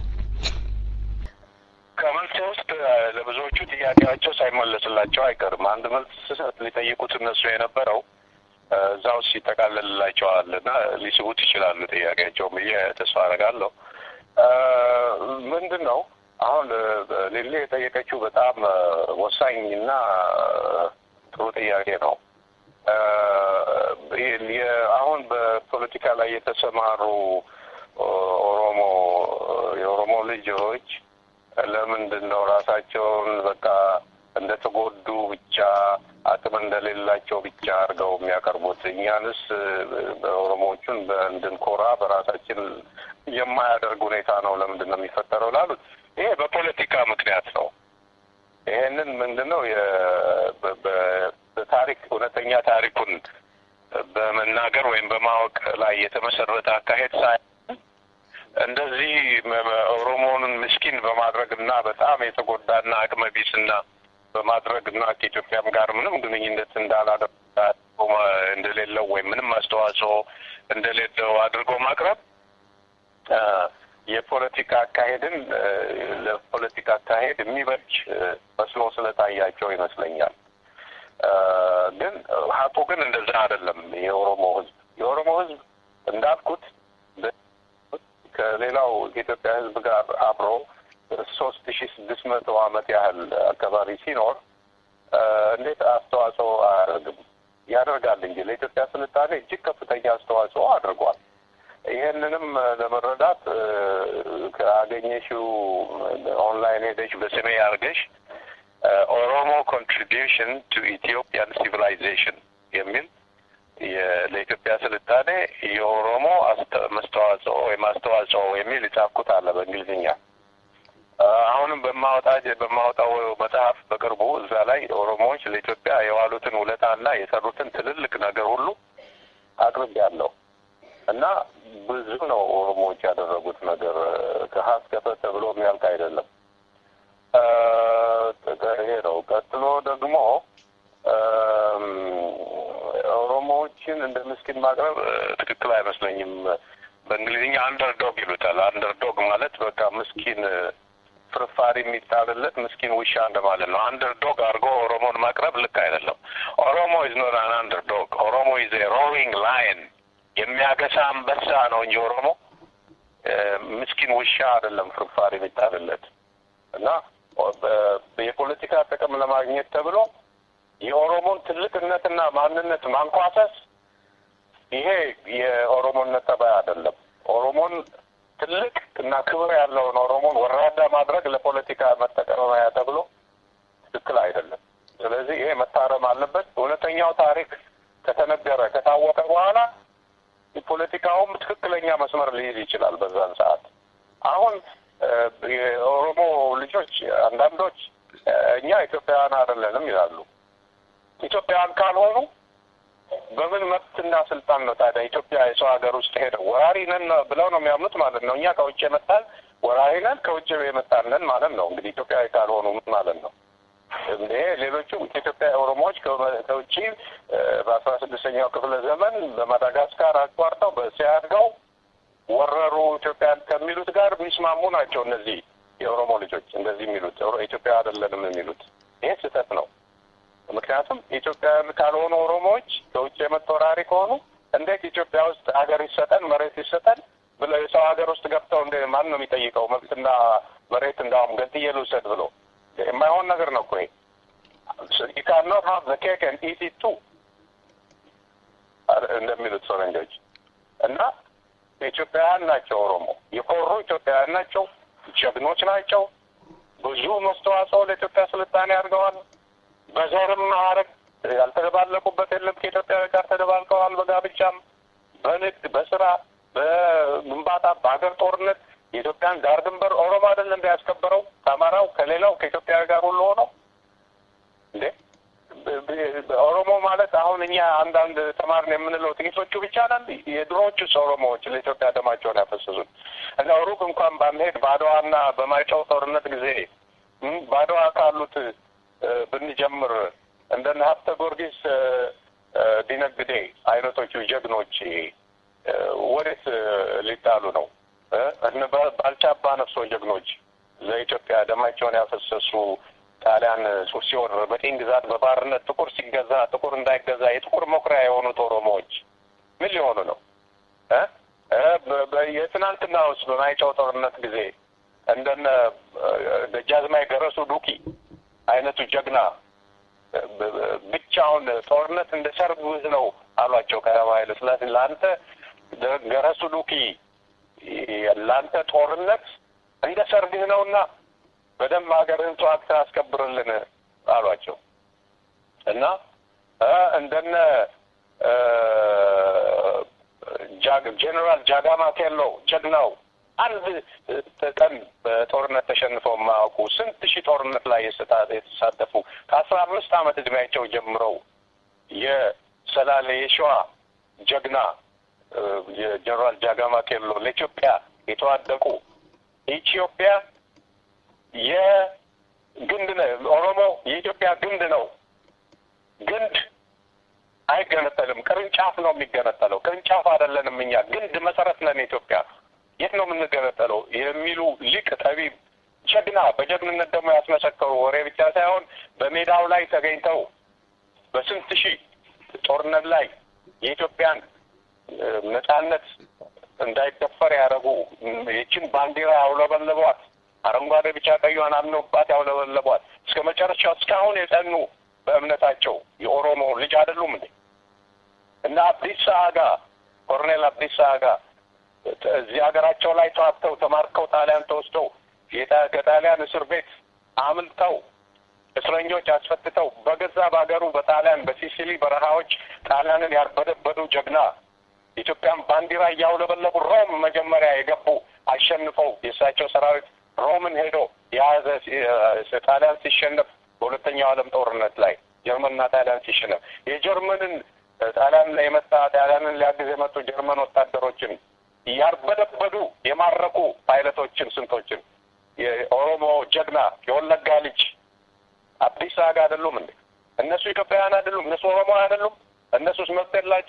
ከመልስ ውስጥ ለብዙዎቹ ጥያቄያቸው ሳይመለስላቸው አይቀርም። አንድ መልስ ሊጠይቁት እነሱ የነበረው እዛ ውስጥ ይጠቃለልላቸዋል እና ሊስቡት ይችላሉ ጥያቄያቸውን ብዬ ተስፋ አደርጋለሁ። ምንድን ነው አሁን ሌሌ የጠየቀችው በጣም ወሳኝ እና ጥሩ ጥያቄ ነው። አሁን በፖለቲካ ላይ የተሰማሩ ኦሮሞ የኦሮሞ ልጆች ለምንድን ነው ራሳቸውን በቃ እንደተጎዱ ብቻ አቅም እንደሌላቸው ብቻ አድርገው የሚያቀርቡት? እኛንስ ኦሮሞዎቹን እንድንኮራ በራሳችን የማያደርግ ሁኔታ ነው ለምንድን ነው የሚፈጠረው ላሉት ይሄ በፖለቲካ ምክንያት ነው። ይሄንን ምንድን ነው በታሪክ እውነተኛ ታሪኩን በመናገር ወይም በማወቅ ላይ የተመሰረተ አካሄድ ሳይሆን እንደዚህ ኦሮሞውን ምስኪን በማድረግ እና በጣም የተጎዳና አቅመ ቢስና በማድረግ እና ከኢትዮጵያም ጋር ምንም ግንኙነት እንዳላደረገ እንደሌለው ወይም ምንም አስተዋጽኦ እንደሌለው አድርጎ ማቅረብ የፖለቲካ አካሄድን ለፖለቲካ አካሄድ የሚበጅ መስሎ ስለታያቸው ይመስለኛል። ግን ሀቁ ግን እንደዛ አይደለም። የኦሮሞ ሕዝብ የኦሮሞ ሕዝብ እንዳልኩት ከሌላው የኢትዮጵያ ሕዝብ ጋር አብሮ ሶስት ሺ ስድስት መቶ ዓመት ያህል አካባቢ ሲኖር እንዴት አስተዋጽኦ አያደርግም? ያደርጋል እንጂ ለኢትዮጵያ ስልጣኔ እጅግ ከፍተኛ አስተዋጽኦ አድርጓል። ይሄንንም ለመረዳት ከአገኘሽው ኦንላይን ሄደሽ በስሜ አድርገሽ ኦሮሞ ኮንትሪቢዩሽን ቱ ኢትዮጵያን ሲቪላይዜሽን የሚል ለኢትዮጵያ ስልጣኔ የኦሮሞ መስተዋጽኦ ወይም አስተዋጽኦ የሚል የጻፍኩት አለ በእንግሊዝኛ። አሁንም በማወጣ በማወጣው መጽሐፍ በቅርቡ እዛ ላይ ኦሮሞዎች ለኢትዮጵያ የዋሉትን ውለታና የሰሩትን ትልልቅ ነገር ሁሉ አቅርቤያለሁ እና ብዙ ነው ኦሮሞዎች ያደረጉት ነገር ከሀ እስከ ፐ ተብሎ የሚያልቅ አይደለም። ምስኪን ማቅረብ እ፣ ትክክል አይመስለኝም። በእንግሊዝኛ አንደርዶግ ይሉታል። አንደርዶግ ማለት በቃ ምስኪን እ፣ ፍርፋሪ የሚጣልለት ምስኪን ውሻ እንደማለት ነው። አንደርዶግ አድርጎ ኦሮሞን ማቅረብ ልክ አይደለም። ኦሮሞ ኢዝ ኖት አን አንደርዶግ። ኦሮሞ ኢዝ ኤ ሮሪንግ ላየን የሚያገሳ አንበሳ ነው እንጂ ኦሮሞ እ፣ ምስኪን ውሻ አይደለም ፍርፋሪ የሚጣልለት እና ኦ- በ- የፖለቲካ ጥቅም ለማግኘት ተብሎ የኦሮሞን ትልቅነትና ማንነት ማንኳሰስ ይሄ የኦሮሞነት ጠባይ አይደለም። ኦሮሞን ትልቅ እና ክብር ያለውን ኦሮሞን ወራዳ ማድረግ ለፖለቲካ መጠቀሚያ ተብሎ ትክክል አይደለም። ስለዚህ ይሄ መታረም አለበት። እውነተኛው ታሪክ ከተነገረ ከታወቀ በኋላ ፖለቲካውም ትክክለኛ መስመር ሊይዝ ይችላል በዛን ሰዓት። አሁን እ፣ የኦሮሞ ልጆች አንዳንዶች እ፣ እኛ ኢትዮጵያውያን አይደለንም ይላሉ። ኢትዮጵያውያን ካልሆኑ በምን መብትና ስልጣን ነው ታዲያ ኢትዮጵያ የሰው ሀገር ውስጥ ሄደው ወራሪ ነን ብለው ነው የሚያምኑት ማለት ነው። እኛ ከውጭ የመጣን ወራሪ ነን፣ ከውጭ የመጣን ነን ማለት ነው። እንግዲህ ኢትዮጵያዊ ካልሆኑ ምን ማለት ነው? ይሄ ሌሎቹ ኢትዮጵያ ኦሮሞዎች ከ- ከውጭ እ፣ በአስራ ስድስተኛው ክፍለ ዘመን በማዳጋስካር አቋርጠው በእስያ አድገው ወረሩ ኢትዮጵያን ከሚሉት ጋር የሚስማሙ ናቸው። እነዚህ የኦሮሞ ልጆች እንደዚህ የሚሉት ኦሮ- ኢትዮጵያ አይደለንም የሚሉት ይሄ ስህተት ነው። ምክንያቱም ኢትዮጵያውያን ካልሆኑ ኦሮሞዎች ከውጭ የመጡ ወራሪ ከሆኑ እንዴት ኢትዮጵያ ውስጥ ሀገር ይሰጠን መሬት ይሰጠን ብለው የሰው ሀገር ውስጥ ገብተው እንደ ማን ነው የሚጠይቀው? መብትና መሬት እንዳውም ገንጥዬ ልውሰድ ብሎ የማይሆን ነገር ነው እኮ ይሄ። you cannot have the cake and eat it too እንደሚሉት ፈረንጆች እና ኢትዮጵያውያን ናቸው። ኦሮሞ የኮሩ ኢትዮጵያውያን ናቸው። ጀግኖች ናቸው። ብዙ መስተዋጽኦ ለኢትዮጵያ ስልጣኔ አድርገዋል። በዘርም ማዕረግ ያልተደባለቁበት የለም። ከኢትዮጵያዊ ጋር ተደባልቀዋል። በጋብቻም፣ በንግድ፣ በስራ፣ በግንባታ፣ በሀገር ጦርነት የኢትዮጵያን ዳር ድንበር ኦሮሞ አይደል እንደ ያስከበረው ከአማራው ከሌላው ከኢትዮጵያዊ ጋር ሁሉ ሆነው እንዴ ብ- ብ- ኦሮሞ ማለት አሁን እኛ አንዳንድ ተማርን የምንለው ጥቂቶቹ ብቻ ነን። የድሮዎቹስ ኦሮሞዎች ለኢትዮጵያ ደማቸውን ያፈሰሱት እና ሩቅ እንኳን ባንሄድ በአድዋና በማይጨው ጦርነት ጊዜ እም፣ በአድዋ ካሉት እ፣ ብንጀምር እንደነ ሀብተ ጊዮርጊስ እ፣ እ፣ ዲነግዴ አይነቶቹ ጀግኖች እ፣ ወዴት እ፣ ሊጣሉ ነው? እ፣ እነ ባ- ባልቻ አባ ነፍሶ ጀግኖች ለኢትዮጵያ ደማቸውን ያፈሰሱ ጣሊያን ሱር ሲወር በቅኝ ግዛት በባርነት ጥቁር ሲገዛ ጥቁር እንዳይገዛ የጥቁር መኩሪያ የሆኑት ኦሮሞዎች ምን ሊሆኑ ነው? እ? እ፣ በ- በ- የትናንትና ውስጥ በማይጨው ጦርነት ጊዜ እንደነ እ፣ ደጃዝማች ገረሱ ዱኪ አይነቱ ጀግና እ፣ ብ- ብ- ብቻውን ጦርነት እንደ ሰርግ ውዝ ነው አሏቸው ቀዳማዊ ኃይለ ሥላሴ ለአንተ ደ- ገረሱ ዱኪ ለአንተ ጦርነት እንደ ሰርግህ ነውና በደንብ ሀገርህን ተዋግተህ አስከብርልን አሏቸው እና እ እንደነ እ ጃግ- ጄኔራል ጃጋማ ኬሎ ጀግናው አንድ ቀን በጦርነት ተሸንፈው የማያውቁ ስንት ሺህ ጦርነት ላይ የስታ- የተሳተፉ ከአስራ አምስት ዓመት እድሜያቸው ጀምረው የሰላሌ የሸዋ ጀግና እ የጀኔራል ጃጋማ ኬሎ ለኢትዮጵያ የተዋደቁ ኢትዮጵያ የግንድ ነው። ኦሮሞ የኢትዮጵያ ግንድ ነው። ግንድ አይገነጠልም። ቅርንጫፍ ነው የሚገነጠለው። ቅርንጫፍ አይደለንም እኛ ግንድ መሰረት ነን። ኢትዮጵያ የት ነው የምንገነጠለው? የሚሉ ሊቅ ጠቢብ፣ ጀግና በጀግንነት ደግሞ ያስመሰከሩ ወሬ ብቻ ሳይሆን በሜዳው ላይ ተገኝተው በስንት ሺህ ጦርነት ላይ የኢትዮጵያን እ፣ ነጻነት እንዳይደፈር ያደረጉ ይችን ባንዲራ ያውለበለቧት አረንጓዴ፣ ቢጫ ቀዩን አምነውባት ያውለበለቧት እስከ መጨረሻው እስካሁን የጸኑ በእምነታቸው የኦሮሞ ልጅ አይደሉም እንዴ? እና አብዲሳ አጋ ኮሎኔል አብዲሳ አጋ እዚህ ሀገራቸው ላይ ተዋግተው ተማርከው ጣሊያን ተወስደው የጣ- ከጣሊያን እስር ቤት አምልጠው እስረኞች አስፈትተው በገዛ በሀገሩ በጣሊያን በሲሲሊ በረሃዎች ጣሊያንን ያርበደበዱ ጀግና ኢትዮጵያን ባንዲራ እያውለበለቡ ሮም መጀመሪያ የገቡ አሸንፈው የእሳቸው ሰራዊት ሮምን ሄዶ የያዘ ሲ- ጣሊያን ሲሸነፍ በሁለተኛው ዓለም ጦርነት ላይ ጀርመንና ጣሊያን ሲሸነፍ የጀርመንን ጣሊያን ላይ የመጣ ጣሊያንን ሊያግዝ የመጡ ጀርመን ወታደሮችን እያርበደበዱ የማረኩ ፓይለቶችን ስንቶችን የኦሮሞ ጀግና የወለጋ ልጅ አዲስ አጋ አይደሉም እንዴ? እነሱ ኢትዮጵያውያን አይደሉም? እነሱ ኦሮሞ አይደሉም? እነሱስ መብት የላቸውም?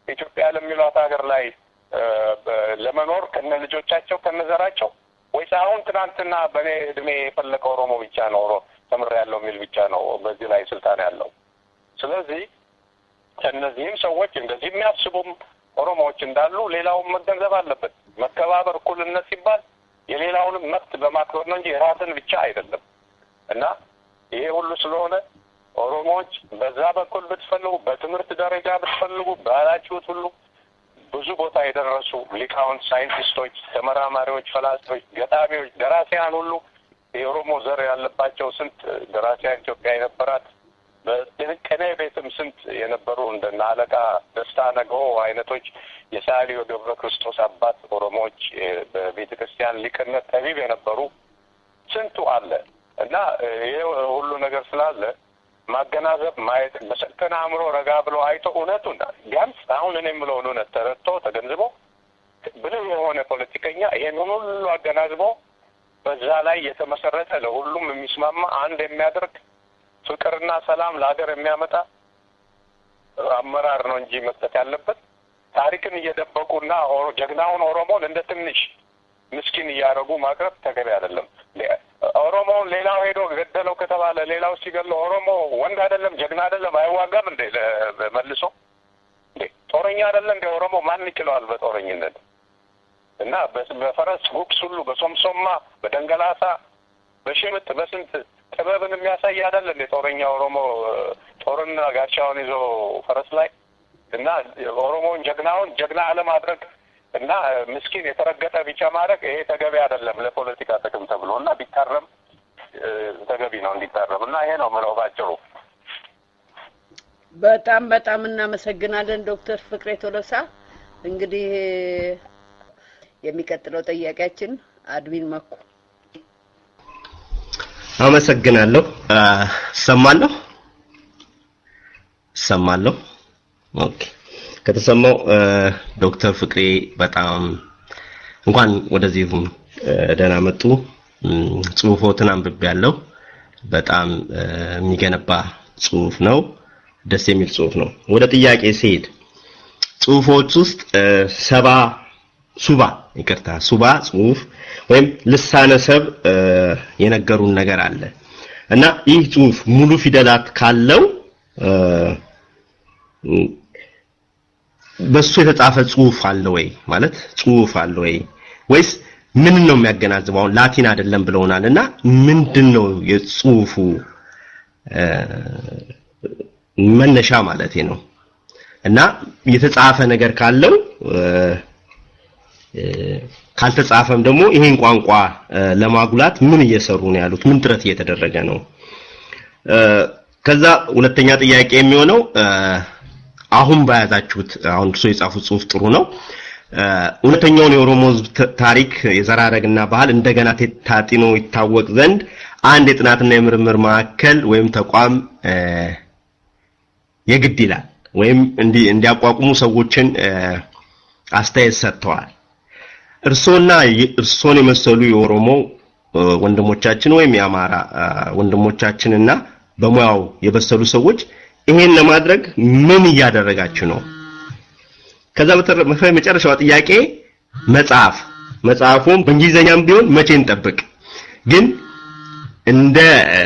ኢትዮጵያ ለሚሏት ሀገር ላይ ለመኖር ከነ ልጆቻቸው ከነ ዘራቸው ወይስ አሁን ትናንትና በእኔ እድሜ የፈለቀ ኦሮሞ ብቻ ነው ተምሬያለሁ የሚል ብቻ ነው በዚህ ላይ ስልጣን ያለው? ስለዚህ እነዚህም ሰዎች እንደዚህ የሚያስቡም ኦሮሞዎች እንዳሉ ሌላውን መገንዘብ አለበት። መከባበር፣ እኩልነት ሲባል የሌላውንም መብት በማክበር ነው እንጂ የራስን ብቻ አይደለም እና ይሄ ሁሉ ስለሆነ ኦሮሞዎች በዛ በኩል ብትፈልጉ፣ በትምህርት ደረጃ ብትፈልጉ ባላችሁት ሁሉ ብዙ ቦታ የደረሱ ሊቃውንት፣ ሳይንቲስቶች፣ ተመራማሪዎች፣ ፈላስፎች፣ ገጣሚዎች፣ ደራሲያን ሁሉ የኦሮሞ ዘር ያለባቸው ስንት ደራሲያን ኢትዮጵያ የነበራት በቅኔ ቤትም ስንት የነበሩ እንደነ አለቃ ደስታ ነገዎ አይነቶች የሰዓሊው ገብረ ክርስቶስ አባት ኦሮሞዎች በቤተ ክርስቲያን ሊቅነት ጠቢብ የነበሩ ስንቱ አለ እና ይህ ሁሉ ነገር ስላለ ማገናዘብ ማየት በሰከነ አእምሮ ረጋ ብሎ አይቶ እውነቱን ቢያንስ አሁን እኔ የምለውን እውነት ተረድቶ ተገንዝቦ ብልህ የሆነ ፖለቲከኛ ይሄንን ሁሉ አገናዝቦ በዛ ላይ የተመሰረተ ለሁሉም የሚስማማ አንድ የሚያደርግ ፍቅርና ሰላም ለሀገር የሚያመጣ አመራር ነው እንጂ መስጠት ያለበት ታሪክን እየደበቁና ጀግናውን ኦሮሞን እንደ ትንሽ ምስኪን እያደረጉ ማቅረብ ተገቢ አይደለም። ኦሮሞውን ሌላው ሄዶ ገደለው ከተባለ ሌላው ሲገለው ኦሮሞ ወንድ አይደለም ጀግና አይደለም አይዋጋም እንዴ? መልሶ እንዴ ጦረኛ አይደለም እንደ ኦሮሞ ማን ይችለዋል በጦረኝነት? እና በፈረስ ጉግስ ሁሉ በሶምሶማ በደንገላሳ በሽምጥ በስንት ጥበብን የሚያሳይ አይደል እንዴ ጦረኛ ኦሮሞ ጦርና ጋሻውን ይዞ ፈረስ ላይ እና ኦሮሞውን ጀግናውን ጀግና አለማድረግ እና ምስኪን የተረገጠ ቢጫ ማድረግ ይሄ ተገቢ አይደለም ለፖለቲካ ጥቅም ተብሎ እና ቢታረም ተገቢ ነው እንዲታረም እና ይሄ ነው ምለው ባጭሩ። በጣም በጣም እናመሰግናለን ዶክተር ፍቅሬ ቶሎሳ። እንግዲህ የሚቀጥለው ጥያቄያችን አድሚን መኩ አመሰግናለሁ። እሰማለሁ እሰማለሁ። ኦኬ ከተሰማው ዶክተር ፍቅሬ በጣም እንኳን ወደዚህ ደህና መጡ። ጽሁፎትን አንብቤያለሁ። በጣም የሚገነባ ጽሁፍ ነው። ደስ የሚል ጽሁፍ ነው። ወደ ጥያቄ ሲሄድ ጽሁፎች ውስጥ ሰባ ሱባ ይቅርታ ሱባ ጽሁፍ ወይም ልሳነ ሰብ የነገሩን ነገር አለ እና ይህ ጽሁፍ ሙሉ ፊደላት ካለው በሱ የተጻፈ ጽሁፍ አለ ወይ ማለት ጽሁፍ አለ ወይ ወይስ ምን ነው የሚያገናዝበው? አሁን ላቲን አይደለም ብለውናል እና ምንድን ነው የጽሁፉ መነሻ ማለት ነው እና የተጻፈ ነገር ካለው ካልተጻፈም ደግሞ ይሄን ቋንቋ ለማጉላት ምን እየሰሩ ነው ያሉት? ምን ጥረት እየተደረገ ነው? ከዛ ሁለተኛ ጥያቄ የሚሆነው አሁን በያዛችሁት አሁን እርሶ የጻፉት ጽሁፍ ጥሩ ነው። እውነተኛውን የኦሮሞ ህዝብ ታሪክ የዘራረግና ባህል እንደገና ታጢኖ ይታወቅ ዘንድ አንድ የጥናትና የምርምር ማዕከል ወይም ተቋም የግድ ይላል ወይም እንዲያቋቁሙ ሰዎችን አስተያየት ሰጥተዋል። እርሶና እርሶን የመሰሉ የኦሮሞ ወንድሞቻችን ወይም የአማራ ወንድሞቻችንና በሙያው የበሰሉ ሰዎች ይሄን ለማድረግ ምን እያደረጋችሁ ነው? ከዛ በተረፈ መጨረሻው ጥያቄ መጽሐፍ መጽሐፉም በእንግሊዘኛም ቢሆን መቼ እንጠብቅ? ግን እንደ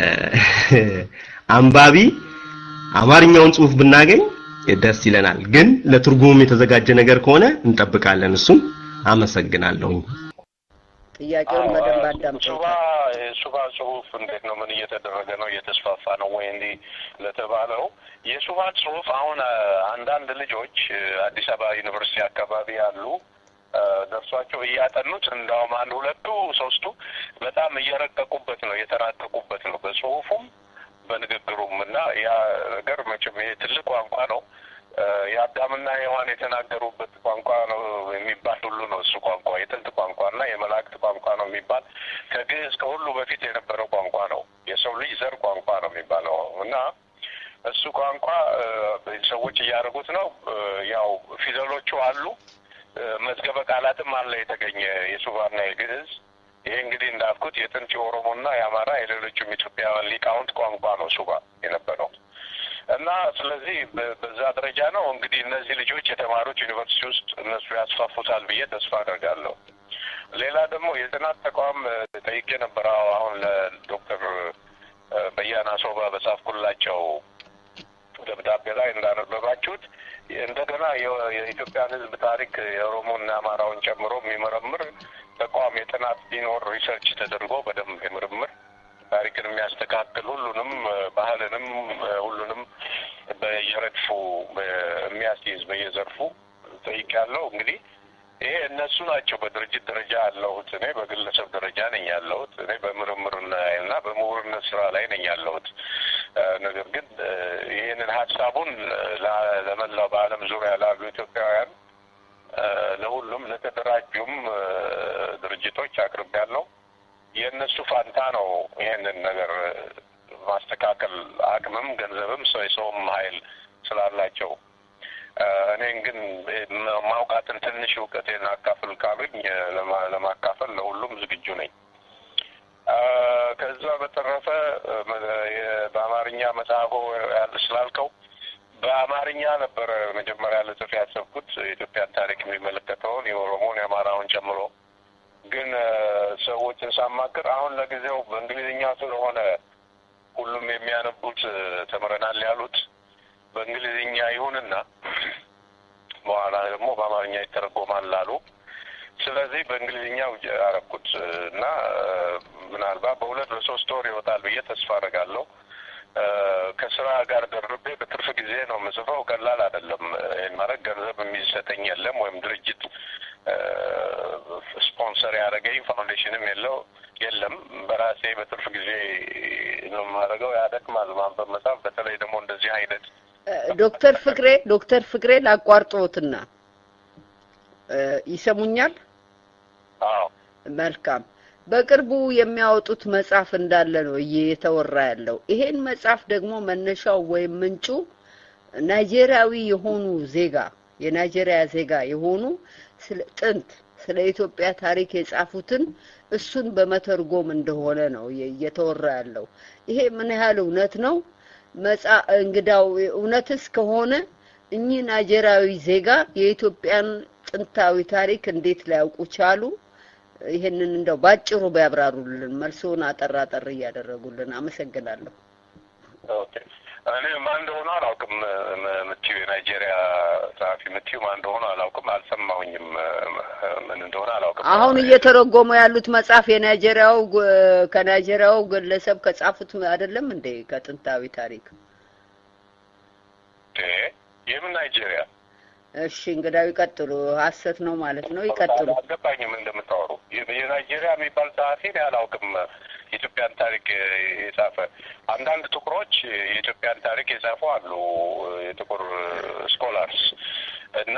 አንባቢ አማርኛውን ጽሁፍ ብናገኝ ደስ ይለናል። ግን ለትርጉሙም የተዘጋጀ ነገር ከሆነ እንጠብቃለን። እሱም አመሰግናለሁኝ። ጥያቄውን በደንብ ሱባ አዳምጠውታል። የሱባ ጽሁፍ እንዴት ነው? ምን እየተደረገ ነው? እየተስፋፋ ነው ወይ? እንዲህ ለተባለው የሱባ ጽሁፍ አሁን አንዳንድ ልጆች አዲስ አበባ ዩኒቨርሲቲ አካባቢ ያሉ ደርሷቸው እያጠኑት እንዳውም አንድ ሁለቱ ሶስቱ በጣም እየረቀቁበት ነው እየተራቀቁበት ነው በጽሁፉም በንግግሩም እና ያ ነገር መቼም ይሄ ትልቅ ቋንቋ ነው። የአዳምና ሔዋን የተናገሩበት ቋንቋ ነው የሚባል ሁሉ ነው እሱ ቋንቋ የጥንት ቋንቋ እና የመላእክት ቋንቋ ነው የሚባል ከግዕዝ ከሁሉ በፊት የነበረው ቋንቋ ነው። የሰው ልጅ ዘር ቋንቋ ነው የሚባለው እና እሱ ቋንቋ ሰዎች እያደረጉት ነው። ያው ፊደሎቹ አሉ፣ መዝገበ ቃላትም አለ የተገኘ የሱባና የግዕዝ ይሄ እንግዲህ እንዳልኩት የጥንት የኦሮሞና የአማራ የሌሎችም ኢትዮጵያውያን ሊቃውንት ቋንቋ ነው ሱባ የነበረው እና ስለዚህ በዛ ደረጃ ነው። እንግዲህ እነዚህ ልጆች የተማሩት ዩኒቨርሲቲ ውስጥ እነሱ ያስፋፉታል ብዬ ተስፋ አደርጋለሁ። ሌላ ደግሞ የጥናት ተቋም እ፣ ጠይቄ ነበር። አዎ፣ አሁን ለዶክተር እ፣ በያና ሶባ በጻፍኩላቸው ደብዳቤ ላይ እንዳነበባችሁት እንደገና የ- የኢትዮጵያን ሕዝብ ታሪክ የኦሮሞና የአማራውን ጨምሮ የሚመረምር ተቋም የጥናት ቢኖር ሪሰርች ተደርጎ በደንብ የምርምር ታሪክን የሚያስተካክል ሁሉንም እ፣ ባህልንም እ፣ ሁሉንም በየረድፉ እ፣ የሚያስይዝ በየዘርፉ ጠይቄያለሁ። እንግዲህ ይሄ እነሱ ናቸው በድርጅት ደረጃ ያለሁት። እኔ በግለሰብ ደረጃ ነኝ ያለሁት። እኔ በምርምርና እና በምሁርነት ስራ ላይ ነኝ ያለሁት። እ፣ ነገር ግን እ፣ ይህንን ሀሳቡን ለ- ለመላው በዓለም ዙሪያ ላሉ ኢትዮጵያውያን እ፣ ለሁሉም ለተደራጁም እ፣ ድርጅቶች አቅርቤያለሁ። የእነሱ ፋንታ ነው ይሄንን ነገር እ፣ ማስተካከል አቅምም ገንዘብም ሰው የሰውም ኃይል ስላላቸው እ፣ እኔን ግን እ፣ ማውቃትን ትንሽ እውቀቴን አካፍል ካሉኝ እ፣ ለማ- ለማካፈል ለሁሉም ዝግጁ ነኝ። እ፣ ከዛ በተረፈ እ፣ መ- የ- በአማርኛ መጽሐፎ ያለ ስላልከው በአማርኛ ነበረ መጀመሪያ ልጽፍ ያሰብኩት የኢትዮጵያን ታሪክ የሚመለከተውን የኦሮሞን የአማራውን ጨምሮ ግን እ፣ ሰዎችን ሳማክር አሁን ለጊዜው በእንግሊዝኛ ስለሆነ ሁሉም የሚያነቡት እ፣ ተምረናል ያሉት በእንግሊዝኛ ይሁንና በኋላ ደግሞ በአማርኛ ይተረጎማል አሉ። ስለዚህ በእንግሊዝኛው ያረኩት እና እ፣ ምናልባት በሁለት በሶስት ወር ይወጣል ብዬ ተስፋ አደርጋለሁ። እ፣ ከስራ ጋር ደርቤ በትርፍ ጊዜ ነው የምጽፈው። ቀላል አይደለም። ይህን ማለት ገንዘብ የሚሰጠኝ የለም ወይም ድርጅት እ፣ ስፖንሰር ያደረገኝ ፋውንዴሽንም የለው የለም። በራሴ በትርፍ ጊዜ ነው የማደርገው። ያደክማል ማንበብ መጻፍ፣ በተለይ ደግሞ እንደዚህ አይነት እ፣ ዶክተር ፍቅሬ ዶክተር ፍቅሬ ላቋርጦትና እ፣ ይሰሙኛል? አዎ መልካም። በቅርቡ የሚያወጡት መጽሐፍ እንዳለ ነው እየተወራ ያለው። ይሄን መጽሐፍ ደግሞ መነሻው ወይም ምንጩ ናይጄሪያዊ የሆኑ ዜጋ የናይጄሪያ ዜጋ የሆኑ ስለ ጥንት ስለ ኢትዮጵያ ታሪክ የጻፉትን እሱን በመተርጎም እንደሆነ ነው እየ- እየተወራ ያለው። ይሄ ምን ያህል እውነት ነው? መጻ እንግዳው እውነትስ ከሆነ እኚህ ናይጄሪያዊ ዜጋ የኢትዮጵያን ጥንታዊ ታሪክ እንዴት ሊያውቁ ቻሉ? ይህንን እንደው ባጭሩ ቢያብራሩልን፣ መልሶን አጠር አጠር እያደረጉልን። አመሰግናለሁ። ኦኬ እኔ ማን እንደሆነ አላውቅም። ም- ምትዩ የናይጄሪያ ጸሐፊ ምትዩ ማን እንደሆነ አላውቅም። አልሰማሁኝም። ምን እንደሆነ አላውቅም። አሁን እየተረጎሙ ያሉት መጽሐፍ የናይጄሪያው ግ- ከናይጄሪያው ግለሰብ ከጻፉት አይደለም እንዴ? ከጥንታዊ ታሪክ። እ፣ የምን ናይጄሪያ እሺ እንግዳው ይቀጥሉ። ሀሰት ነው ማለት ነው። ይቀጥሉ። አልገባኝም እንደምታወሩ። የ- የናይጄሪያ የሚባል ጸሐፊ እኔ አላውቅም። የኢትዮጵያን ታሪክ የጻፈ አንዳንድ ጥቁሮች የኢትዮጵያን ታሪክ የጻፉ አሉ፣ የጥቁር ስኮላርስ እና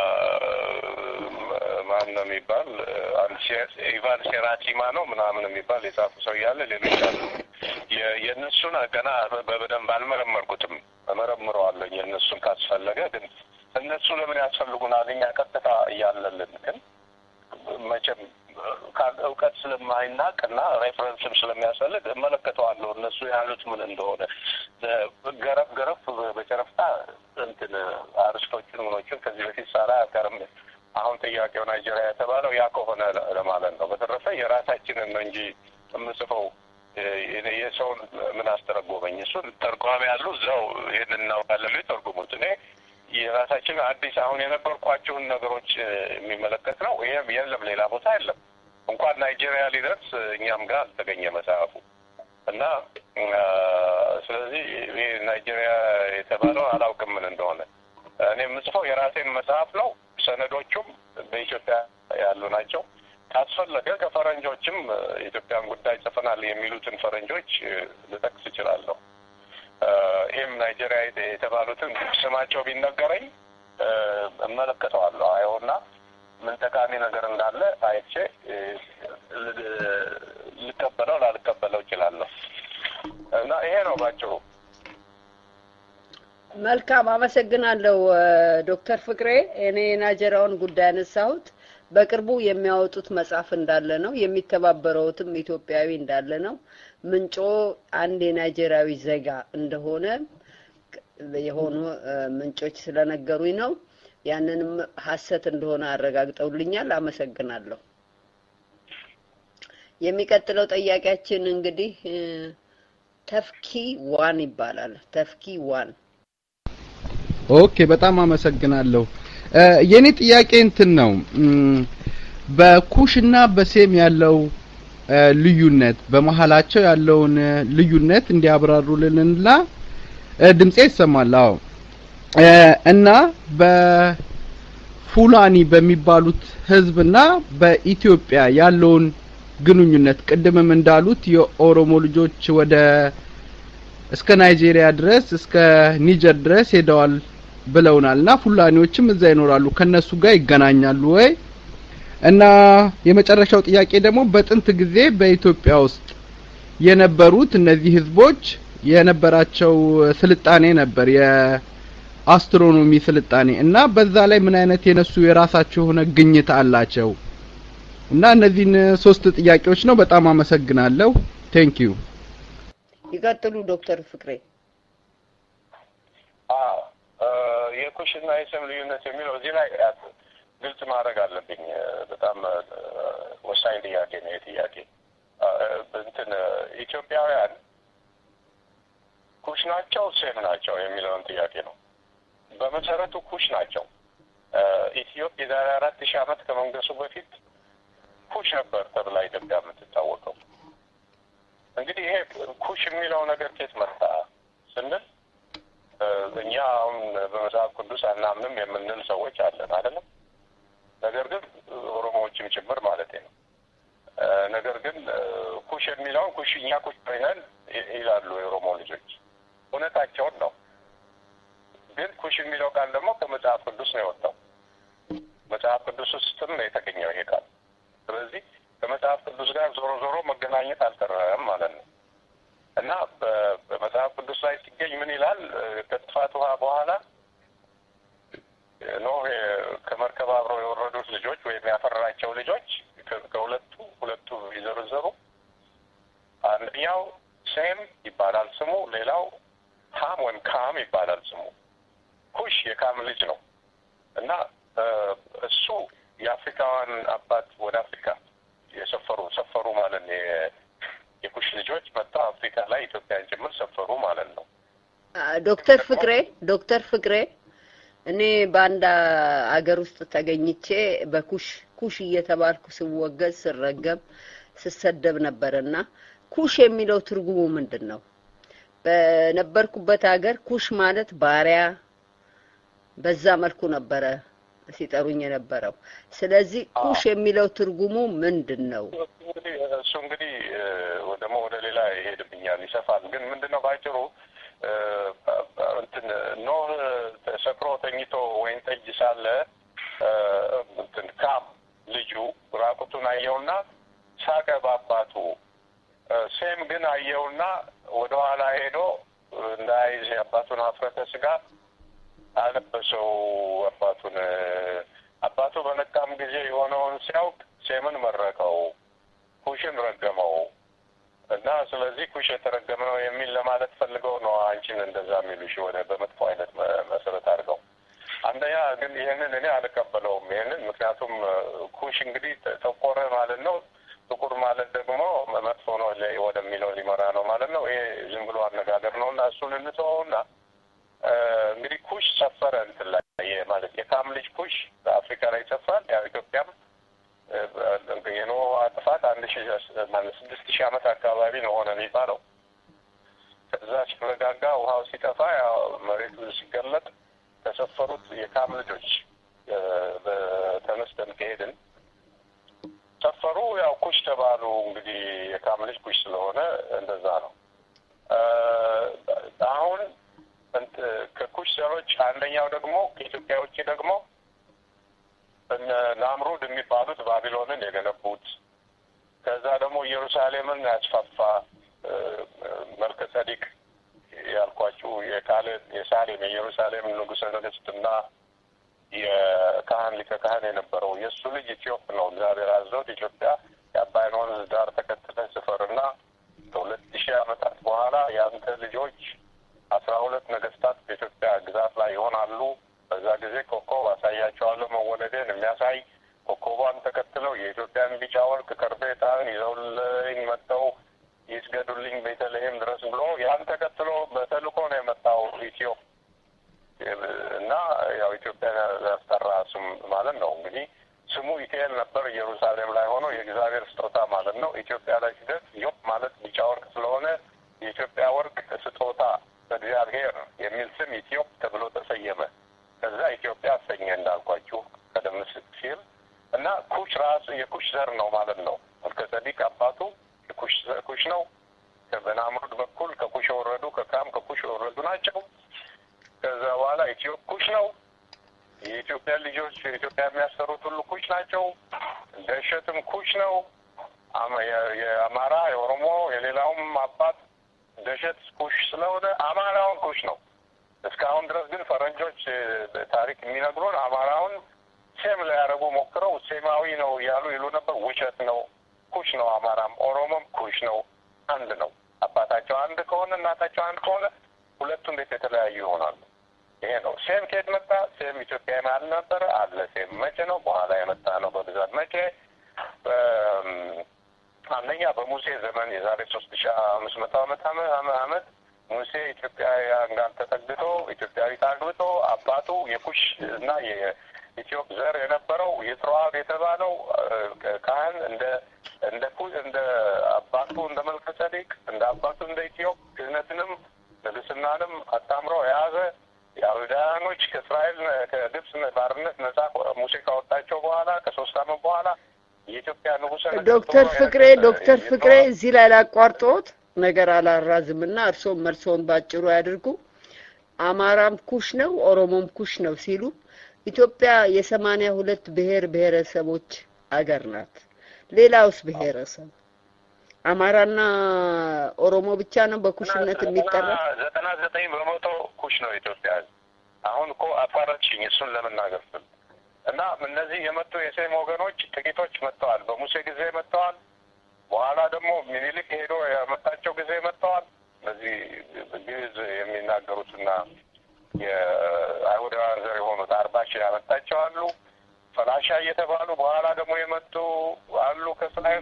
ማን ነው የሚባል አንድ ሴ- ኢቫን ሴራቲማ ነው ምናምን የሚባል የጻፉ ሰው እያለ ሌሎች አሉ። የ- የእነሱን ገና በ- በደንብ አልመረመርኩትም። እመረምረዋለሁ የእነሱን ካስፈለገ ግን እነሱ ለምን ያስፈልጉናል? እኛ ቀጥታ እያለልን ግን መቼም ካል- እውቀት ስለማይናቅ እና ሬፈረንስም ስለሚያስፈልግ እመለከተዋለሁ እነሱ ያሉት ምን እንደሆነ ገረፍ ገረፍ በጨረፍታ እንትን አርስቶችን ምኖችን ከዚህ በፊት ሳላ ያቀርም አሁን ጥያቄው ናይጄሪያ የተባለው ያ ከሆነ ለ- ለማለት ነው። በተረፈ የራሳችንን ነው እንጂ የምጽፈው የ- የሰውን ምን አስተረጎመኝ? እሱን ተርጓሚ ያሉ እዛው ይህን እናውቃለን ተርጉሙት። እኔ የራሳችን አዲስ አሁን የነበርኳቸውን ነገሮች እ፣ የሚመለከት ነው። ይህም የለም ሌላ ቦታ የለም። እንኳን ናይጄሪያ ሊደርስ እኛም ጋር አልተገኘ መጽሐፉ እና እ፣ ስለዚህ ይህ ናይጄሪያ የተባለው አላውቅም ምን እንደሆነ። እኔ የምጽፈው የራሴን መጽሐፍ ነው። ሰነዶቹም በኢትዮጵያ ያሉ ናቸው። ካስፈለገ ከፈረንጆችም እ፣ የኢትዮጵያን ጉዳይ ጽፈናል የሚሉትን ፈረንጆች እ፣ ልጠቅስ እችላለሁ። እ፣ ይህም ናይጄሪያ የተ- የተባሉትን ስማቸው ቢነገረኝ እ፣ እመለከተዋለሁ አየውና ምን ጠቃሚ ነገር እንዳለ አይቼ እ፣ ል- ልቀበለው ላልቀበለው እችላለሁ እና ይሄ ነው ባጭሩ። መልካም አመሰግናለሁ እ፣ ዶክተር ፍቅሬ። እኔ የናይጄሪያውን ጉዳይ ያነሳሁት በቅርቡ የሚያወጡት መጽሐፍ እንዳለ ነው። የሚተባበረውትም ኢትዮጵያዊ እንዳለ ነው። ምንጮ አንድ የናይጄሪያዊ ዜጋ እንደሆነ የሆኑ እ፣ ምንጮች ስለነገሩኝ ነው። ያንንም ሀሰት እንደሆነ አረጋግጠውልኛል። አመሰግናለሁ። የሚቀጥለው ጥያቄያችን እንግዲህ እ፣ ተፍኪ ዋን ይባላል። ተፍኪ ዋን ኦኬ በጣም አመሰግናለሁ። እ፣ የኔ ጥያቄ እንትን ነው እም፣ በኩሽና በሴም ያለው እ፣ ልዩነት በመሀላቸው ያለውን እ፣ ልዩነት እንዲያብራሩልንና እ፣ ድምጼ ይሰማል? አዎ እ፣ እና በፉላኒ በሚባሉት ህዝብና በኢትዮጵያ ያለውን ግንኙነት ቅድምም እንዳሉት የኦሮሞ ልጆች ወደ እስከ ናይጄሪያ ድረስ እስከ ኒጀር ድረስ ሄደዋል ብለውናል እና ፉላኒዎችም እዛ ይኖራሉ ከነሱ ጋር ይገናኛሉ ወይ እና የመጨረሻው ጥያቄ ደግሞ በጥንት ጊዜ በኢትዮጵያ ውስጥ የነበሩት እነዚህ ህዝቦች የነበራቸው ስልጣኔ ነበር የአስትሮኖሚ ስልጣኔ እና በዛ ላይ ምን አይነት የነሱ የራሳቸው የሆነ ግኝት አላቸው እና እነዚህን ሶስት ጥያቄዎች ነው በጣም አመሰግናለሁ ቴንክ ዩ ይቀጥሉ ዶክተር ፍቅሬ። አዎ እ፣ የኩሽና የስም ልዩነት የሚለው እዚህ ላይ አ፣ ግልጽ ማድረግ አለብኝ። እ፣ በጣም እ፣ ወሳኝ ጥያቄ ነው። የጥያቄ እንትን እ፣ ኢትዮጵያውያን ኩሽ ናቸው ሴም ናቸው የሚለውን ጥያቄ ነው። በመሰረቱ ኩሽ ናቸው። እ፣ ኢትዮጵያ የዛሬ አራት ሺህ ዓመት ከመንገሱ በፊት ኩሽ ነበር ተብላ ኢትዮጵያ የምትታወቀው። እንግዲህ ይሄ ኩሽ የሚለው ነገር ከየት መጣ ስንል እ፣ እኛ አሁን በመጽሐፍ ቅዱስ አናምንም የምንል ሰዎች አለን አይደለም። ነገር ግን ኦሮሞዎችም ጭምር ማለት ነው። እ፣ ነገር ግን እ፣ ኩሽ የሚለውን ኩሽ እኛ ኩሽ ነን ይ- ይላሉ የኦሮሞ ልጆች። እውነታቸውን ነው። ግን ኩሽ የሚለው ቃል ደግሞ ከመጽሐፍ ቅዱስ ነው የወጣው። መጽሐፍ ቅዱስ ውስጥም ነው የተገኘው ይሄ ቃል። ስለዚህ ከመጽሐፍ ቅዱስ ጋር ዞሮ ዞሮ መገናኘት አልቀረም ማለት ነው እና በ- በመጽሐፍ ቅዱስ ላይ ሲገኝ ምን ይላል? እ፣ ከጥፋት ውሃ በኋላ ኖህ የ- ከመርከብ አብረው የወረዱት ልጆች ወይም ያፈራቸው ልጆች ከ- ከሁለቱ ሁለቱ ቢዘረዘሩ አንደኛው ሴም ይባላል ስሙ፣ ሌላው ሃም ወይም ካም ይባላል ስሙ። ኩሽ የካም ልጅ ነው እና እ፣ እሱ የአፍሪካውያን አባት ወደ አፍሪካ የሰፈሩ ሰፈሩ ማለት ነው። የ- የኩሽ ልጆች መጥተው አፍሪካ ላይ ኢትዮጵያን ጭምር ሰፈሩ ማለት ነው። አ፣ ዶክተር ፍቅሬ ዶክተር ፍቅሬ እኔ በአንድ አ- አገር ውስጥ ተገኝቼ በኩሽ ኩሽ እየተባልኩ ስወገዝ ስረገም ስሰደብ ነበርና ኩሽ የሚለው ትርጉሙ ምንድን ነው? በነበርኩበት ሀገር ኩሽ ማለት ባሪያ፣ በዛ መልኩ ነበረ ሲጠሩኝ የነበረው። ስለዚህ ኩሽ የሚለው ትርጉሙ ምንድን ነው? እንግዲህ እሱ እንግዲህ እ፣ ደግሞ ወደ ሌላ ይሄድብኛል ይሰፋል። ግን ምንድነው ባጭሩ እ፣ እንትን ኖህ ሰክሮ ተኝቶ ወይን ጠጅ ሳለ እ፣ እንትን ካም ልጁ ራቁቱን አየውና ሳቀ በአባቱ። እ፣ ሴም ግን አየውና ወደኋላ ሄዶ እንዳይዝ የአባቱን ሀፍረተ ስጋ አለበሰው አባቱን። አባቱ በነቃም ጊዜ የሆነውን ሲያውቅ ሴምን መረቀው፣ ኩሽን ረገመው እና ስለዚህ ኩሽ የተረገመ ነው የሚል ለማለት ፈልገው ነው አንቺን እንደዛ የሚሉሽ ወደ በመጥፎ አይነት መ- መሰረት አድርገው። አንደኛ ግን ይህንን እኔ አልቀበለውም። ይህንን ምክንያቱም እ፣ ኩሽ እንግዲህ ተ- ጠቆረ ማለት ነው። ጥቁር ማለት ደግሞ መጥፎ ነው ለ- ወደሚለው ሊመራ ነው ማለት ነው። ይሄ ዝም ብሎ አነጋገር ነው እና እሱን እንተወውና እ፣ እንግዲህ ኩሽ ሰፈረ እንትን ላይ የ- ማለት የካም ልጅ ኩሽ በአፍሪካ ላይ ይሰፍራል። ያው ኢትዮጵያም እ፣ በ- የኖህ ጥፋት አንድ ሺ ማለት ስድስት ሺህ ዓመት አካባቢ ነው ሆነ የሚባለው። ከዛ ሲረጋጋ ውሃው ሲጠፋ ያው መሬቱ ሲገለጥ ተሰፈሩት የካም ልጆች እ፣ በተነስተን ከሄድን ሰፈሩ ያው ኩሽ ተባሉ። እንግዲህ የካም ልጅ ኩሽ ስለሆነ እንደዛ ነው። እ፣ አሁን እንት ከኩሽ ዘሮች አንደኛው ደግሞ ከኢትዮጵያ ውጭ ደግሞ እነ ናምሩድ የሚባሉት ባቢሎንን የገነቡት ከዛ ደግሞ ኢየሩሳሌምን ያስፋፋ እ፣ መልከ ጸዲቅ ያልኳችሁ የካለ የሳሌም የኢየሩሳሌም ንጉሠ ነገሥትና የካህን ሊቀ ካህን የነበረው የእሱ ልጅ ኢትዮጵ ነው። እግዚአብሔር አዞት ኢትዮጵያ የአባይን ወንዝ ዳር ተከትለህ ስፈርና ከሁለት ሺህ ዓመታት በኋላ የአንተ ልጆች አስራ ሁለት ነገስታት ብሎ በተልእኮ ነው የመጣው ኢትዮ እና ያው ኢትዮጵያ ያስጠራ ስም ማለት ነው እንግዲህ ስሙ ኢቴል ነበር ኢየሩሳሌም ላይ ሆኖ የእግዚአብሔር ስጦታ ማለት ነው። ኢትዮጵያ ላይ ሲደርስ ዮብ ማለት ቢጫ ወርቅ ስለሆነ የኢትዮጵያ ወርቅ ስጦታ በእግዚአብሔር የሚል ስም ኢትዮጵ ተብሎ ተሰየመ። ከዛ ኢትዮጵያ አሰኘ እንዳልኳችሁ ቀደም ሲል እና ኩሽ ራሱ የኩሽ ዘር ነው ማለት ነው። መልከ ጸዲቅ አባቱ የኩሽ ኩሽ ነው። በናምሩድ በኩል ከኩሽ የወረዱ ከካም ከኩሽ የወረዱ ናቸው። ከዛ በኋላ ኢትዮጵ ኩሽ ነው። የኢትዮጵያ ልጆች የኢትዮጵያ የሚያሰሩት ሁሉ ኩሽ ናቸው። ደሸትም ኩሽ ነው። የአማራ የኦሮሞ የሌላውም አባት ደሸት ኩሽ ስለሆነ አማራውን ኩሽ ነው። እስካሁን ድረስ ግን ፈረንጆች ታሪክ የሚነግሩን አማራውን ሴም ሊያደርጉ ሞክረው ሴማዊ ነው እያሉ ይሉ ነበር። ውሸት ነው። ኩሽ ነው። አማራም ኦሮሞም ኩሽ ነው። አንድ ነው። አባታቸው አንድ ከሆነ እናታቸው አንድ ከሆነ ሁለቱ እንዴት የተለያዩ ይሆናሉ? ይሄ ነው። ሴም ከየት መጣ? ሴም ኢትዮጵያ መሀል ነበረ አለ። ሴም መቼ ነው? በኋላ የመጣ ነው በብዛት መቼ? አንደኛ በሙሴ ዘመን የዛሬ ሶስት ሺ አምስት መቶ ዓመት ዓመት ሙሴ ኢትዮጵያውያን ጋር ተጠግቶ ኢትዮጵያዊት አግብቶ አባቱ የኩሽ እና የኢትዮጵ ዘር የነበረው የጥሮአብ የተባለው ካህን እንደ እንደ ኩ እንደ አባቱ እንደ መልከ ጸዴቅ እንደ አባቱ እንደ ኢትዮጵ ክህነትንም ንግስናንም አጣምሮ የያዘ የአይሁዳውያኖች ከእስራኤል ከግብፅ ባርነት ነጻ ሙሴ ካወጣቸው በኋላ ከሶስት ዓመት በኋላ የኢትዮጵያ ንጉሰ ዶክተር ፍቅሬ ዶክተር ፍቅሬ እዚህ ላይ ላቋርጦት ነገር አላራዝምና እርስዎም መልሶን ባጭሩ ያድርጉ። አማራም ኩሽ ነው፣ ኦሮሞም ኩሽ ነው ሲሉ ኢትዮጵያ የሰማንያ ሁለት ብሔር ብሔረሰቦች አገር ናት። ሌላውስ ብሔረሰብ አማራና ኦሮሞ ብቻ ነው በኩሽነት የሚጠራ? ዘጠና ዘጠኝ በመቶ ኩሽ ነው ኢትዮጵያ። አሁን እኮ አፋረችኝ እሱን ለመናገር ስል እና እነዚህ የመጡ የሴም ወገኖች ጥቂቶች መጥተዋል። በሙሴ ጊዜ መጥተዋል። በኋላ ደግሞ ሚኒሊክ ሄዶ ያመጣቸው ጊዜ መጥተዋል። እነዚህ ግዕዝ የሚናገሩትና የአይሁዳውያን ዘር የሆኑት አርባ ሺህ ያመጣቸው አሉ። ፈላሻ እየተባሉ በኋላ ደግሞ የመጡ አሉ ከእስራኤል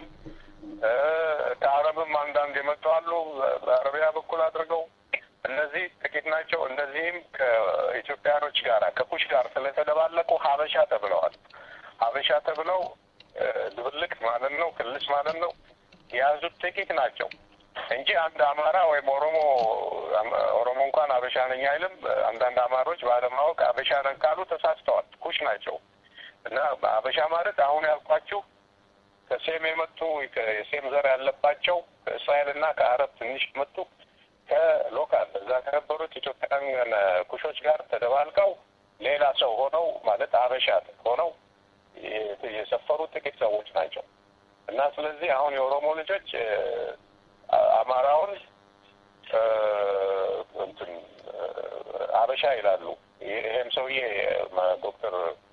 ከአረብም አንዳንድ የመጡ አሉ በአረቢያ በኩል አድርገው እነዚህ ጥቂት ናቸው። እነዚህም ከኢትዮጵያኖች ጋር ከኩሽ ጋር ስለተደባለቁ ሀበሻ ተብለዋል። ሀበሻ ተብለው ድብልቅ ማለት ነው፣ ክልስ ማለት ነው። የያዙት ጥቂት ናቸው እንጂ አንድ አማራ ወይም ኦሮሞ ኦሮሞ እንኳን አበሻ ነኝ አይልም። አንዳንድ አማሮች ባለማወቅ አበሻ ነን ካሉ ተሳስተዋል። ኩሽ ናቸው እና አበሻ ማለት አሁን ያልኳችሁ ከሴም የመጡ የሴም ዘር ያለባቸው ከእስራኤልና ከአረብ ትንሽ የመጡ ከሎካል እዛ ከነበሩት ኢትዮጵያውያን ኩሾች ጋር ተደባልቀው ሌላ ሰው ሆነው ማለት አበሻ ሆነው የሰፈሩ ጥቂት ሰዎች ናቸው እና ስለዚህ አሁን የኦሮሞ ልጆች አማራውን እንትን አበሻ ይላሉ። ይሄም ሰውዬ ዶክተር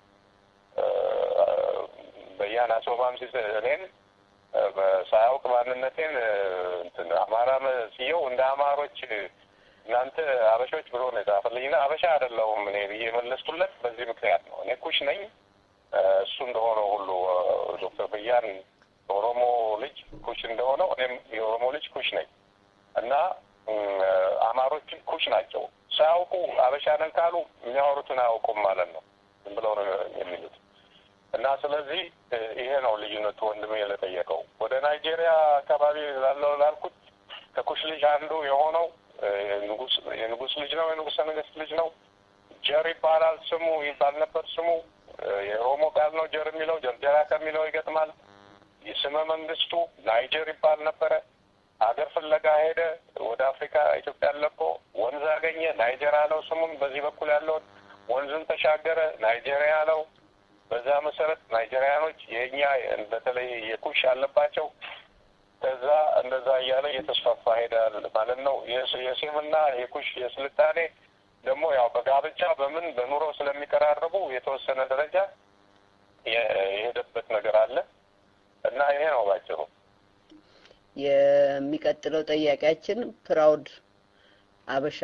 በያን አሶማም ሲስ እኔን ሳያውቅ ማንነቴን እንትን አማራ መስየው እንደ አማሮች እናንተ አበሾች ብሎ ነው የጻፈልኝና አበሻ አይደለሁም እኔ ብዬ የመለስኩለት በዚህ ምክንያት ነው። እኔ ኩሽ ነኝ እሱ እንደሆነው ሁሉ ዶክተር በያን የኦሮሞ ልጅ ኩሽ እንደሆነው እኔም የኦሮሞ ልጅ ኩሽ ነኝ እና አማሮች ኩሽ ናቸው። ሳያውቁ አበሻ ነን ካሉ የሚያወሩትን አያውቁም ማለት ነው። ዝም ብለው ነው የሚሉት። እና ስለዚህ ይሄ ነው ልዩነቱ። ወንድሜ ለጠየቀው ወደ ናይጄሪያ አካባቢ ላለው ላልኩት ከኩሽ ልጅ አንዱ የሆነው ንጉስ የንጉስ ልጅ ነው፣ የንጉሰ ነገስት ልጅ ነው። ጀር ይባላል ስሙ ይባል ነበር ስሙ የኦሮሞ ቃል ነው። ጀር የሚለው ጀርጀራ ከሚለው ይገጥማል። የስመ መንግስቱ ናይጀር ይባል ነበረ። አገር ፍለጋ ሄደ ወደ አፍሪካ ኢትዮጵያን ለቆ ወንዝ አገኘ፣ ናይጀር አለው ስሙን። በዚህ በኩል ያለውን ወንዝን ተሻገረ፣ ናይጄሪያ አለው። በዛ መሰረት ናይጄሪያኖች የእኛ በተለይ የኩሽ አለባቸው። ከዛ እንደዛ እያለ እየተስፋፋ ሄዳል ማለት ነው። የሴምና የኩሽ የስልጣኔ ደግሞ ያው በጋብቻ በምን በኑሮ ስለሚቀራረቡ የተወሰነ ደረጃ የሄደበት ነገር አለ እና ይሄ ነው ባጭሩ። የሚቀጥለው ጥያቄያችን ፕራውድ አበሻ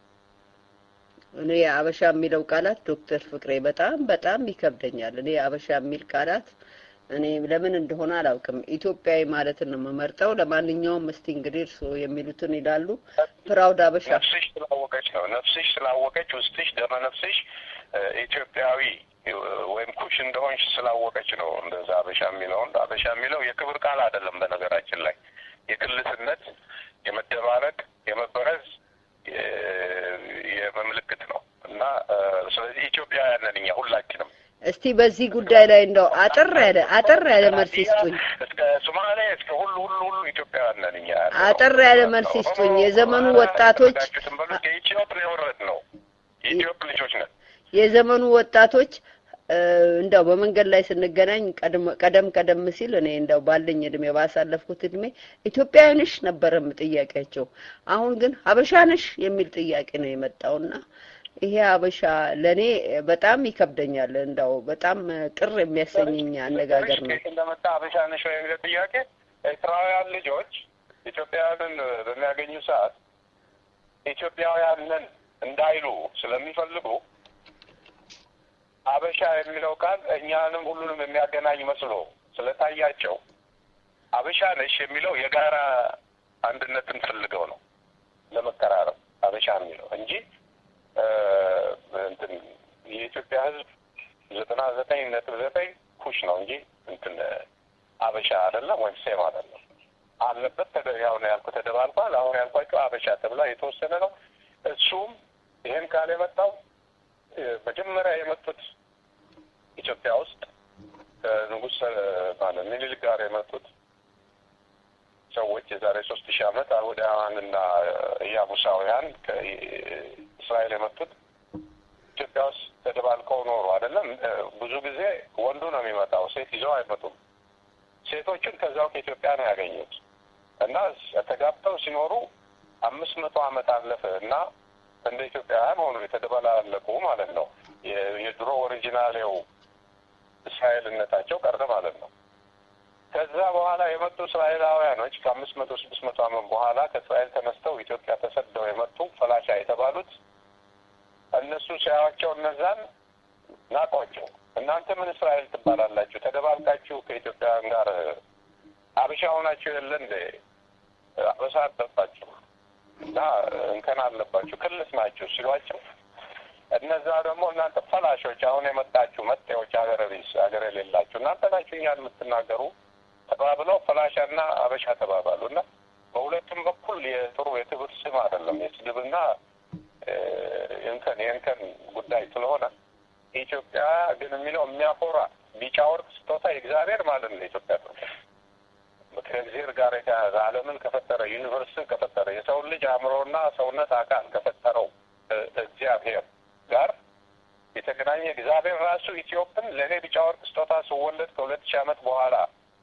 እኔ አበሻ የሚለው ቃላት ዶክተር ፍቅሬ በጣም በጣም ይከብደኛል። እኔ አበሻ የሚል ቃላት እኔ ለምን እንደሆነ አላውቅም። ኢትዮጵያዊ ማለትን ነው የምመርጠው። ለማንኛውም እስቲ እንግዲህ እርስዎ የሚሉትን ይላሉ። ፕራውድ አበሻ ነፍስሽ ስላወቀች ነው። ነፍስሽ ስላወቀች ውስጥሽ ደመ ነፍስሽ እ፣ ኢትዮጵያዊ እ፣ ወይም ኩሽ እንደሆንሽ ስላወቀች ነው እንደዛ አበሻ የሚለውን አበሻ የሚለው የክብር ቃል አይደለም። በነገራችን ላይ የግልትነት፣ የመደባረቅ፣ የመበረዝ እ፣ የመምልክት ነው እና እ፣ ስለዚህ ኢትዮጵያውያን ነን እኛ ሁላችንም እስቲ በዚህ ጉዳይ ላይ እንደው አጠር ያለ አጠር ያለ መልስ ይስጡኝ። እስከ ሶማሌ እስከ ሁሉ ሁሉ ሁሉ ኢትዮጵያውያን ነን እኛ ያለ ነው። አጠር ያለ መልስ ይስጡኝ። የዘመኑ ወጣቶች ያደረጋችሁትን በሉ ከኢትዮጵ ነው የወረድ ነው የኢትዮጵ ልጆች ነን። የዘመኑ ወጣቶች እ፣ እንደው በመንገድ ላይ ስንገናኝ ቀድመ- ቀደም ቀደም ሲል እኔ እንደው ባለኝ እድሜ ባሳለፍኩት እድሜ ኢትዮጵያዊ ነሽ ነበረም ጥያቄያቸው። አሁን ግን ሀበሻ ነሽ የሚል ጥያቄ ነው የመጣውና ይሄ ሀበሻ ለእኔ በጣም ይከብደኛል። እንደው በጣም ቅር የሚያሰኘኝ አነጋገር ነው። ከየት እንደመጣ አበሻ ነሽ ወይ የሚለው ጥያቄ ኤርትራውያን ልጆች ኢትዮጵያውያንን በሚያገኙ ሰዓት ኢትዮጵያውያን ነን እንዳይሉ ስለሚፈልጉ አበሻ የሚለው ቃል እኛንም ሁሉንም የሚያገናኝ መስሎ ስለታያቸው አበሻ ነሽ የሚለው የጋራ አንድነትን ፈልገው ነው ለመቀራረብ አበሻ የሚለው እንጂ እ፣ እንትን የኢትዮጵያ ሕዝብ ዘጠና ዘጠኝ ነጥብ ዘጠኝ ኩሽ ነው እንጂ እንትን አበሻ አይደለም ወይም ሴም አይደለም። አለበት ተደ- ያው ነው ያልኩት ተደባልቋል። አሁን ያልኳቸው አበሻ ተብላ የተወሰነ ነው። እሱም ይህን ቃል የመጣው እ፣ መጀመሪያ የመጡት ኢትዮጵያ ውስጥ ከንጉሥ እ፣ ማለት ምኒልክ ጋር የመጡት ሰዎች የዛሬ ሶስት ሺህ ዓመት አይሁዳውያንና ኢያቡሳውያን ከእስራኤል የመጡት ኢትዮጵያ ውስጥ ተደባልቀው ኖሩ አይደለም። እ፣ ብዙ ጊዜ ወንዱ ነው የሚመጣው፣ ሴት ይዘው አይመጡም። ሴቶችን ከዛው ከኢትዮጵያ ነው ያገኙት እና ተጋብተው ሲኖሩ አምስት መቶ ዓመት አለፈ እና እንደ ኢትዮጵያውያን ሆኑ የተደበላለቁ ማለት ነው። የ- የድሮ ኦሪጂናሌው እስራኤልነታቸው ቀረ ማለት ነው። ከዛ በኋላ የመጡ እስራኤላውያኖች ከአምስት መቶ ስድስት መቶ ዓመት በኋላ ከእስራኤል ተነስተው ኢትዮጵያ ተሰደው የመጡ ፈላሻ የተባሉት እነሱ ሲያዩዋቸው እነዛን ናቋቸው። እናንተ ምን እስራኤል ትባላላችሁ? ተደባልቃችሁ ከኢትዮጵያውያን ጋር አበሻ ሆናችሁ የለ እንደ አበሳ አለባችሁ እና እንከን አለባችሁ ክልስ ናችሁ ሲሏቸው እነዛ ደግሞ እናንተ ፈላሾች አሁን የመጣችሁ መጤዎች ሀገረ ቢስ ሀገር የሌላችሁ እናንተ ናችሁ እኛን የምትናገሩ ተባብለው ፈላሻና አበሻ ተባባሉ እና በሁለቱም በኩል የጥሩ የክብር ስም አይደለም የስድብና እ፣ የእንከን የእንከን ጉዳይ ስለሆነ ኢትዮጵያ ግን የሚለው የሚያኮራ ቢጫ ወርቅ ስጦታ የእግዚአብሔር ማለት ነው። ኢትዮጵያ ከእግዚአብሔር ጋር የተያያዘ ዓለምን ከፈጠረ ዩኒቨርስን ከፈጠረ የሰውን ልጅ አእምሮና ሰውነት አካል ከፈጠረው እ፣ እግዚአብሔር ጋር የተገናኘ እግዚአብሔር ራሱ ኢትዮጵን ለእኔ ቢጫ ወርቅ ስጦታ ስወለድ ከሁለት ሺህ ዓመት በኋላ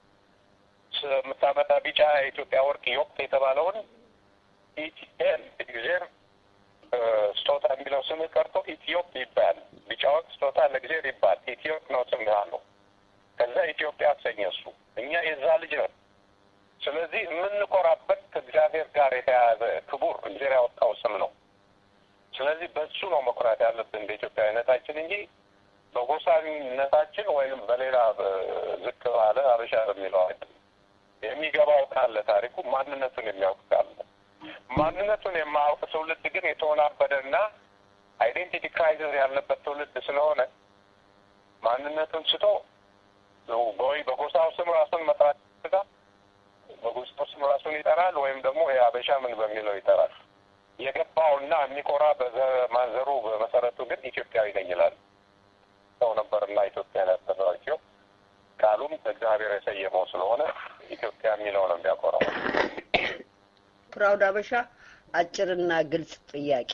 የምታመጣ ቢጫ የኢትዮጵያ ወርቅ ዮቅት የተባለውን ኢቲኤን እግዚአብሔር እ፣ ስጦታ የሚለው ስም ቀርቶ ኢትዮጵ ይባል ቢጫ ወርቅ ስጦታ ለእግዚአብሔር ይባል ኢትዮጵ ነው ስም ያለው። ከዛ ኢትዮጵያ አሰኘ እሱ። እኛ የዛ ልጅ ነን። ስለዚህ የምንኮራበት ከእግዚአብሔር ጋር የተያያዘ ክቡር እግዚአብሔር ያወጣው ስም ነው። ስለዚህ በሱ ነው መኩራት ያለብን በኢትዮጵያዊነታችን እንጂ በጎሳዊነታችን ወይም በሌላ እ፣ ዝቅ ባለ አበሻ በሚለው አይደለም። የሚገባው ካለ ታሪኩ ማንነቱን የሚያውቅ ካለ ማንነቱን የማያውቅ ትውልድ ግን የተወናበደና አይዴንቲቲ ክራይሲስ ያለበት ትውልድ ስለሆነ ማንነቱን ስቶ ወይ በጎሳው ስም ራሱን መጥራት ይችላል፣ በጎሳው ስም ራሱን ይጠራል፣ ወይም ደግሞ የአበሻ ምን በሚለው ይጠራል። የገባውና የሚኮራ በማንዘሩ በመሰረቱ ግን ኢትዮጵያዊ ነኝ ይላል። ሰው ነበርና ኢትዮጵያ ያደረጋቸው ቃሉም እግዚአብሔር የሰየመው ስለሆነ ኢትዮጵያ የሚለው ነው የሚያኮራው። ፕራውድ አበሻ አጭርና ግልጽ ጥያቄ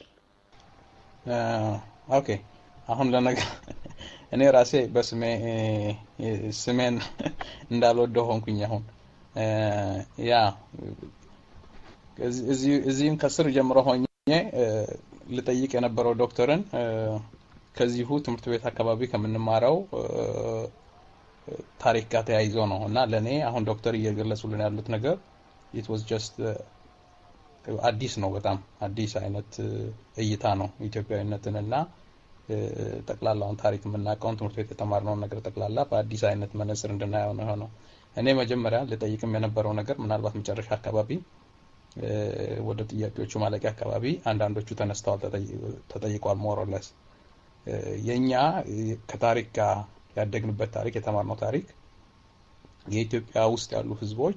ኦኬ አሁን ለነገ እኔ ራሴ በስሜ እ፣ ስሜን እንዳልወደው ሆንኩኝ። አሁን እ፣ ያ እዚህ- እዚህ- እዚህም ከስር ጀምሮ ሆኜ እ፣ ልጠይቅ የነበረው ዶክተርን እ፣ ከዚሁ ትምህርት ቤት አካባቢ ከምንማረው እ፣ ታሪክ ጋር ተያይዞ ነው እና ለእኔ አሁን ዶክተር እየገለጹልን ያሉት ነገር ኢት ዋዝ ጀስት አዲስ ነው። በጣም አዲስ አይነት እ፣ እይታ ነው ኢትዮጵያዊነትን እና ጠቅላላውን ታሪክ የምናውቀውን ትምህርት ቤት የተማርነውን ነገር ጠቅላላ በአዲስ አይነት መነጽር እንድናየው ነው የሆነው። እኔ መጀመሪያ ልጠይቅም የነበረው ነገር ምናልባት መጨረሻ አካባቢ ወደ ጥያቄዎቹ ማለቂያ አካባቢ አንዳንዶቹ ተነስተዋል፣ ተጠይቋል። ሞሮለስ የእኛ ከታሪክ ጋር ያደግንበት ታሪክ የተማርነው ታሪክ የኢትዮጵያ ውስጥ ያሉ ህዝቦች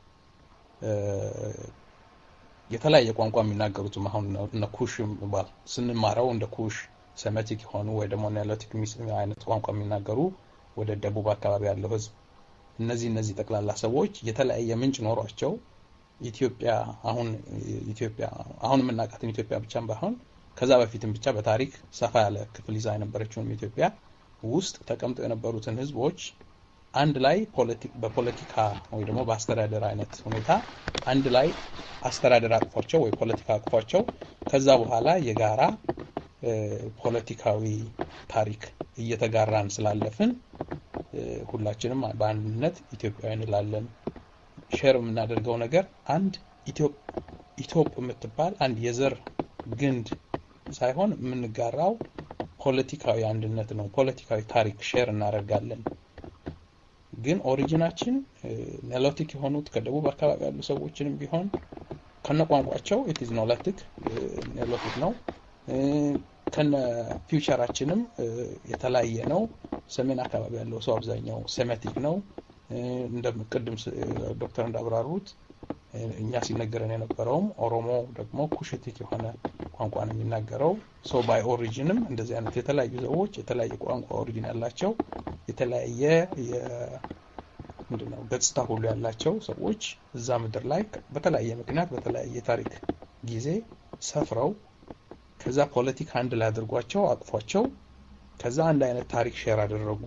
የተለያየ ቋንቋ የሚናገሩትም አሁን እነ ኩሽ ባል ስንማረው እንደ ኩሽ ሴሜቲክ የሆኑ ወይ ደግሞ ኒሎቲክ አይነት ቋንቋ የሚናገሩ ወደ ደቡብ አካባቢ ያለው ህዝብ እነዚህ እነዚህ ጠቅላላ ሰዎች የተለያየ ምንጭ ኖሯቸው ኢትዮጵያ አሁን ኢትዮጵያ አሁን የምናውቃትን ኢትዮጵያ ብቻም ባይሆን ከዛ በፊትም ብቻ በታሪክ ሰፋ ያለ ክፍል ይዛ የነበረችውን ኢትዮጵያ ውስጥ ተቀምጠው የነበሩትን ህዝቦች አንድ ላይ በፖለቲካ ወይ ደግሞ በአስተዳደር አይነት ሁኔታ አንድ ላይ አስተዳደር አቅፏቸው ወይ ፖለቲካ አቅፏቸው ከዛ በኋላ የጋራ ፖለቲካዊ ታሪክ እየተጋራን ስላለፍን ሁላችንም በአንድነት ኢትዮጵያዊ እንላለን። ሼር የምናደርገው ነገር አንድ ኢትዮጵ የምትባል አንድ የዘር ግንድ ሳይሆን የምንጋራው ፖለቲካዊ አንድነት ነው። ፖለቲካዊ ታሪክ ሼር እናደርጋለን። ግን ኦሪጂናችን ኔሎቲክ የሆኑት ከደቡብ አካባቢ ያሉ ሰዎችንም ቢሆን ከነ ቋንቋቸው ኢትዝ ኖላቲክ ኔሎቲክ ነው። ከነ ፊውቸራችንም የተለያየ ነው። ሰሜን አካባቢ ያለው ሰው አብዛኛው ሴሜቲክ ነው። እንደ ቅድም ዶክተር እንዳብራሩት እኛ ሲነገረን የነበረውም ኦሮሞ ደግሞ ኩሽቲክ የሆነ ቋንቋ ነው የሚናገረው። ሶ ባይ ኦሪጂንም እንደዚህ አይነት የተለያዩ ሰዎች የተለያየ ቋንቋ ኦሪጂን ያላቸው የተለያየ ምንድነው ገጽታ ሁሉ ያላቸው ሰዎች እዛ ምድር ላይ በተለያየ ምክንያት በተለያየ ታሪክ ጊዜ ሰፍረው ከዛ ፖለቲካ አንድ ላይ አድርጓቸው አቅፏቸው ከዛ አንድ አይነት ታሪክ ሼር አደረጉ።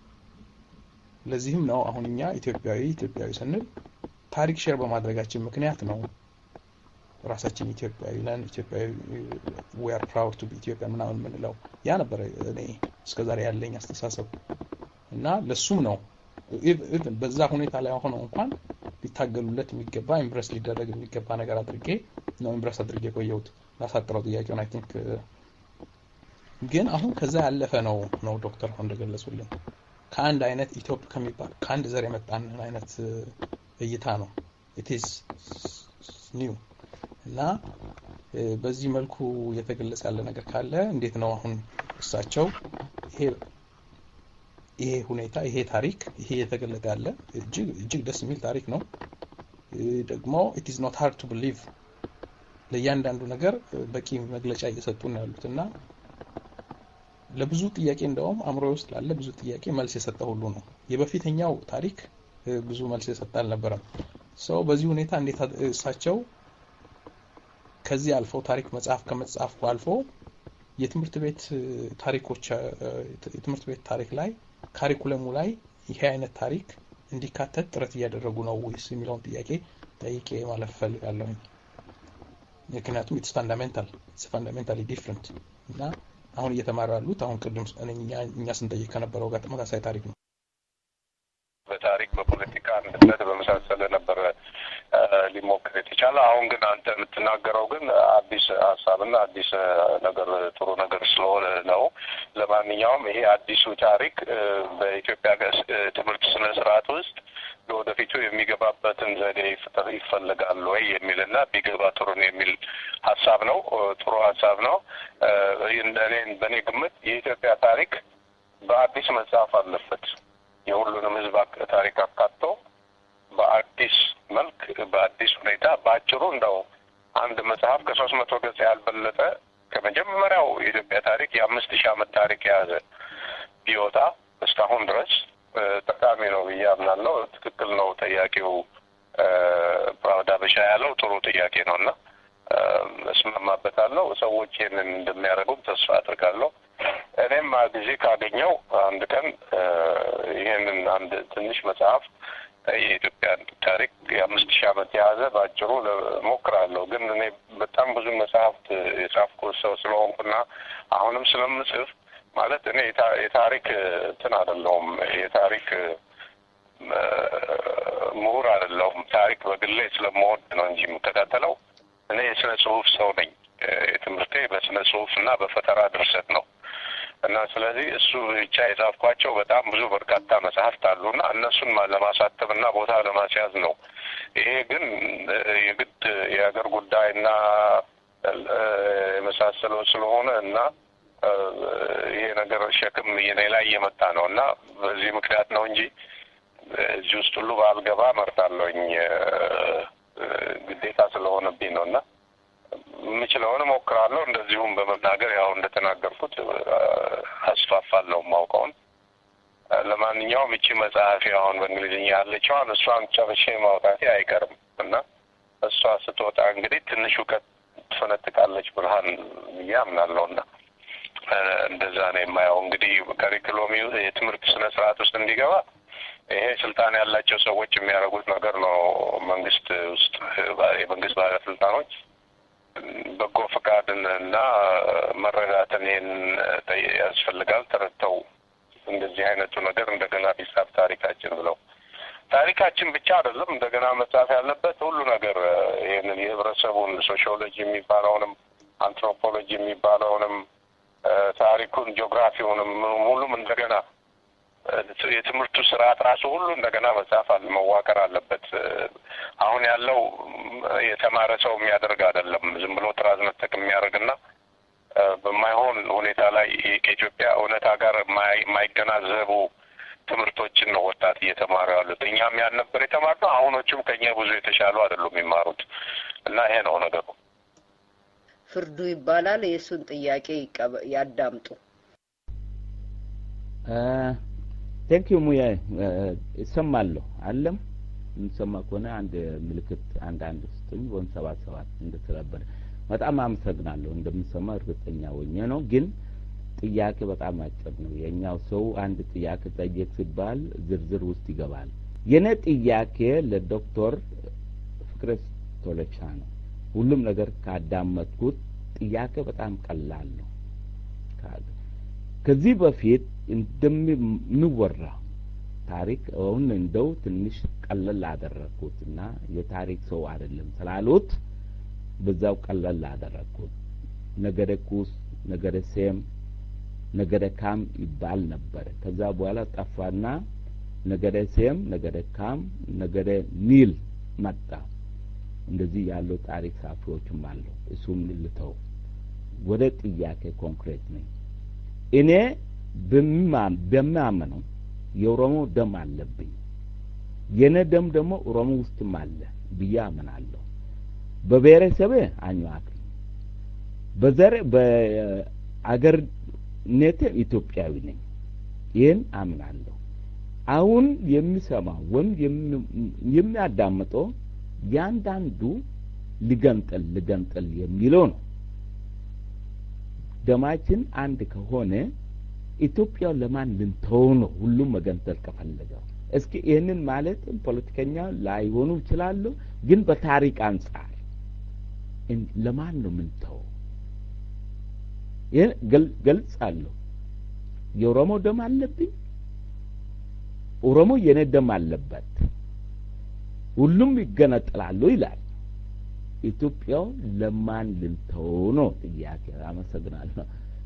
ለዚህም ነው አሁን እኛ ኢትዮጵያዊ ኢትዮጵያዊ ስንል ታሪክ ሼር በማድረጋችን ምክንያት ነው ራሳችን ኢትዮጵያዊ ነን፣ ኢትዮጵያዊ ዊ አር ፕራውድ ቱ ቢ ኢትዮጵያ ምናምን የምንለው ያ ነበረ እኔ እስከዛሬ ያለኝ አስተሳሰብ እና ለሱም ነው ኢቭን በዛ ሁኔታ ላይ ሆነው እንኳን ሊታገሉለት የሚገባ ኢምፕረስ ሊደረግ የሚገባ ነገር አድርጌ ነው ኢምፕረስ አድርጌ የቆየሁት። ላሳጥረው ጥያቄውን አይ ቲንክ ግን አሁን ከዛ ያለፈ ነው ነው ዶክተር አሁን እንደገለጹልን ከአንድ አይነት ኢትዮጵ ከሚባል ከአንድ ዘር የመጣን አይነት እይታ ነው ኢትዝ ኒው እና በዚህ መልኩ እየተገለጸ ያለ ነገር ካለ እንዴት ነው አሁን እሳቸው ይሄ ይሄ ሁኔታ ይሄ ታሪክ ይሄ እየተገለጠ ያለ እጅግ እጅግ ደስ የሚል ታሪክ ነው። ደግሞ ኢት ኢዝ ኖት ሃርድ ቱ ቢሊቭ ለእያንዳንዱ ነገር በቂ መግለጫ እየሰጡ ነው ያሉት እና ለብዙ ጥያቄ እንደውም አእምሮ ውስጥ ላለ ብዙ ጥያቄ መልስ የሰጠ ሁሉ ነው። የበፊተኛው ታሪክ ብዙ መልስ የሰጠ አልነበረም። ሰው በዚህ ሁኔታ እንዴት እሳቸው ከዚህ አልፈው ታሪክ መጽሐፍ ከመጽሐፍ አልፎ የትምህርት ቤት ታሪኮች የትምህርት ቤት ታሪክ ላይ ካሪኩለሙ ላይ ይሄ አይነት ታሪክ እንዲካተት ጥረት እያደረጉ ነው ወይስ የሚለውን ጥያቄ ጠይቄ ማለፍ ፈልጋለሁኝ። ምክንያቱም ኢትስ ፋንዳሜንታል ኢትስ ፋንዳሜንታሊ ዲፍረንት እና አሁን እየተማሩ ያሉት አሁን ቅድም እኛ ስንጠይቅ ከነበረው ጋር ተመሳሳይ ታሪክ ነው። በታሪክ በፖለቲካ አንድነት በመሳሰለ ነበረ ሊሞክር የተቻለ። አሁን ግን አንተ የምትናገረው ግን አዲስ ሀሳብና አዲስ ነገር ጥሩ ነገር ስለሆነ ነው። ለማንኛውም ይሄ አዲሱ ታሪክ በኢትዮጵያ ትምህርት ስነ ስርዓት ውስጥ ለወደፊቱ የሚገባበትን ዘዴ ይፈጠር ይፈልጋል ወይ የሚልና ቢገባ ጥሩ ነው የሚል ሀሳብ ነው። ጥሩ ሀሳብ ነው። እኔ በእኔ ግምት የኢትዮጵያ ታሪክ በአዲስ መጽሐፍ አለበት። የሁሉንም ህዝብ ታሪክ አካቶ በአዲስ መልክ በአዲስ ሁኔታ በአጭሩ እንደው አንድ መጽሐፍ ከሶስት መቶ ገጽ ያልበለጠ ከመጀመሪያው የኢትዮጵያ ታሪክ የአምስት ሺህ ዓመት ታሪክ የያዘ ቢወጣ እስካሁን ድረስ ጠቃሚ ነው ብዬ አምናለሁ። ትክክል ነው ጠያቂው ፕራውድ አበሻ ያለው ጥሩ ጥያቄ ነው እና እስማማበታለሁ። ሰዎች ይህንን እንደሚያደርጉም ተስፋ አድርጋለሁ። እኔም ጊዜ ካገኘው አንድ ቀን ይህንን አንድ ትንሽ መጽሐፍ የኢትዮጵያን ታሪክ የአምስት ሺህ ዓመት የያዘ በአጭሩ ሞክራለሁ። ግን እኔ በጣም ብዙ መጽሐፍት የጻፍኩ ሰው ስለሆንኩና አሁንም ስለምጽፍ ማለት እኔ የታሪክ እንትን አይደለሁም፣ የታሪክ ምሁር አይደለሁም። ታሪክ በግሌ ስለምወድ ነው እንጂ የምከታተለው። እኔ የስነ ጽሁፍ ሰው ነኝ። ትምህርቴ በስነ ጽሁፍ እና በፈጠራ ድርሰት ነው እና ስለዚህ እሱ ብቻ የጻፍኳቸው በጣም ብዙ በርካታ መጽሐፍት አሉና እነሱን ማ- ለማሳተም እና ቦታ ለማስያዝ ነው። ይሄ ግን እ፣ የግድ የሀገር ጉዳይና እ፣ የመሳሰለው ስለሆነ እና እ፣ ይሄ ነገር ሸክም እኔ ላይ እየመጣ ነው እና በዚህ ምክንያት ነው እንጂ እዚህ ውስጥ ሁሉ ባልገባ መርጣለሁኝ እ፣ እ፣ ግዴታ ስለሆነብኝ ነው እና የምችለውን እሞክራለሁ። እንደዚሁም በመናገር ያው እንደተናገርኩት እ፣ አስፋፋለሁ የማውቀውን። እ፣ ለማንኛውም እቺ መጽሐፊ አሁን በእንግሊዝኛ ያለችዋን እሷን ጨርሼ ማውጣቴ አይቀርም እና እሷ ስትወጣ እንግዲህ ትንሽ እውቀት ትፈነጥቃለች ብርሃን ብዬ አምናለሁና እ፣ እንደዛ ነው የማየው። እንግዲህ ከሪክሎሚ የትምህርት ስነ ስርዓት ውስጥ እንዲገባ ይሄ ስልጣን ያላቸው ሰዎች የሚያደርጉት ነገር ነው። መንግስት ውስጥ እ፣ የመንግስት ባለስልጣኖች በጎ ፈቃድን እና መረዳትን ይህን ጠይ- ያስፈልጋል ተረድተው እንደዚህ አይነቱ ነገር እንደገና ቢጻፍ ታሪካችን ብለው ታሪካችን ብቻ አይደለም እንደገና መጻፍ ያለበት ሁሉ ነገር እ፣ ይህንን የህብረተሰቡን ሶሺዮሎጂ የሚባለውንም አንትሮፖሎጂ የሚባለውንም እ፣ ታሪኩን ጂኦግራፊውንም ሙሉም እንደገና እ፣ የትምህርቱ ስርዓት ራሱ ሁሉ እንደገና መጻፍ አለ መዋቀር አለበት። እ፣ አሁን ያለው ም፣ የተማረ ሰው የሚያደርግ አይደለም። ዝም ብሎ ጥራዝ ነጠቅ የሚያደርግና እ፣ በማይሆን ሁኔታ ላይ ከኢትዮጵያ እውነታ ጋር የማይ- የማይገናዘቡ ትምህርቶችን ነው ወጣት እየተማሩ ያሉት። እኛም ያን ነበር የተማርነው። አሁኖቹም ከኛ ብዙ የተሻሉ አይደሉም የሚማሩት እና ይሄ ነው ነገሩ። ፍርዱ ይባላል። የእሱን ጥያቄ ይቀበ- ያዳምጡ። ቴንክ ዩ ሙያ እሰማለሁ አለም የምሰማ ከሆነ አንድ ምልክት አንድ አንድ ስጡኝ ወይም ሰባት ሰባት እንደተባበረ በጣም አመሰግናለሁ። እንደምሰማ እርግጠኛ ሆኜ ነው። ግን ጥያቄ በጣም አጭር ነው። የኛው ሰው አንድ ጥያቄ ጠየቅ ሲባል ዝርዝር ውስጥ ይገባል። የኔ ጥያቄ ለዶክተር ፍቅረ ቶለቻ ነው። ሁሉም ነገር ካዳመጥኩት ጥያቄ በጣም ቀላል ነው። ከዚህ በፊት እንደሚወራ ታሪክ አሁን እንደው ትንሽ ቀለል አደረግኩት እና የታሪክ ሰው አይደለም ስላሉት በዛው ቀለል አደረግኩት። ነገደ ኩስ፣ ነገደ ሴም፣ ነገደ ካም ይባል ነበረ። ከዛ በኋላ ጠፋና ነገደ ሴም፣ ነገደ ካም፣ ነገደ ኒል መጣ። እንደዚህ ያለው ታሪክ ጸሐፊዎችም አለው። እሱም ልተው። ወደ ጥያቄ ኮንክሬት ነኝ። እኔ በማምነው የኦሮሞ ደም አለብኝ። የኔ ደም ደግሞ ኦሮሞ ውስጥም አለ ብዬ አምናለሁ። በብሔረሰቤ አኝዋክ ነኝ። በዘር በአገርነቴ ኢትዮጵያዊ ነኝ። ይህን አምናለሁ። አሁን የሚሰማው ወይም የሚያዳምጠው ያንዳንዱ ልገንጠል ልገንጠል የሚለው ነው። ደማችን አንድ ከሆነ ኢትዮጵያ ለማን ልንተው ነው? ሁሉም መገንጠል ከፈለገው እስኪ ይህንን ማለት ፖለቲከኛ ላይሆኑ ይችላሉ፣ ግን በታሪክ አንጻር ለማን ነው ምንተው? ይህን ገልጻለሁ። የኦሮሞ ደም አለብኝ፣ ኦሮሞ የኔ ደም አለበት፣ ሁሉም ይገነጠላሉ ይላል። ኢትዮጵያው ለማን ልንተው ነው ጥያቄ። አመሰግናለሁ።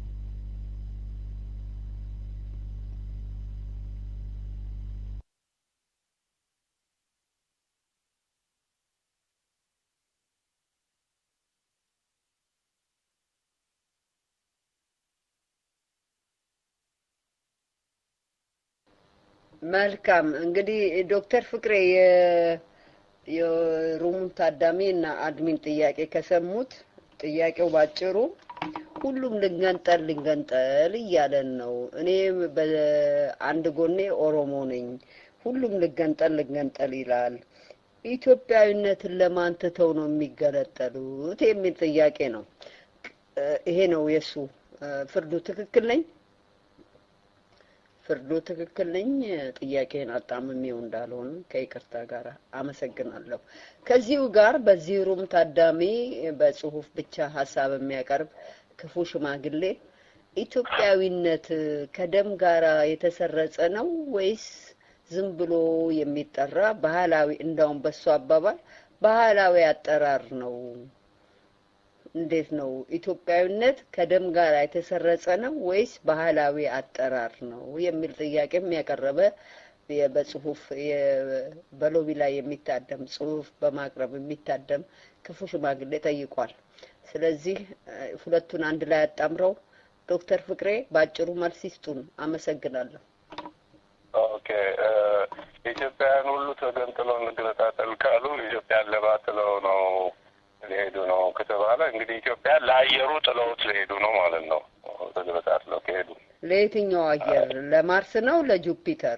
መልካም እንግዲህ ዶክተር ፍቅሬ የሩሙን ታዳሚ እና አድሚን ጥያቄ ከሰሙት ጥያቄው ባጭሩ ሁሉም ልንገንጠል ልንገንጠል እያለን ነው። እኔ በአንድ ጎኔ ኦሮሞ ነኝ፣ ሁሉም ልገንጠል ልገንጠል ይላል። ኢትዮጵያዊነትን ለማን ትተው ነው የሚገለጠሉት የሚል ጥያቄ ነው። ይሄ ነው የእሱ ፍርዱ። ትክክል ነኝ? ፍርዱ ትክክል ነኝ? ጥያቄን አጣምሜው እንዳልሆን ከይቅርታ ጋር አመሰግናለሁ። ከዚሁ ጋር በዚህ ሩም ታዳሚ በጽሁፍ ብቻ ሀሳብ የሚያቀርብ ክፉ ሽማግሌ ኢትዮጵያዊነት ከደም ጋር የተሰረጸ ነው ወይስ ዝም ብሎ የሚጠራ ባህላዊ፣ እንዳውም በሱ አባባል ባህላዊ አጠራር ነው እንዴት ነው ኢትዮጵያዊነት ከደም ጋር የተሰረጸ ነው ወይስ ባህላዊ አጠራር ነው የሚል ጥያቄም ያቀረበ የ- በጽሁፍ የ- በሎቢ ላይ የሚታደም ጽሁፍ በማቅረብ የሚታደም ክፉ ሽማግሌ ጠይቋል። ስለዚህ እ፣ ሁለቱን አንድ ላይ አጣምረው ዶክተር ፍቅሬ በአጭሩ መልስ ይስጡን። አመሰግናለሁ። ኦኬ እ፣ ኢትዮጵያውያን ሁሉ ተገንጥለው እንገነጣጠል ካሉ ኢትዮጵያን ለባጥለው ነው ሊሄዱ ነው ከተባለ እንግዲህ ኢትዮጵያን ለአየሩ ጥለውት ሊሄዱ ነው ማለት ነው። ተገነጣጥለው ከሄዱ ለየትኛው አየር? ለማርስ ነው ለጁፒተር?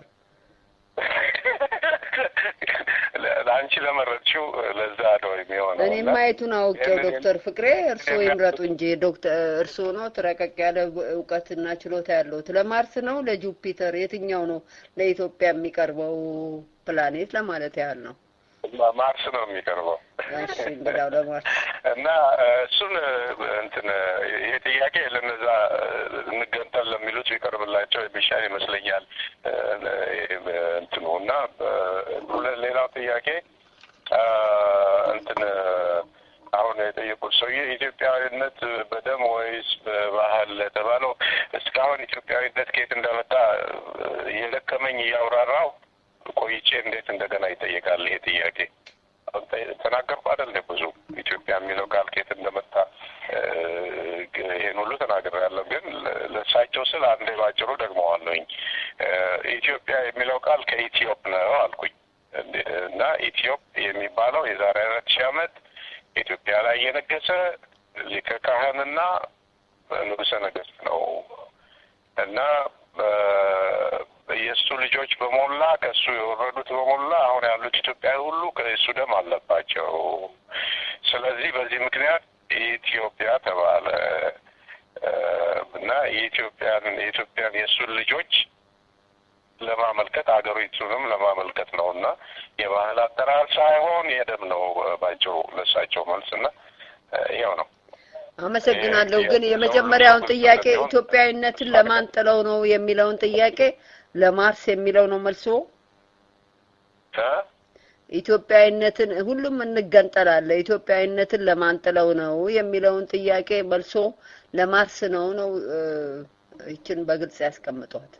ለ- ለአንቺ ለመረጥሽው ለዛ ነው የሚሆነው። እኔ እና ማየቱን አውቄው ይህንን ዶክተር ፍቅሬ እርስዎ ይምረጡ እንጂ ዶክተር እርስዎ ነው ረቀቅ ያለ እውቀትና ችሎታ ያለውት። ለማርስ ነው ለጁፒተር? የትኛው ነው ለኢትዮጵያ የሚቀርበው ፕላኔት ለማለት ያህል ነው። ማ- ማርስ ነው የሚቀርበው እሺ እንግዳው ለማርስ እና እ፣ እሱን እ፣ እንትን እ፣ ይሄ ጥያቄ ለነዛ እ፣ እንገንጠል ለሚሉት ቢቀርብላቸው የሚሻል ይመስለኛል። እ፣ እ፣ እንትኑ እና እ፣ ሁለ- ሌላው ጥያቄ እ፣ እንትን እ፣ አሁን የጠየቁት ሰውዬ ኢትዮጵያዊነት በደም ወይስ በባህል ለተባለው እስካሁን ኢትዮጵያዊነት ከየት እንደመጣ እ፣ እየደከመኝ እያብራራው ቆይቼ እንዴት እንደገና ይጠየቃል ይሄ ጥያቄ? አሁን ጠ- ተናገርኩ አይደል እንደ ብዙ ኢትዮጵያ የሚለው ቃል ከየት እንደመጣ እ፣ ይሄን ሁሉ ተናግሬያለሁ። ግን ለ- ለእሳቸው ስል አንዴ ባጭሩ ደግመዋለሁኝ። እ፣ ኢትዮጵያ የሚለው ቃል ከኢትዮጵ ነው አልኩኝ እንደ- እና ኢትዮጵ የሚባለው የዛሬ አራት ሺህ ዓመት ኢትዮጵያ ላይ የነገሰ ሊቀ ካህንና ንጉሠ ነገሥት ነው እና እ፣ የእሱ ልጆች በሞላ ከእሱ የወረዱት በሞላ አሁን ያሉት ኢትዮጵያዊ ሁሉ ከእሱ ደም አለባቸው። ስለዚህ በዚህ ምክንያት ኢትዮጵያ ተባለ እ፣ እና የኢትዮጵያን የኢትዮጵያን የእሱን ልጆች ለማመልከት አገሪቱንም ለማመልከት ነው እና የባህል አጠራር ሳይሆን የደም ነው እ፣ ባጭሩ ለእሳቸው መልስ እና እ፣ ይኸው ነው። አመሰግናለሁ። ግን የመጀመሪያውን ጥያቄ ኢትዮጵያዊነትን ለማን ጥለው ነው የሚለውን ጥያቄ ለማርስ የሚለው ነው መልሶ። እ? ኢትዮጵያዊነትን ሁሉም እንገንጠላለን። ኢትዮጵያዊነትን ለማን ጥለው ነው የሚለውን ጥያቄ መልሶ ለማርስ ነው ነው እ፣ ይችን በግልጽ ያስቀምጧት።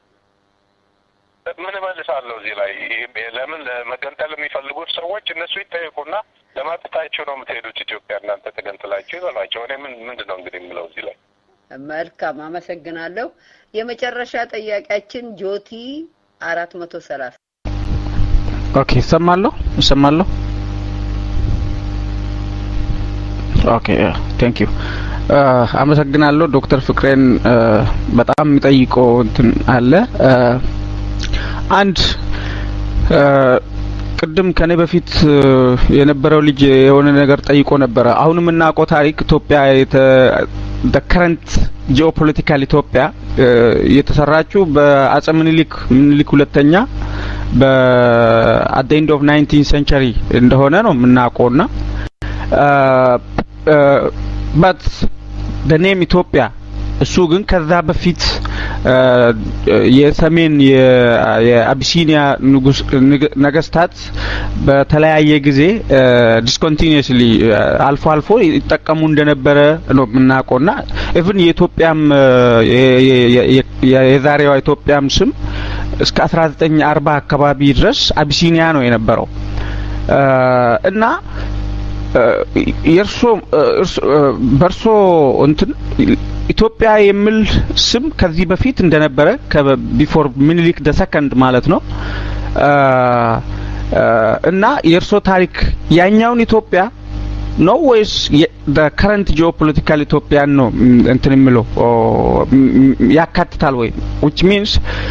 ምን እመልሳለሁ እዚህ ላይ ይህ ለምን መገንጠል የሚፈልጉት ሰዎች እነሱ ይጠየቁና ለማጥታቸው ነው የምትሄዱት ኢትዮጵያ እናንተ ተገንጥላችሁ ይበሏቸው። እኔ ምን ምንድን ነው እንግዲህ የምለው እዚህ ላይ መልካም አመሰግናለሁ። የመጨረሻ ጥያቄያችን ጆቲ አራት መቶ ሰላሳ ኦኬ እሰማለሁ እሰማለሁ ኦኬ ቴንክ ዩ አመሰግናለሁ ዶክተር ፍቅሬን እ፣ በጣም የሚጠይቀው እንትን አለ እ፣ አንድ እ፣ ቅድም ከኔ በፊት እ፣ የነበረው ልጅ የሆነ ነገር ጠይቆ ነበረ አሁን የምናውቀው ታሪክ ኢትዮጵያ ከረንት ጂኦፖለቲካል ኢትዮጵያ እ፣ የተሰራችው በአጼ ምኒልክ ምኒልክ ሁለተኛ በአት ኤንድ ኦፍ ናይንቲን ሴንቸሪ እንደሆነ ነው የምናውቀውና በት ኔም ኢትዮጵያ እሱ ግን ከዛ በፊት እ፣ የሰሜን የ- የአቢሲኒያ ንጉስ ንግ- ነገስታት በተለያየ ጊዜ ዲስኮንቲኒስሊ አልፎ አልፎ ይጠቀሙ እንደነበረ ነው የምናውቀውና ኢቭን የኢትዮጵያም እ፣ የ- የ- የ- የ- የዛሬዋ ኢትዮጵያም ስም እስከ 1940 አካባቢ ድረስ አቢሲኒያ ነው የነበረው እ፣ እና የእርሶ በእርሶ እንትን ኢትዮጵያ የሚል ስም ከዚህ በፊት እንደነበረ ቢፎር ሚኒሊክ ደ ሰከንድ ማለት ነው አ፣ አ፣ እና የእርሶ ታሪክ ያኛውን ኢትዮጵያ ነው ወይስ ከረንት ጂኦፖለቲካል ኢትዮጵያን ነው ም፣ እንትን የሚለው ኦ፣ ም፣ ም፣ ያካትታል ወይ ዊች ሚንስ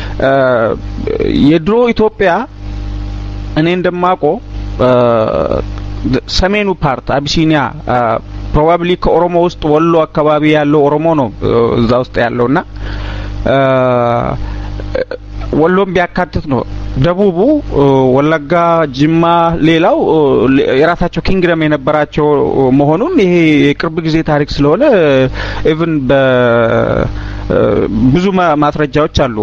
የድሮ ኢትዮጵያ እኔ እንደማውቀው ሰሜኑ ፓርት አቢሲኒያ ፕሮባብሊ ከኦሮሞ ውስጥ ወሎ አካባቢ ያለው ኦሮሞ ነው እ፣ እዛ ውስጥ ያለውና አ፣ ወሎም ቢያካትት ነው። ደቡቡ እ፣ ወለጋ፣ ጅማ፣ ሌላው እ፣ ሌ- የራሳቸው ኪንግደም የነበራቸው መሆኑን ይሄ የቅርብ ጊዜ ታሪክ ስለሆነ ኢቭን በ ብዙ ማስረጃዎች አሉ።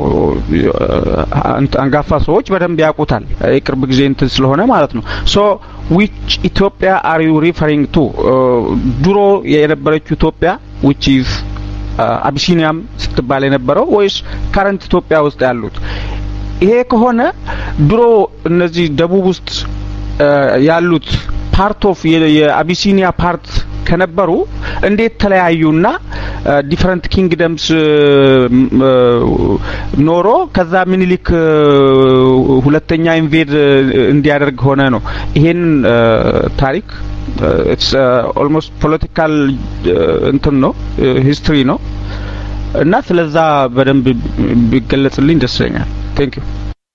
አንጋፋ ሰዎች በደንብ ያውቁታል። የቅርብ ጊዜ እንትን ስለሆነ ማለት ነው። ሶ ዊች ኢትዮጵያ አር ዩ ሪፈሪንግ ቱ ድሮ የነበረችው ኢትዮጵያ ዊች ኢዝ አቢሲኒያም ስትባል የነበረው ወይስ ካረንት ኢትዮጵያ ውስጥ ያሉት? ይሄ ከሆነ ድሮ እነዚህ ደቡብ ውስጥ ያሉት ፓርት ኦፍ የአቢሲኒያ ፓርት ከነበሩ እንዴት ተለያዩና ዲፈረንት ኪንግደምስ ኖሮ ከዛ ምኒልክ ሁለተኛ ኢንቬድ እንዲያደርግ ሆነ ነው። ይሄን ታሪክ ኢትስ ኦልሞስት ፖለቲካል እንትን ነው ሂስትሪ ነው እና ስለዛ በደንብ ቢገለጽልኝ ደስ ይለኛል። ቴንክ ዩ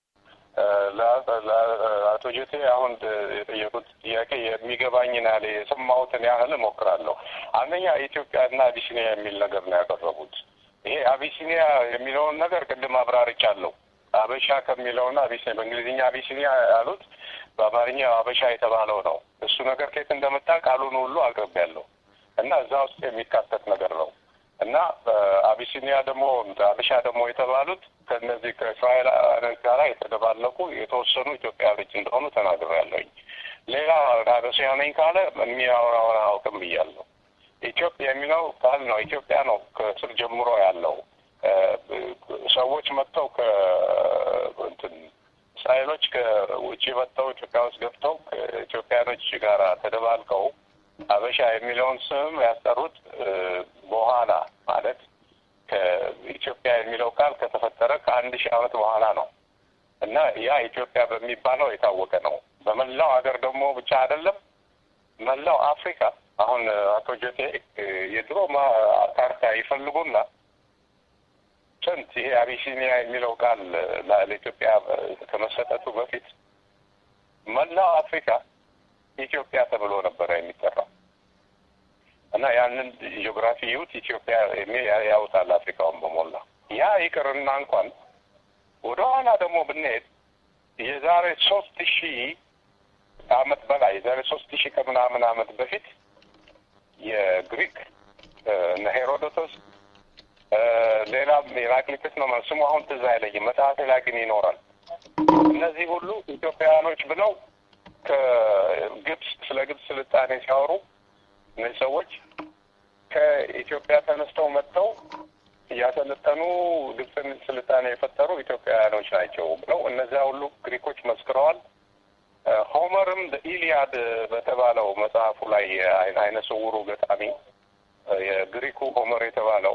አቶ ጀቴ አሁን የጠየቁት ጥያቄ የሚገባኝን ያህል የሰማሁትን ያህል እሞክራለሁ። አንደኛ ኢትዮጵያና አቢሲኒያ የሚል ነገር ነው ያቀረቡት። ይሄ አቢሲኒያ የሚለውን ነገር ቅድም አብራርቻለሁ። አበሻ ከሚለውና አቢሲኒያ በእንግሊዝኛ አቢሲኒያ ያሉት በአማርኛ አበሻ የተባለው ነው። እሱ ነገር ከየት እንደመጣ ቃሉን ሁሉ አቅርቤያለሁ እና እዛ ውስጥ የሚካተት ነገር ነው እና አቢሲኒያ ደግሞ አበሻ ደግሞ የተባሉት ከነዚህ ከእስራኤላውያን ጋር የተደባለቁ የተወሰኑ ኢትዮጵያውያኖች እንደሆኑ ተናግሬያለሁኝ። ሌላ አበሻ ነኝ ካለ የሚያወራውን አያውቅም ብያለሁ። ኢትዮጵያ የሚለው ቃል ነው። ኢትዮጵያ ነው ከስር ጀምሮ ያለው ሰዎች መጥተው ከእንትን እስራኤሎች ከውጭ መጥተው ኢትዮጵያ ውስጥ ገብተው ከኢትዮጵያኖች ጋር ተደባልቀው አበሻ የሚለውን ስም ያስጠሩት በኋላ ማለት ከኢትዮጵያ የሚለው ቃል ከተፈጠረ ከአንድ ሺህ ዓመት በኋላ ነው እና ያ ኢትዮጵያ በሚባለው የታወቀ ነው። በመላው ሀገር ደግሞ ብቻ አይደለም፣ መላው አፍሪካ አሁን አቶ ጆቴ የድሮ ካርታ ይፈልጉና ስንት ይሄ አቢሲኒያ የሚለው ቃል ለኢትዮጵያ ከመሰጠቱ በፊት መላው አፍሪካ ኢትዮጵያ ተብሎ ነበረ የሚጠራው እና ያንን ጂኦግራፊ ይዩት ኢትዮጵያ የሚል ያውጣል አፍሪካውን በሞላ ያ ይቅርና እንኳን ወደ ኋላ ደግሞ ብንሄድ የዛሬ ሶስት ሺህ አመት በላይ የዛሬ ሶስት ሺህ ከምናምን አመት በፊት የግሪክ እነ ሄሮዶቶስ ሌላም የራክሊክስ ነው ስሙ አሁን ትዝ አይለኝም። መጽሐፌ ላይ ግን ይኖራል። እነዚህ ሁሉ ኢትዮጵያውያኖች ብለው ከግብፅ ስለ ግብፅ ስልጣኔ ሲያወሩ እነዚህ ሰዎች ከኢትዮጵያ ተነስተው መጥተው እያሰለጠኑ ግብፅን ስልጣኔ የፈጠሩ ኢትዮጵያውያኖች ናቸው ብለው እነዚያ ሁሉ ግሪኮች መስክረዋል። ሆመርም ኢሊያድ በተባለው መጽሐፉ ላይ አይነ ስውሩ ገጣሚ የግሪኩ ሆመር የተባለው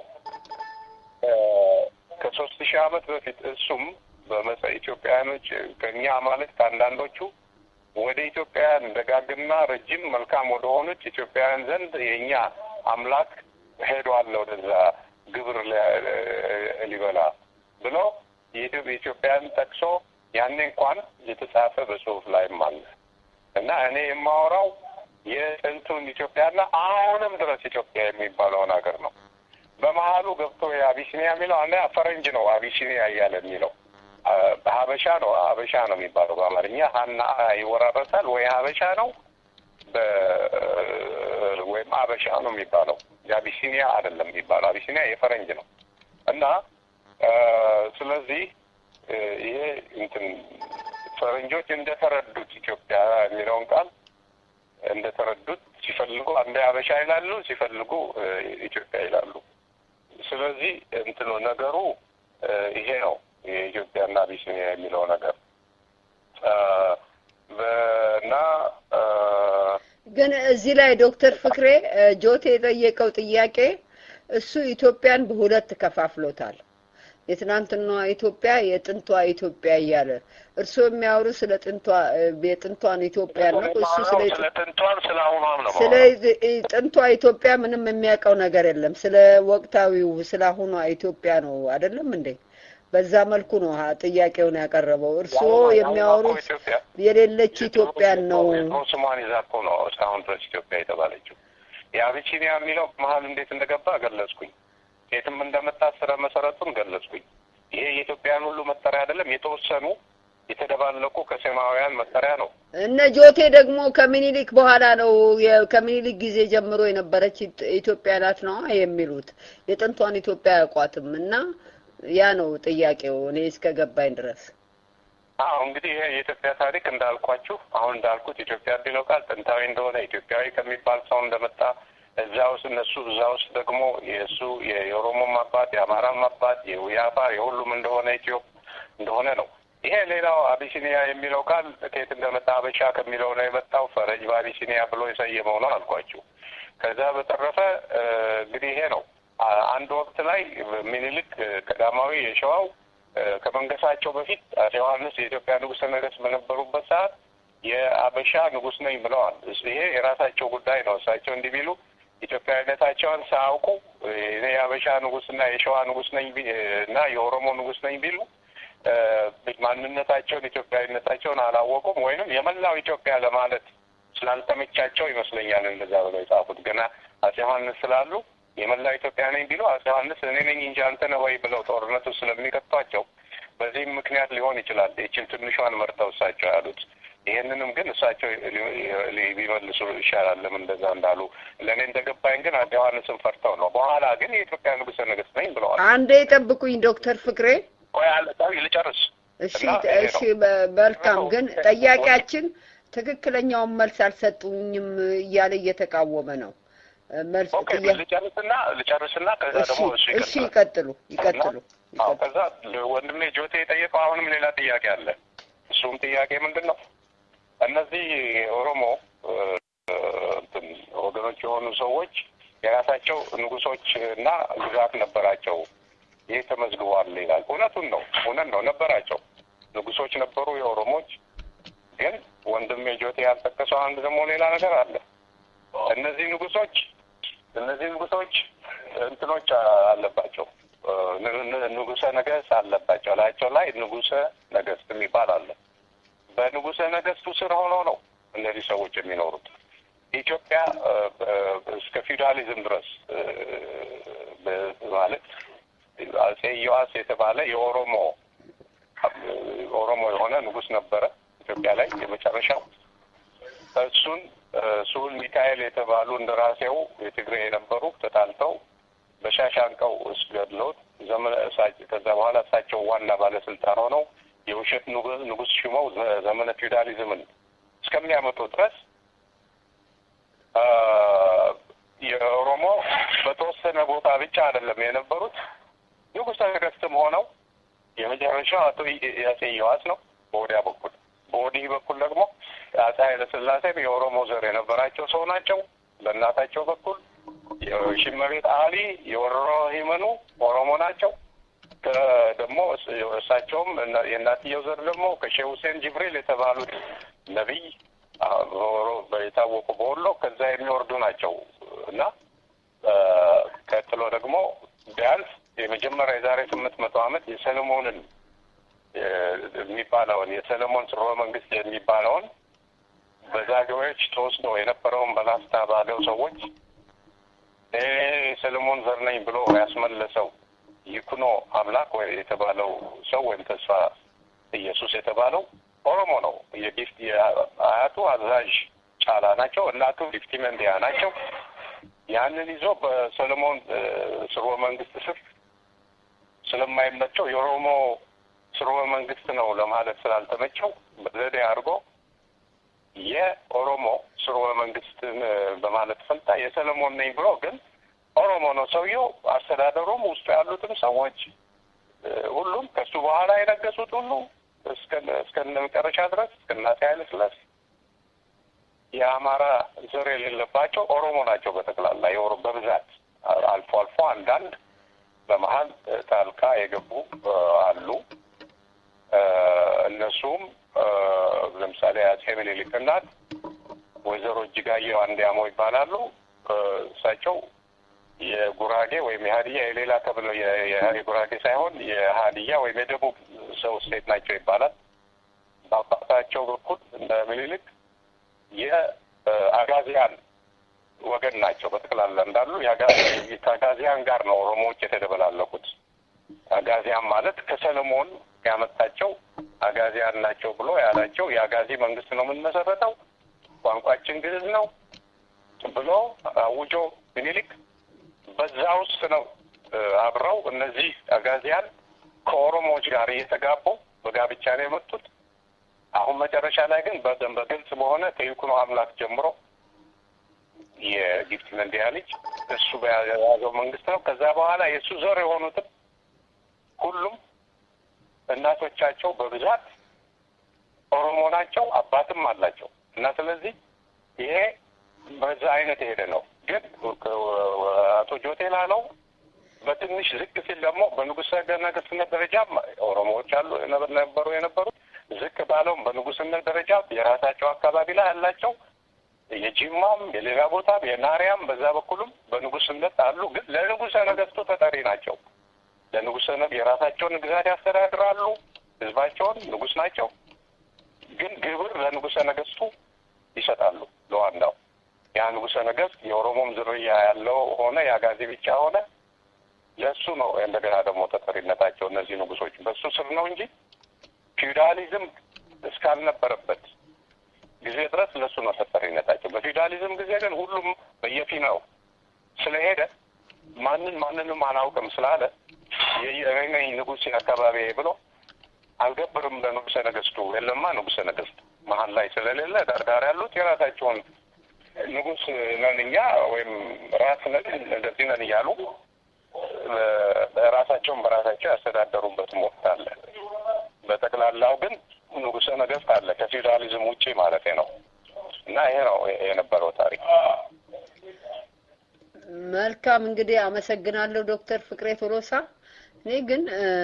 ከሶስት ሺህ ዓመት በፊት እሱም በመጽ ኢትዮጵያውያኖች ከእኛ ማለት ከአንዳንዶቹ ወደ ኢትዮጵያውያን ደጋግና ረጅም መልካም ወደ ሆኑት ኢትዮጵያውያን ዘንድ የእኛ አምላክ ሄዷል ወደዛ ግብር ሊበላ ብሎ የኢትዮጵያን ጠቅሶ ያኔ እንኳን የተጻፈ በጽሁፍ ላይም አለ እና እኔ የማወራው የጥንቱን ኢትዮጵያና አሁንም ድረስ ኢትዮጵያ የሚባለውን ሀገር ነው። በመሀሉ ገብቶ የአቢሲኒያ የሚለው አንደ ፈረንጅ ነው አቢሲኒያ እያለ የሚለው ሀበሻ ነው ሀበሻ ነው የሚባለው በአማርኛ ሀና ይወራረሳል ወይ ሀበሻ ነው ወይም አበሻ ነው የሚባለው የአቢሲኒያ አይደለም የሚባለው አቢሲኒያ የፈረንጅ ነው እና ስለዚህ ይሄ እንትን ፈረንጆች እንደተረዱት ኢትዮጵያ የሚለውን ቃል እንደተረዱት ሲፈልጉ አንዴ ሀበሻ ይላሉ፣ ሲፈልጉ ኢትዮጵያ ይላሉ። ስለዚህ እንትኑ ነገሩ ይሄ ነው የኢትዮጵያና አቢሲኒያ የሚለው ነገር እና ግን እዚህ ላይ ዶክተር ፍቅሬ ጆቴ የጠየቀው ጥያቄ እሱ ኢትዮጵያን በሁለት ከፋፍሎታል። የትናንትናዋ ኢትዮጵያ የጥንቷ ኢትዮጵያ እያለ እርስዎ የሚያወሩ ስለ ጥንቷ የጥንቷን ኢትዮጵያ ነው። እሱ ስለ ስለ ጥንቷን ስለ አሁኗም ነው ስለ ጥንቷ ኢትዮጵያ ምንም የሚያውቀው ነገር የለም። ስለ ወቅታዊው ስለ አሁኗ ኢትዮጵያ ነው አይደለም እንዴ? በዛ መልኩ ነው ጥያቄውን ያቀረበው። እርስዎ የሚያወሩት የሌለች ኢትዮጵያን ነው። ስሟን ይዛ እኮ ነው እስካሁን ድረስ ኢትዮጵያ የተባለችው። የአቢሲኒያ የሚለው መሀል እንዴት እንደገባ ገለጽኩኝ። የትም እንደመጣ ስረ መሰረቱን ገለጽኩኝ። ይሄ የኢትዮጵያን ሁሉ መጠሪያ አይደለም። የተወሰኑ የተደባለቁ ከሴማውያን መጠሪያ ነው። እነ ጆቴ ደግሞ ከምኒልክ በኋላ ነው የ- ከምኒልክ ጊዜ ጀምሮ የነበረች ኢት- ኢትዮጵያ ናት ነው የሚሉት። የጥንቷን ኢትዮጵያ አያውቋትም እና ያ ነው ጥያቄው እኔ እስከ ገባኝ ድረስ። አዎ እንግዲህ ይሄ የኢትዮጵያ ታሪክ እንዳልኳችሁ አሁን እንዳልኩት ኢትዮጵያ የሚለው ቃል ጥንታዊ እንደሆነ ኢትዮጵያዊ ከሚባል ሰው እንደመጣ እዛ ውስጥ እነሱ እዛ ውስጥ ደግሞ የእሱ የኦሮሞም አባት የአማራም አባት የአፋር የሁሉም እንደሆነ ኢትዮ እንደሆነ ነው። ይሄ ሌላው አቢሲኒያ የሚለው ቃል ከየት እንደመጣ አበሻ ከሚለው ነው የመጣው። ፈረጅ በአቢሲኒያ ብሎ የሰየመው ነው አልኳችሁ። ከዛ በተረፈ እ፣ እንግዲህ ይሄ ነው አ- አንድ ወቅት ላይ ሚኒልክ እ፣ ቀዳማዊ የሸዋው እ፣ ከመንገሳቸው በፊት አፄ ዮሐንስ የኢትዮጵያ ንጉሠ ነገሥት በነበሩበት ሰዓት የአበሻ ንጉሥ ነኝ ብለዋል። እስ- ይሄ የራሳቸው ጉዳይ ነው። እሳቸው እንዲህ ቢሉ ኢትዮጵያዊነታቸውን ሳያውቁ እ፣ እኔ የአበሻ ንጉሥና የሸዋ ንጉሥ ነኝ ቢ- እና የኦሮሞ ንጉሥ ነኝ ቢሉ እ፣ ማንነታቸውን ኢትዮጵያዊነታቸውን አላወቁም ወይንም የመላው ኢትዮጵያ ለማለት ስላልተመቻቸው ይመስለኛል እንደዛ ብለው የጻፉት። ገና አፄ ዮሐንስ ስላሉ የመላው ኢትዮጵያ ነኝ ቢሉ አፄ ዮሐንስ እኔ ነኝ እንጂ አንተ ነህ ወይ ብለው ጦርነቱ ስለሚከቷቸው በዚህም ምክንያት ሊሆን ይችላል ይችን ትንሿን መርጠው እሳቸው ያሉት። ይሄንንም ግን እሳቸው ሊ- ሊ- ቢመልሱ ይሻላል ለምን እንደዛ እንዳሉ። ለእኔ እንደገባኝ ግን አፄ ዮሐንስን ፈርተው ነው። በኋላ ግን የኢትዮጵያ ንጉሠ ነገሥት ነኝ ብለዋል። አንዴ ጠብቁኝ ዶክተር ፍቅሬ። ቆይ አለ- ቆይ ልጨርስ። እሺ እና ይሄ እሺ ነው። በ- መልካም ግን ጠያቂያችን ትክክለኛውን መልስ አልሰጡኝም እያለ እየተቃወመ ነው። እ፣ መልስ ኦኬ ጥያ ልጨርስና ልጨርስና ከዛ እሺ ደግሞ እሱ እሺ ይቀጥላል። ይቀጥሉ ይቀጥሉ። አዎ ከዛ ወንድሜ ጆቴ የጠየቀው አሁንም ሌላ ጥያቄ አለ። እሱም ጥያቄ ምንድን ነው? እነዚህ ኦሮሞ እ፣ እንትን ወገኖች የሆኑ ሰዎች የራሳቸው ንጉሶች እና ግዛት ነበራቸው። ይህ ተመዝግቧል ይላል። እውነቱን ነው፣ እውነት ነው፣ ነበራቸው። ንጉሶች ነበሩ የኦሮሞች። ግን ወንድሜ ጆቴ ያልጠቀሰው አንድ ደግሞ ሌላ ነገር አለ። እነዚህ ንጉሶች እነዚህ ንጉሶች እንትኖች አለባቸው እ፣ ን- ን- ንጉሰ ነገስት አለባቸው። ላያቸው ላይ ንጉሰ ነገስት የሚባል አለ። በንጉሰ ነገስቱ ስር ሆነው ነው እነዚህ ሰዎች የሚኖሩት። ኢትዮጵያ እ፣ በ- እስከ ፊውዳሊዝም ድረስ እ፣ በ- ማለት አጼ ዮሐስ የተባለ የኦሮሞ ኦሮሞ የሆነ ንጉስ ነበረ ኢትዮጵያ ላይ የመጨረሻው እሱን እ፣ ስሁል ሚካኤል የተባሉ እንደራሴው የትግሬ የነበሩ ተጣልተው በሻሻንቀው ውስጥ ገድለውት ዘመነ እሳቸው ከዛ በኋላ እሳቸው ዋና ባለስልጣን ሆነው የውሸት ንጉ- ንጉስ ሽመው ዘ- ዘመነ ፊውዳሊዝምን እስከሚያመጡ ድረስ አ፣ የኦሮሞ በተወሰነ ቦታ ብቻ አይደለም የነበሩት ንጉሠ ነገሥትም ሆነው የመጨረሻው አቶ ይ- አፄ ዮሐስ ነው በወዲያ በኩል በወዲህ በኩል ደግሞ አፄ ኃይለ ሥላሴም የኦሮሞ ዘር የነበራቸው ሰው ናቸው። በእናታቸው በኩል የሽመቤት አሊ የወሮ ሂመኑ ኦሮሞ ናቸው። ከ- ደግሞ እስ- እሳቸውም እና- የእናትየው ዘር ደግሞ ከሼህ ሁሴን ጅብሪል የተባሉት ነቢይ አ፣ በኦሮ- የታወቁ በወሎ ከዛ የሚወርዱ ናቸው እና አ፣ ቀጥሎ ደግሞ ቢያንስ የመጀመሪያ የዛሬ ስምንት መቶ ዓመት የሰለሞንን የ- የሚባለውን የሰለሞን ስርወ መንግስት የሚባለውን በዛጌዎች ተወስዶ የነበረውን በላስታ ባለው ሰዎች ይሄ የሰለሞን ዘር ነኝ ብሎ ያስመለሰው ይኩኖ አምላክ ወይ የተባለው ሰው ወይም ተስፋ ኢየሱስ የተባለው ኦሮሞ ነው። የጊፍት የአያቱ አዛዥ ጫላ ናቸው። እናቱ ጊፍቲ መንዲያ ናቸው። ያንን ይዞ በሰለሞን እ፣ ስርወ መንግስት ስር ስለማይመቸው የኦሮሞ ስርወ መንግስት ነው ለማለት ስላልተመቸው በዘዴ አድርጎ የኦሮሞ ስርወ መንግስትን እ፣ በማለት ፈልጣ የሰለሞን ነኝ ብሎ ግን ኦሮሞ ነው ሰውየው። አስተዳደሩም ውስጡ ያሉትም ሰዎች እ፣ ሁሉም ከሱ በኋላ የነገሱት ሁሉ እስከ እስከ መጨረሻ ድረስ እስከ አፄ ኃይለ ሥላሴ የአማራ ዘር የሌለባቸው ኦሮሞ ናቸው። በጠቅላላ የኦሮ በብዛት አልፎ አልፎ አንዳንድ በመሀል እ፣ ጣልቃ የገቡ እ፣ አሉ። እ፣ እነሱም እ፣ ለምሳሌ አፄ ምኒልክ እናት ወይዘሮ እጅጋየሁ አንዲያሞ ይባላሉ። እ፣ እሳቸው የጉራጌ ወይም የሀዲያ የሌላ ተብለው የ- የ- የጉራጌ ሳይሆን የሀዲያ ወይም የደቡብ ሰው ሴት ናቸው ይባላል። በአባታቸው በኩል እንደ ምኒልክ የአጋዚያን ወገን ናቸው። በጠቅላላ እንዳሉ የአጋ- ከአጋዚያን ጋር ነው ኦሮሞዎች የተደበላለቁት። አጋዚያን ማለት ከሰለሞን ያመጣቸው አጋዚያን ናቸው ብሎ ያላቸው የአጋዚ መንግስት ነው የምንመሰረተው፣ ቋንቋችን ግዕዝ ነው ብሎ አውጆ ምኒልክ በዛ ውስጥ ነው እ፣ አብረው እነዚህ አጋዚያን ከኦሮሞዎች ጋር እየተጋቡ በጋብቻ ነው የመጡት። አሁን መጨረሻ ላይ ግን በደንብ በግልጽ በሆነ ከይኩኖ አምላክ ጀምሮ የጊፍት መንዲያ ልጅ እሱ በያዘው መንግስት ነው። ከዛ በኋላ የእሱ ዘር የሆኑትም ሁሉም እናቶቻቸው በብዛት ኦሮሞ ናቸው፣ አባትም አላቸው እና ስለዚህ ይሄ በዛ አይነት የሄደ ነው። ግን አቶ ጆቴ ላለው በትንሽ ዝቅ ሲል ደግሞ በንጉሠ ነገሥትነት ደረጃም ኦሮሞዎች አሉ ነበሩ የነበሩት ዝቅ ባለውም በንጉስነት ደረጃ የራሳቸው አካባቢ ላይ አላቸው። የጂማም የሌላ ቦታም የናሪያም በዛ በኩልም በንጉስነት አሉ። ግን ለንጉሰ ነገስቱ ተጠሪ ናቸው። ለንጉሰ ነገ የራሳቸውን ግዛት ያስተዳድራሉ። ህዝባቸውን ንጉስ ናቸው። ግን ግብር ለንጉሰ ነገስቱ ይሰጣሉ ለዋናው ያ ንጉሰ ነገስት የኦሮሞም ዝርያ ያለው ሆነ የአጋዜ ብቻ ሆነ ለእሱ ነው እንደገና ደግሞ ተጠሪነታቸው እነዚህ ንጉሶች በእሱ ስር ነው እንጂ ፊውዳሊዝም እስካልነበረበት ጊዜ ድረስ ለእሱ ነው ተጠሪነታቸው። በፊውዳሊዝም ጊዜ ግን ሁሉም በየፊናው ስለሄደ ማንን ማንንም አናውቅም ስላለ የእኔ ነኝ ንጉሥ አካባቢ ብሎ አልገብርም ለንጉሰ ነገስቱ። የለማ ንጉሰ ነገስት መሀል ላይ ስለሌለ ዳርዳር ያሉት የራሳቸውን ንጉስ ነን እኛ ወይም ራስ ነን እንደዚህ ነን እያሉ ራሳቸውን በራሳቸው ያስተዳደሩበትም ወቅት አለ። በጠቅላላው ግን ንጉሰ ነገስት አለ ከፊውዳሊዝም ውጪ ማለት ነው። እና ይሄ ነው የነበረው ታሪክ። መልካም እንግዲህ አመሰግናለሁ ዶክተር ፍቅሬ ቶሎሳ። እኔ ግን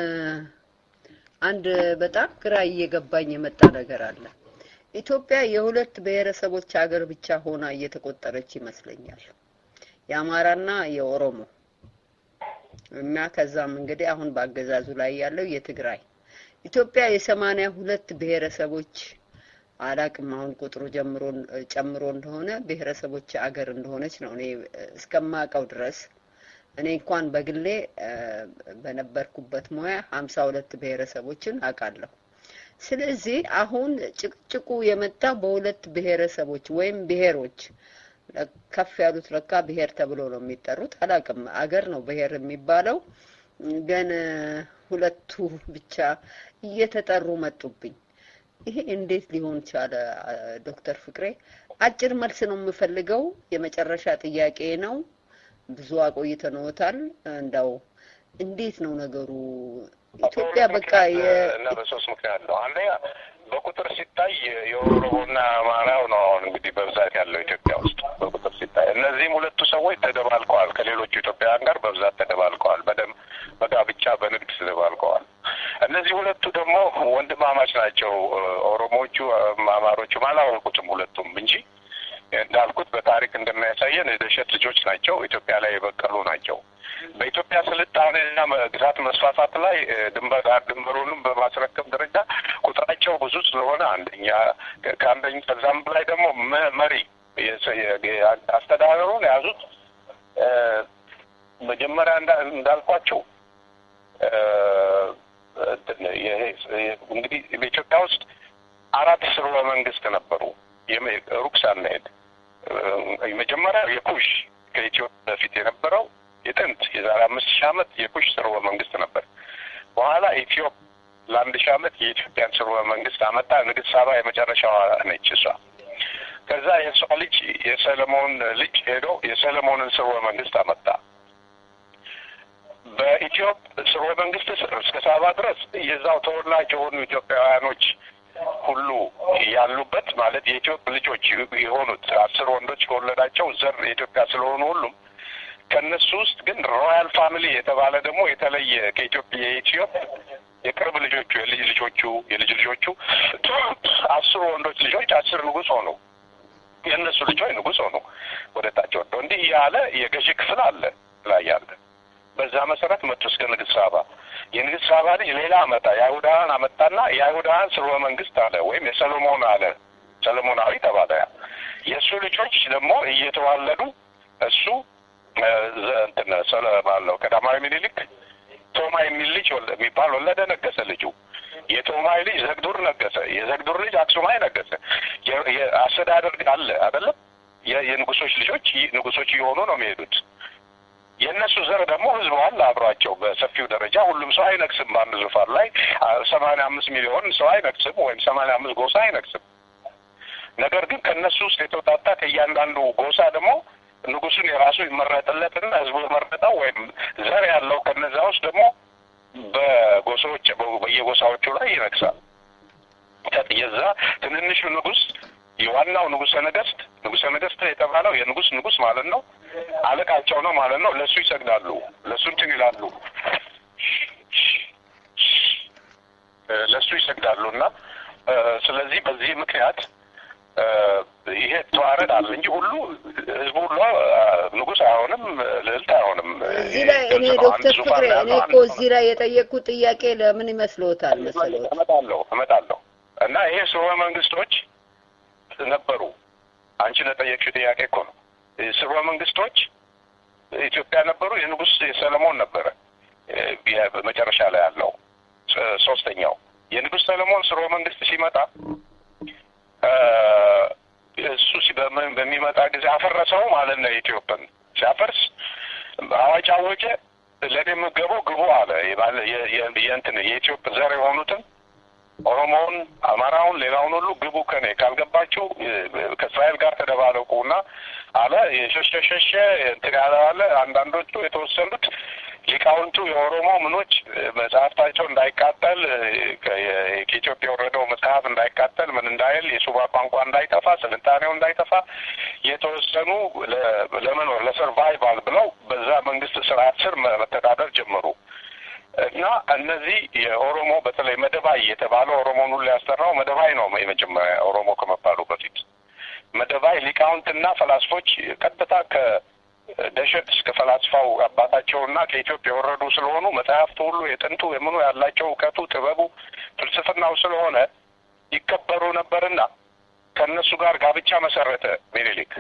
አንድ በጣም ግራ እየገባኝ የመጣ ነገር አለ። ኢትዮጵያ የሁለት ብሔረሰቦች ሀገር ብቻ ሆና እየተቆጠረች ይመስለኛል፣ የአማራና የኦሮሞ እና ከዛም እንግዲህ አሁን በአገዛዙ ላይ ያለው የትግራይ ኢትዮጵያ የሰማንያ ሁለት ብሔረሰቦች አላቅም አሁን ቁጥሩ ጀምሮ ጨምሮ እንደሆነ ብሔረሰቦች አገር እንደሆነች ነው እኔ እስከማውቀው ድረስ። እኔ እንኳን በግሌ በነበርኩበት ሙያ ሀምሳ ሁለት ብሔረሰቦችን አውቃለሁ። ስለዚህ አሁን ጭቅጭቁ የመጣው በሁለት ብሔረሰቦች ወይም ብሔሮች ከፍ ያሉት ለካ ብሔር ተብሎ ነው የሚጠሩት። አላቅም አገር ነው ብሔር የሚባለው ግን ሁለቱ ብቻ እየተጠሩ መጡብኝ። ይሄ እንዴት ሊሆን ቻለ? ዶክተር ፍቅሬ አጭር መልስ ነው የምፈልገው። የመጨረሻ ጥያቄ ነው። ብዙ አቆይተንዎታል። እንዳው እንዴት ነው ነገሩ? ኢትዮጵያ በቃ እና በሶስት ምክንያት ነው። አንደኛ በቁጥር ሲታይ የኦሮሞና አማራው ነው አሁን እንግዲህ በብዛት ያለው ኢትዮጵያ ውስጥ በቁጥር ሲታይ። እነዚህም ሁለቱ ሰዎች ተደባልቀዋል፣ ከሌሎቹ ኢትዮጵያውያን ጋር በብዛት ተደባልቀዋል። በደም በጋብቻ በንግድ ተደባልቀዋል። እነዚህ ሁለቱ ደግሞ ወንድማማች ናቸው። ኦሮሞዎቹ አማሮቹም አላወቁትም ሁለቱም እንጂ እንዳልኩት በታሪክ እንደሚያሳየን የደሸት ልጆች ናቸው። ኢትዮጵያ ላይ የበቀሉ ናቸው። በኢትዮጵያ ስልጣኔና ግዛት መስፋፋት ላይ ድንበር ድንበሩንም በማስረከብ ደረጃ ቁጥራቸው ብዙ ስለሆነ አንደኛ ከአንደኛ ከዛም በላይ ደግሞ መሪ አስተዳደሩን የያዙት መጀመሪያ እንዳልኳቸው እንግዲህ በኢትዮጵያ ውስጥ አራት ስርወ መንግስት ነበሩ። ሩቅ ሳንሄድ መጀመሪያ የኩሽ ከኢትዮጵያ በፊት የነበረው የጥንት የዛሬ አምስት ሺህ ዓመት የኩሽ ስርወ መንግስት ነበር። በኋላ ኢትዮጵ ለአንድ ሺህ ዓመት የኢትዮጵያን ስርወ መንግስት አመጣ። ንግስት ሳባ የመጨረሻዋ ነች እሷ። ከዛ የእሷ ልጅ የሰለሞን ልጅ ሄዶ የሰለሞንን ስርወ መንግስት አመጣ። በኢትዮጵ ስርወ መንግስት ስር እስከ ሳባ ድረስ የዛው ተወላጅ የሆኑ ኢትዮጵያውያኖች ሁሉ ያሉበት ማለት የኢትዮጵ ልጆች የሆኑት አስር ወንዶች ከወለዳቸው ዘር የኢትዮጵያ ስለሆኑ ሁሉም ከእነሱ ውስጥ ግን ሮያል ፋሚሊ የተባለ ደግሞ የተለየ ከኢትዮጵያ የኢትዮጵ የቅርብ ልጆቹ የልጅ ልጆቹ የልጅ ልጆቹ አስሩ ወንዶች ልጆች አስር ንጉስ ሆኑ። የእነሱ ልጆች ንጉስ ሆኑ። ወደ ታች ወጥተው እንዲህ እያለ የገዢ ክፍል አለ ላይ ያለ በዛ መሰረት መጡ እስከ ንግስት ሳባ። የንግስት ሳባ ልጅ ሌላ አመጣ፣ የአይሁዳውያን አመጣና የአይሁዳውያን ስርወ መንግስት አለ ወይም የሰሎሞን አለ ሰሎሞናዊ ተባለ። የእሱ ልጆች ደግሞ እየተዋለዱ እሱ እንትን ሰለ ባለው ቀዳማዊ ምኒልክ ቶማ የሚል ልጅ የሚባል ወለደ፣ ነገሰ ልጁ። የቶማይ ልጅ ዘግዱር ነገሰ። የዘግዱር ልጅ አክሱማይ ነገሰ። የ- የ- አስተዳደር አለ አይደለም? የ- የንጉሶች ልጆች ይ- ንጉሶች እየሆኑ ነው የሚሄዱት። የእነሱ ዘር ደግሞ ህዝብ አለ አብሯቸው በሰፊው ደረጃ ሁሉም ሰው አይነግስም። በአንድ ዙፋን ላይ ሰማንያ አምስት ሚሊዮን ሰው አይነግስም፣ ወይም ሰማንያ አምስት ጎሳ አይነግስም። ነገር ግን ከእነሱ ውስጥ የተውጣጣ ከእያንዳንዱ ጎሳ ደግሞ ንጉሱን የራሱ ይመረጥለትና ህዝቡ የመረጠው ወይም ዘር ያለው ከነዛ ውስጥ ደግሞ በጎሳዎች በየጎሳዎቹ ላይ ይነግሳል። የዛ ትንንሹ ንጉስ የዋናው ንጉሰ ነገስት ንጉሰ ነገስት የተባለው የንጉስ ንጉስ ማለት ነው። አለቃቸው ነው ማለት ነው። ለእሱ ይሰግዳሉ፣ ለእሱ እንትን ይላሉ፣ እ፣ ለእሱ ይሰግዳሉ እና እ፣ ስለዚህ በዚህ ምክንያት እ፣ ይሄ ተዋረድ አለ እንጂ ሁሉ ህዝቡ ሁሉ እ፣ ንጉስ አይሆንም፣ ልዕልት አይሆንም። እዚህ ላይ እኔ ግልጽ ነው። አንድ ዶክተር ዙፋን ፍቅሬ ነው እኔ ያለው፣ እኮ አንድ እዚህ ላይ የጠየቅኩት ጥያቄ ለምን ይመስልዎታል መሰሎት? እመጣለሁ እመጣለሁ እና ይሄ ስርወ መንግስቶች ነበሩ። አንቺ ለጠየቅሽው ጥያቄ እኮ ነው። ስርወ መንግስቶች ኢትዮጵያ ነበሩ። የንጉስ የሰለሞን ነበረ እ፣ መጨረሻ ላይ ያለው ሶ- ሶስተኛው የንጉስ ሰለሞን ስርወ መንግስት ሲመጣ እ፣ እሱ ሲ- በምን- በሚመጣ ጊዜ አፈረሰው ማለት ነው። የኢትዮጵያን ሲያፈርስ አዋጅ አወጀ። ለእኔ የምገበው ግቡ አለ። የባለ- የ- የ- የእንትን የኢትዮጵያ ዘር የሆኑትን ኦሮሞውን፣ አማራውን፣ ሌላውን ሁሉ ግቡ ከኔ ካልገባችሁ እ፣ ከእስራኤል ጋር ተደባለቁ እና አለ። የሸሸ ሸሸ እንትን ያለ አለ። አንዳንዶቹ የተወሰኑት ሊቃውንቱ የኦሮሞ ምኖች እ፣ መጽሐፍታቸው እንዳይቃጠል እ፣ ከ- የ- ከኢትዮጵያ የወረደው መጽሐፍ እንዳይቃጠል ምን እንዳይል የሱባ ቋንቋ እንዳይጠፋ ስልጣኔው እንዳይጠፋ የተወሰኑ ለ- ለመኖር ለሰርቫይቫል ብለው በዛ መንግስት ስርዓት ስር መ- መተዳደር ጀመሩ። እና እነዚህ የኦሮሞ በተለይ መደባይ የተባለው ኦሮሞን ሁሉ ያስጠራው መደባይ ነው። የመጀመሪያ ኦሮሞ ከመባሉ በፊት መደባይ ሊቃውንትና ፈላስፎች ቀጥታ ከደሸት እስከ ፈላስፋው አባታቸውና ከኢትዮጵያ የወረዱ ስለሆኑ መጽሐፍቱ ሁሉ የጥንቱ የምኑ ያላቸው እውቀቱ፣ ጥበቡ፣ ፍልስፍናው ስለሆነ ይከበሩ ነበርና ከእነሱ ጋር ጋብቻ መሰረተ ሚኒሊክ።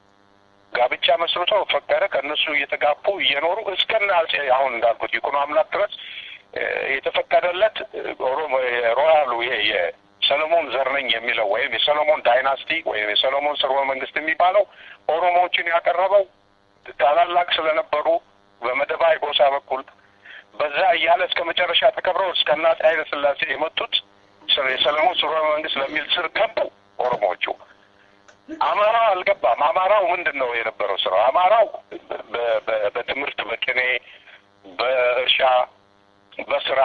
ጋብቻ መስርቶ ፈቀደ። ከእነሱ እየተጋቡ እየኖሩ እስከነ አጼ አሁን እንዳልኩት ይኩኖ አምላክ ድረስ እ፣ የተፈቀደለት እ፣ ኦሮሞ ሮያሉ ይሄ የሰሎሞን ዘር ነኝ የሚለው ወይም የሰሎሞን ዳይናስቲ ወይም የሰሎሞን ስርወ መንግስት የሚባለው ኦሮሞዎችን ያቀረበው ታላላቅ ስለነበሩ በመደባይ ጎሳ በኩል በዛ እያለ እስከ መጨረሻ ተከብረው እስከ አፄ ኃይለ ሥላሴ የመጡት ስር- የሰሎሞን ስርወ መንግስት ለሚል ስር ገቡ ኦሮሞዎቹ። አማራው አልገባም። አማራው ምንድን ነው የነበረው ስራው? አማራው በ- በ- በትምህርት፣ በቅኔ፣ በእርሻ፣ በስራ፣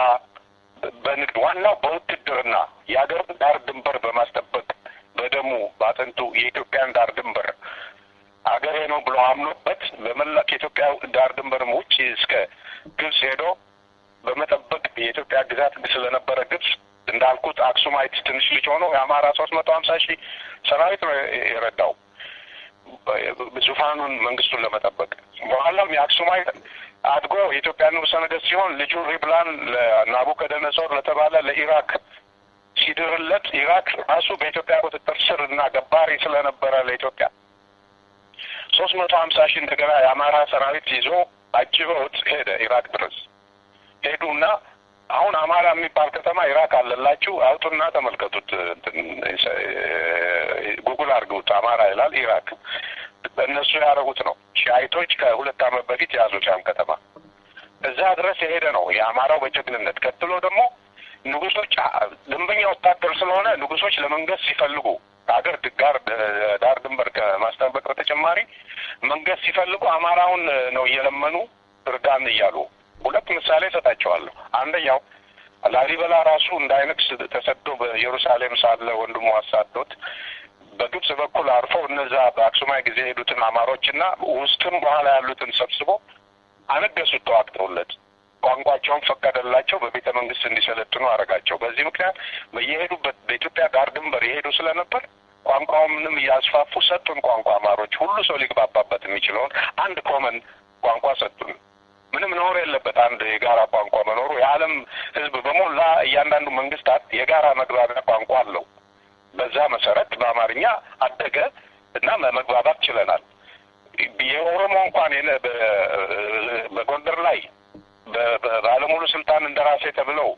በንግድ ዋናው በውትድርና የሀገሩን ዳር ድንበር በማስጠበቅ በደሙ በአጥንቱ የኢትዮጵያን ዳር ድንበር አገሬ ነው ብሎ አምኖበት በመላ ከኢትዮጵያ ዳር ድንበርም ውጭ እስከ ግብጽ ሄዶ በመጠበቅ የኢትዮጵያ ግዛት ስለነበረ ግብጽ እንዳልኩት አክሱማይት ትንሽ ልጅ ሆኖ የአማራ ሶስት መቶ ሀምሳ ሺህ ሰራዊት ነው የረዳው ዙፋኑን መንግስቱን ለመጠበቅ። በኋላም የአክሱማይት አድጎ የኢትዮጵያ ንጉሠ ነገሥት ሲሆን ልጁ ሪብላን ለናቡከደነጾር ለተባለ ለኢራክ ሲድርለት ኢራክ ራሱ በኢትዮጵያ ቁጥጥር ስር እና ገባሪ ስለነበረ ለኢትዮጵያ ሶስት መቶ ሀምሳ ሺህ እንደገና የአማራ ሰራዊት ይዞ አጅበውት ሄደ ኢራቅ ድረስ ሄዱና አሁን አማራ የሚባል ከተማ ኢራቅ አለላችሁ አውጡና ተመልከቱት። እንትን ጉግል አድርጉት። አማራ ይላል ኢራቅ። እነሱ ያደረጉት ነው። ሻይቶች ከሁለት ዓመት በፊት የያዙት ያን ከተማ እዛ ድረስ የሄደ ነው የአማራው በጀግንነት። ቀጥሎ ደግሞ ንጉሶች ደንበኛ ወታደር ስለሆነ ንጉሶች ለመንገስ ሲፈልጉ ሀገር ጋር ዳር ድንበር ከማስጠበቅ በተጨማሪ መንገስ ሲፈልጉ አማራውን ነው እየለመኑ እርዳን እያሉ ሁለት ምሳሌ እሰጣቸዋለሁ። አንደኛው ላሊበላ ራሱ እንዳይነግስ ተሰዶ በኢየሩሳሌም ሳለ ወንድሙ አሳዶት በግብጽ በኩል አርፎ እነዛ በአክሱማይ ጊዜ የሄዱትን አማሮችና ውስጥም በኋላ ያሉትን ሰብስቦ አነገሱት ተዋግተውለት። ቋንቋቸውን ፈቀደላቸው። በቤተ መንግስት እንዲሰለጥኑ አደረጋቸው። በዚህ ምክንያት በየሄዱበት በኢትዮጵያ ዳር ድንበር የሄዱ ስለነበር ቋንቋውንም እያስፋፉ ሰጡን። ቋንቋ አማሮች ሁሉ ሰው ሊግባባበት የሚችለውን አንድ ኮመን ቋንቋ ሰጡን። ምንም ነውር የለበት አንድ የጋራ ቋንቋ መኖሩ። የዓለም ሕዝብ በሞላ እያንዳንዱ መንግስታት የጋራ መግባቢያ ቋንቋ አለው። በዛ መሰረት በአማርኛ አደገ እና መግባባት ችለናል። የኦሮሞ እንኳን የነ በጎንደር ላይ ባለሙሉ ስልጣን እንደራሴ ተብለው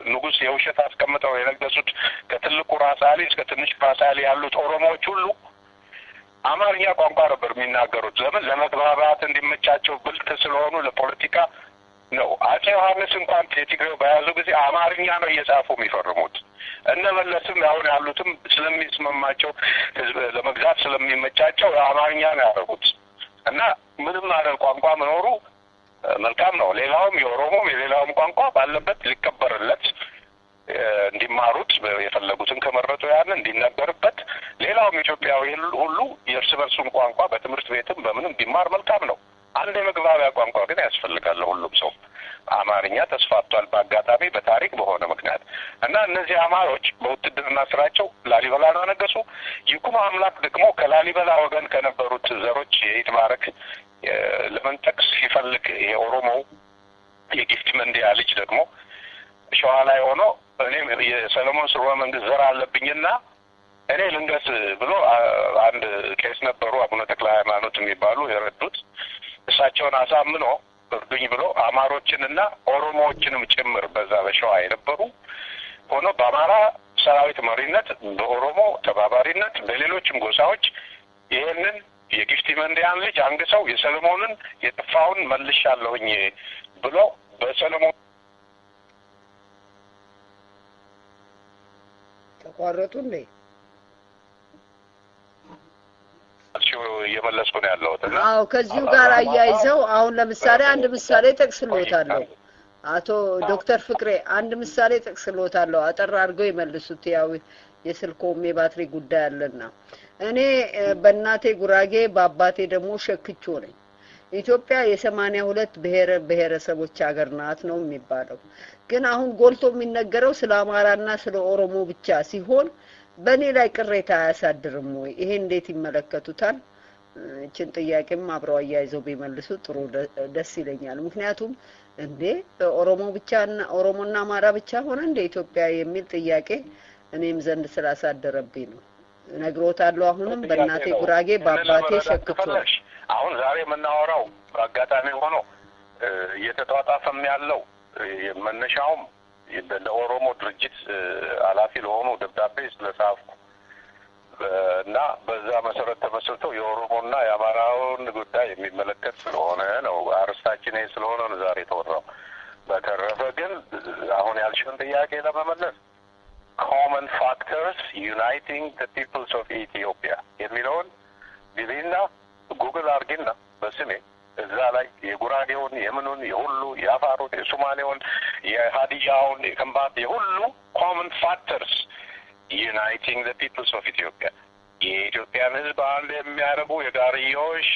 ንጉሥ የውሸት አስቀምጠው የነገሱት ከትልቁ ራስ አሊ እስከ ትንሽ ራስ አሊ ያሉት ኦሮሞዎች ሁሉ አማርኛ ቋንቋ ነበር የሚናገሩት። ለምን? ለመግባባት እንዲመቻቸው ብልጥ ስለሆኑ ለፖለቲካ ነው። አጼ ዮሐንስ እንኳን የትግሬው በያዙ ጊዜ አማርኛ ነው እየጻፉ የሚፈርሙት። እነ መለስም አሁን ያሉትም ስለሚስመማቸው ህዝብ ለመግዛት ስለሚመቻቸው አማርኛ ነው ያደረጉት እና ምንም አይደል ቋንቋ መኖሩ መልካም ነው። ሌላውም የኦሮሞም የሌላውም ቋንቋ ባለበት ሊከበርለት እንዲማሩት የፈለጉትን ከመረጡ ያን እንዲነገርበት ሌላውም ኢትዮጵያዊ ሁሉ የእርስ በርሱን ቋንቋ በትምህርት ቤትም በምንም ቢማር መልካም ነው። አንድ የመግባቢያ ቋንቋ ግን ያስፈልጋል ሁሉም ሰው። አማርኛ ተስፋፍቷል በአጋጣሚ በታሪክ በሆነ ምክንያት እና እነዚህ አማሮች በውትድርና ስራቸው ላሊበላን አነገሱ። ይኩኖ አምላክ ደግሞ ከላሊበላ ወገን ከነበሩት ዘሮች የይትባረክ ለመንጠቅ ሲፈልግ የኦሮሞው የጊፍት መንዲያ ልጅ ደግሞ ሸዋ ላይ ሆኖ እኔም የሰለሞን ስርወ መንግስት ዘር አለብኝና እኔ ልንገስ ብሎ አንድ ቄስ ነበሩ አቡነ ተክለ ሃይማኖት የሚባሉ የረዱት እሳቸውን አሳምኖ እርዱኝ ብሎ አማሮችንና ኦሮሞዎችንም ጭምር በዛ በሸዋ የነበሩ ሆኖ በአማራ ሰራዊት መሪነት፣ በኦሮሞ ተባባሪነት፣ በሌሎችም ጎሳዎች ይህንን የጊፍቲ መንዲያን ልጅ አንግሰው የሰለሞንን የጠፋውን መልሻለሁኝ ብሎ በሰለሞን ተቋረጡ እንዴ? እየመለስኩ ነው ያለሁት እና አዎ ከዚሁ ጋር አያይዘው አሁን ለምሳሌ አንድ ምሳሌ ጠቅስሎታለሁ። አቶ ዶክተር ፍቅሬ አንድ ምሳሌ ጠቅስሎታለሁ። አጠር አድርገው ይመልሱት። ያው የስልኮም የባትሪ ጉዳይ አለና እኔ በእናቴ ጉራጌ በአባቴ ደግሞ ሸክቾ ነኝ። ኢትዮጵያ የሰማንያ ሁለት ብሔረ ብሔረሰቦች ሀገር ናት ነው የሚባለው። ግን አሁን ጎልቶ የሚነገረው ስለ አማራና ስለ ኦሮሞ ብቻ ሲሆን በእኔ ላይ ቅሬታ አያሳድርም ወይ? ይሄ እንዴት ይመለከቱታል? እችን ጥያቄም አብረው አያይዘው ቢመልሱ ጥሩ ደስ ይለኛል። ምክንያቱም እንዴ ኦሮሞ ብቻ ኦሮሞና አማራ ብቻ ሆነ እንደ ኢትዮጵያ የሚል ጥያቄ እኔም ዘንድ ስላሳደረብኝ ነው። እነግሮታለሁ። አሁንም በእናቴ ጉራጌ በአባቴ ሸክቶ አሁን ዛሬ የምናወራው በአጋጣሚ ሆኖ እየተጧጣፈም ያለው መነሻውም ለኦሮሞ ድርጅት ኃላፊ ለሆኑ ደብዳቤ ስለጻፍኩ እና በዛ መሰረት ተመስርተው የኦሮሞና የአማራውን ጉዳይ የሚመለከት ስለሆነ ነው። አርስታችን ይሄ ስለሆነ ነው ዛሬ የተወራው። በተረፈ ግን አሁን ያልሽውን ጥያቄ ለመመለስ ኮመን ፋክተርስ ዩናይቲንግ ዘ ፒፕልስ ኦፍ ኢትዮጵያ የሚለውን ጊዜና ጉግል አርጊና በስሜ እዛ ላይ የጉራጌውን፣ የምኑን፣ የሁሉ የአፋሩን፣ የሶማሌውን፣ የሀዲያውን፣ የከምባት የሁሉ ኮመን ፋክተርስ ዩናይቲንግ ዘ ፒፕልስ ኦፍ ኢትዮጵያ የኢትዮጵያን ሕዝብ አንድ የሚያደርጉ የጋርዮሽ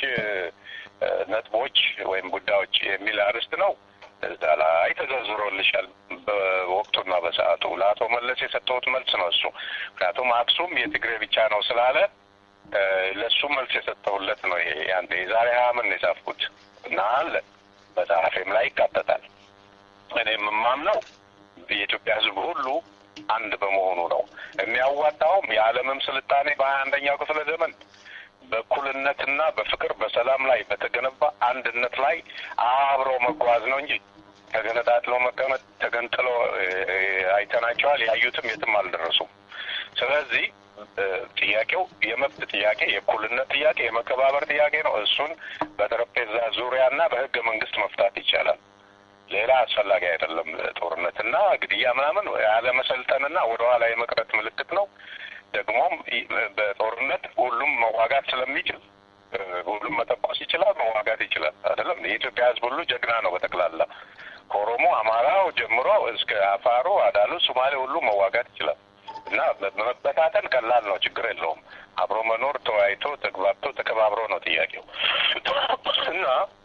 ነጥቦች ወይም ጉዳዮች የሚል አርዕስት ነው። እዛ ላይ ተዘርዝሮልሻል በወቅቱና በሰዓቱ ለአቶ መለስ የሰጠሁት መልስ ነው እሱ። ምክንያቱም አክሱም የትግሬ ብቻ ነው ስላለ ለእሱ መልስ የሰጠሁለት ነው። ይሄ አንተ የዛሬ ሀያ ምን የጻፍኩት እና አለ መጽሐፌም ላይ ይካተታል። እኔም የማምነው የኢትዮጵያ ሕዝብ ሁሉ አንድ በመሆኑ ነው። የሚያዋጣውም የዓለምም ስልጣኔ በሀያ አንደኛው ክፍለ ዘመን በእኩልነትና በፍቅር በሰላም ላይ በተገነባ አንድነት ላይ አብሮ መጓዝ ነው እንጂ ተገነጣጥሎ መቀመጥ ተገንጥሎ አይተናቸዋል። ያዩትም የትም አልደረሱም። ስለዚህ ጥያቄው የመብት ጥያቄ፣ የእኩልነት ጥያቄ፣ የመከባበር ጥያቄ ነው። እሱን በጠረጴዛ ዙሪያና በህገ መንግስት መፍታት ይቻላል። ሌላ አስፈላጊ አይደለም። ጦርነትና ግድያ ምናምን ያለመሰልጠንና ወደኋላ የመቅረት ምልክት ነው። ደግሞም በጦርነት ሁሉም መዋጋት ስለሚችል ሁሉም መተኮስ ይችላል፣ መዋጋት ይችላል። አይደለም የኢትዮጵያ ህዝብ ሁሉ ጀግና ነው። በጠቅላላ ከኦሮሞ አማራው ጀምሮ እስከ አፋሩ፣ አዳሉ፣ ሶማሌ ሁሉ መዋጋት ይችላል እና መበታተን ቀላል ነው፣ ችግር የለውም። አብሮ መኖር ተወያይቶ ተግባብቶ ተከባብሮ ነው ጥያቄው እና